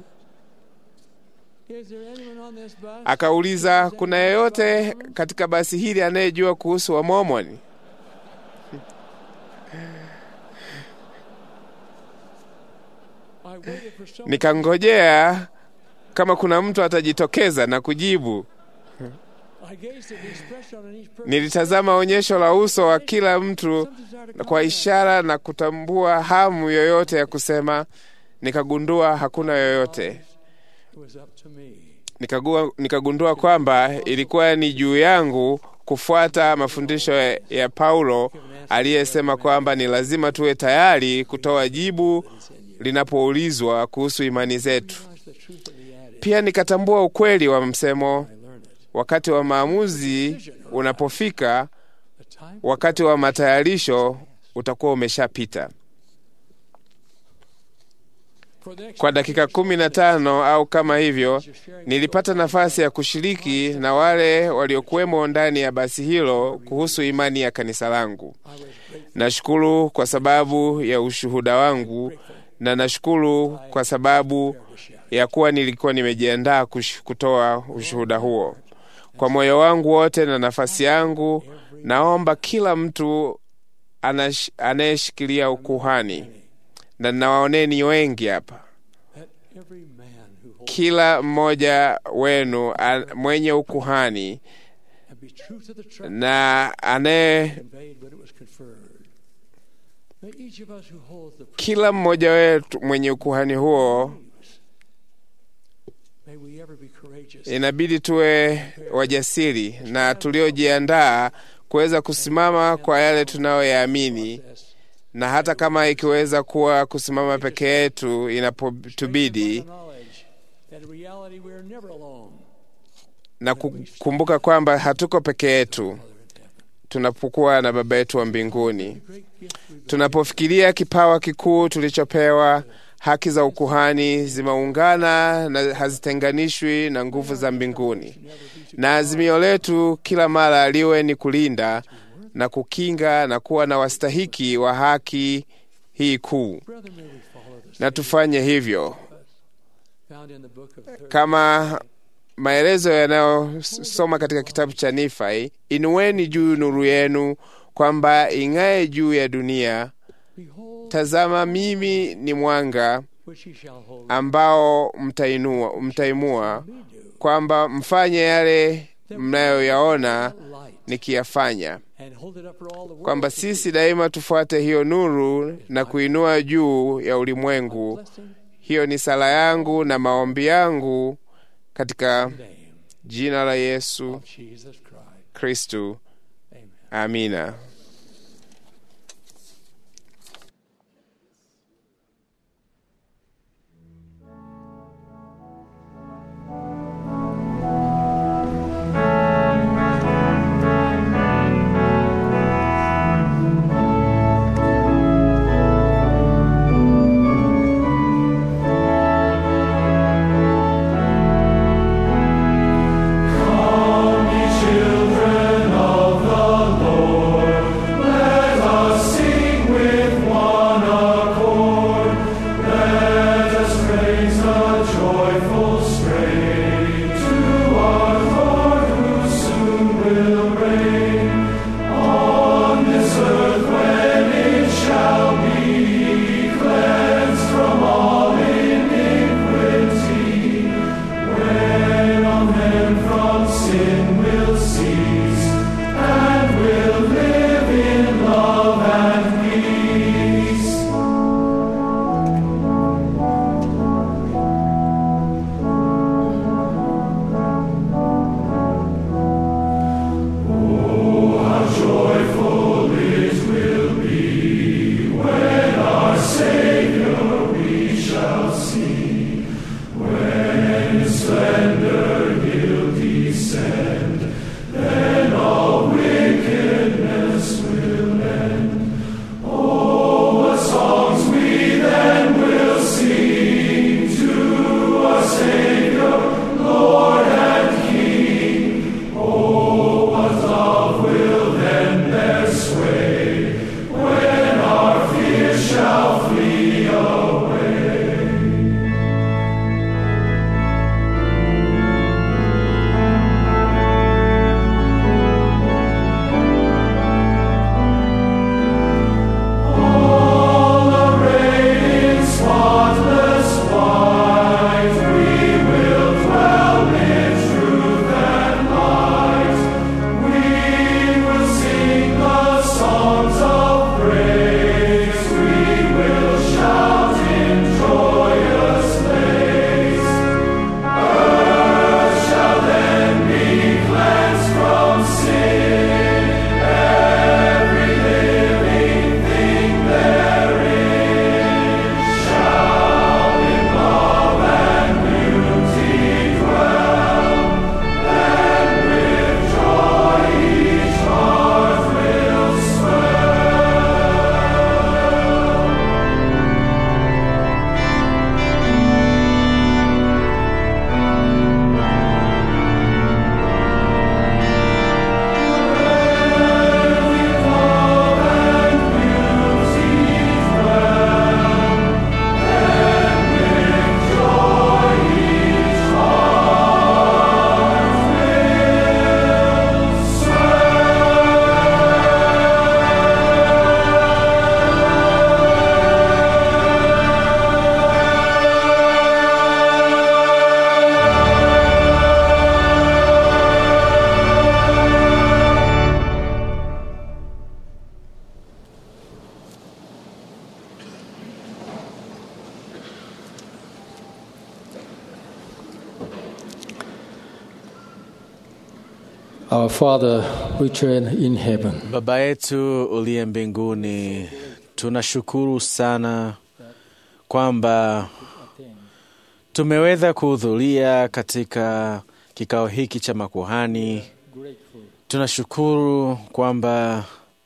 L: Akauliza, kuna yeyote katika basi hili anayejua kuhusu Wamomoni? Nikangojea kama kuna mtu atajitokeza na kujibu. Nilitazama onyesho la uso wa kila mtu kwa ishara na kutambua hamu yoyote ya kusema. Nikagundua hakuna yoyote. Nikagua, nikagundua kwamba ilikuwa ni juu yangu kufuata mafundisho ya, ya Paulo aliyesema kwamba ni lazima tuwe tayari kutoa jibu linapoulizwa kuhusu imani zetu. Pia nikatambua ukweli wa msemo wakati wa maamuzi unapofika, wakati wa matayarisho utakuwa umeshapita. Kwa dakika kumi na tano au kama hivyo, nilipata nafasi ya kushiriki na wale waliokuwemo ndani ya basi hilo kuhusu imani ya kanisa langu. Nashukuru kwa sababu ya ushuhuda wangu na nashukuru kwa sababu ya kuwa nilikuwa nimejiandaa kutoa ushuhuda huo kwa moyo wangu wote na nafasi yangu. Naomba kila mtu anayeshikilia ukuhani, na nawaoneni wengi hapa, kila mmoja wenu mwenye ukuhani na anaye kila mmoja wetu mwenye ukuhani huo inabidi tuwe wajasiri na tuliojiandaa kuweza kusimama kwa yale tunayoyaamini, na hata kama ikiweza kuwa kusimama peke yetu inapotubidi, na kukumbuka kwamba hatuko peke yetu tunapokuwa na Baba yetu wa mbinguni. Tunapofikiria kipawa kikuu tulichopewa, haki za ukuhani zimeungana na hazitenganishwi na nguvu za mbinguni, na azimio letu kila mara liwe ni kulinda na kukinga na kuwa na wastahiki wa haki hii kuu, na tufanye hivyo kama maelezo yanayosoma katika kitabu cha Nifai: inueni juu nuru yenu, kwamba ing'aye juu ya dunia. Tazama, mimi ni mwanga ambao mtainua, mtaimua, kwamba mfanye yale mnayoyaona nikiyafanya, kwamba sisi daima tufuate hiyo nuru na kuinua juu ya ulimwengu. Hiyo ni sala yangu na maombi yangu katika jina la Yesu Kristu, amina.
M: Children of the Lord.
K: Our Father, which art in heaven,
B: Baba yetu uliye mbinguni, tunashukuru sana kwamba tumeweza kuhudhuria katika kikao hiki cha makuhani. Tunashukuru kwamba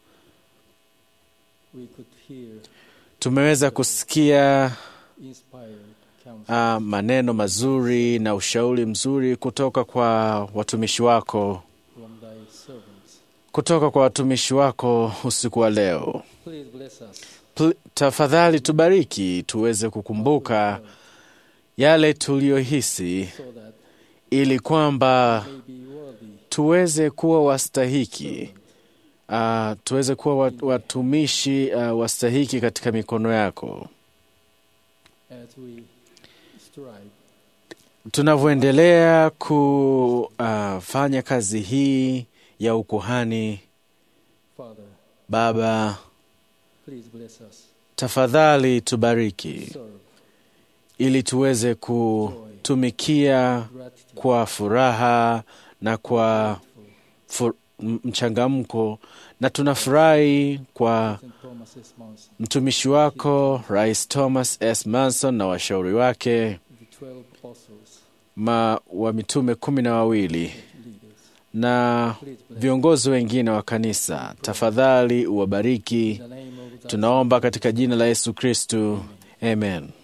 K: we could hear
B: tumeweza kusikia
K: inspired counsel
B: uh, maneno mazuri na ushauri mzuri kutoka kwa watumishi wako,
K: from thy servants.
B: kutoka kwa watumishi wako usiku wa leo.
K: Please bless us
B: Pl- Tafadhali tubariki tuweze kukumbuka yale tuliyohisi,
K: so that
B: ili kwamba
K: may be worthy
B: tuweze kuwa wastahiki, uh, tuweze kuwa wat- watumishi uh, wastahiki katika mikono yako.
K: as we strive
B: Tunavyoendelea kufanya kazi hii ya ukuhani,
K: Father,
B: Baba,
K: please bless us.
B: tafadhali tubariki
K: Serve
B: ili tuweze kutumikia
K: gratitude,
B: kwa furaha na kwa fur, m- mchangamko, na tunafurahi kwa
K: St. Thomas S. Monson,
B: mtumishi wako Rais Thomas S. Manson na washauri wake
K: the twelve apostles,
B: ma, wa mitume kumi na wawili
K: leaders.
B: na
K: Please bless
B: viongozi wengine wa kanisa, tafadhali uwabariki.
K: in the name of the
B: Tunaomba katika jina la Yesu Kristu, amen.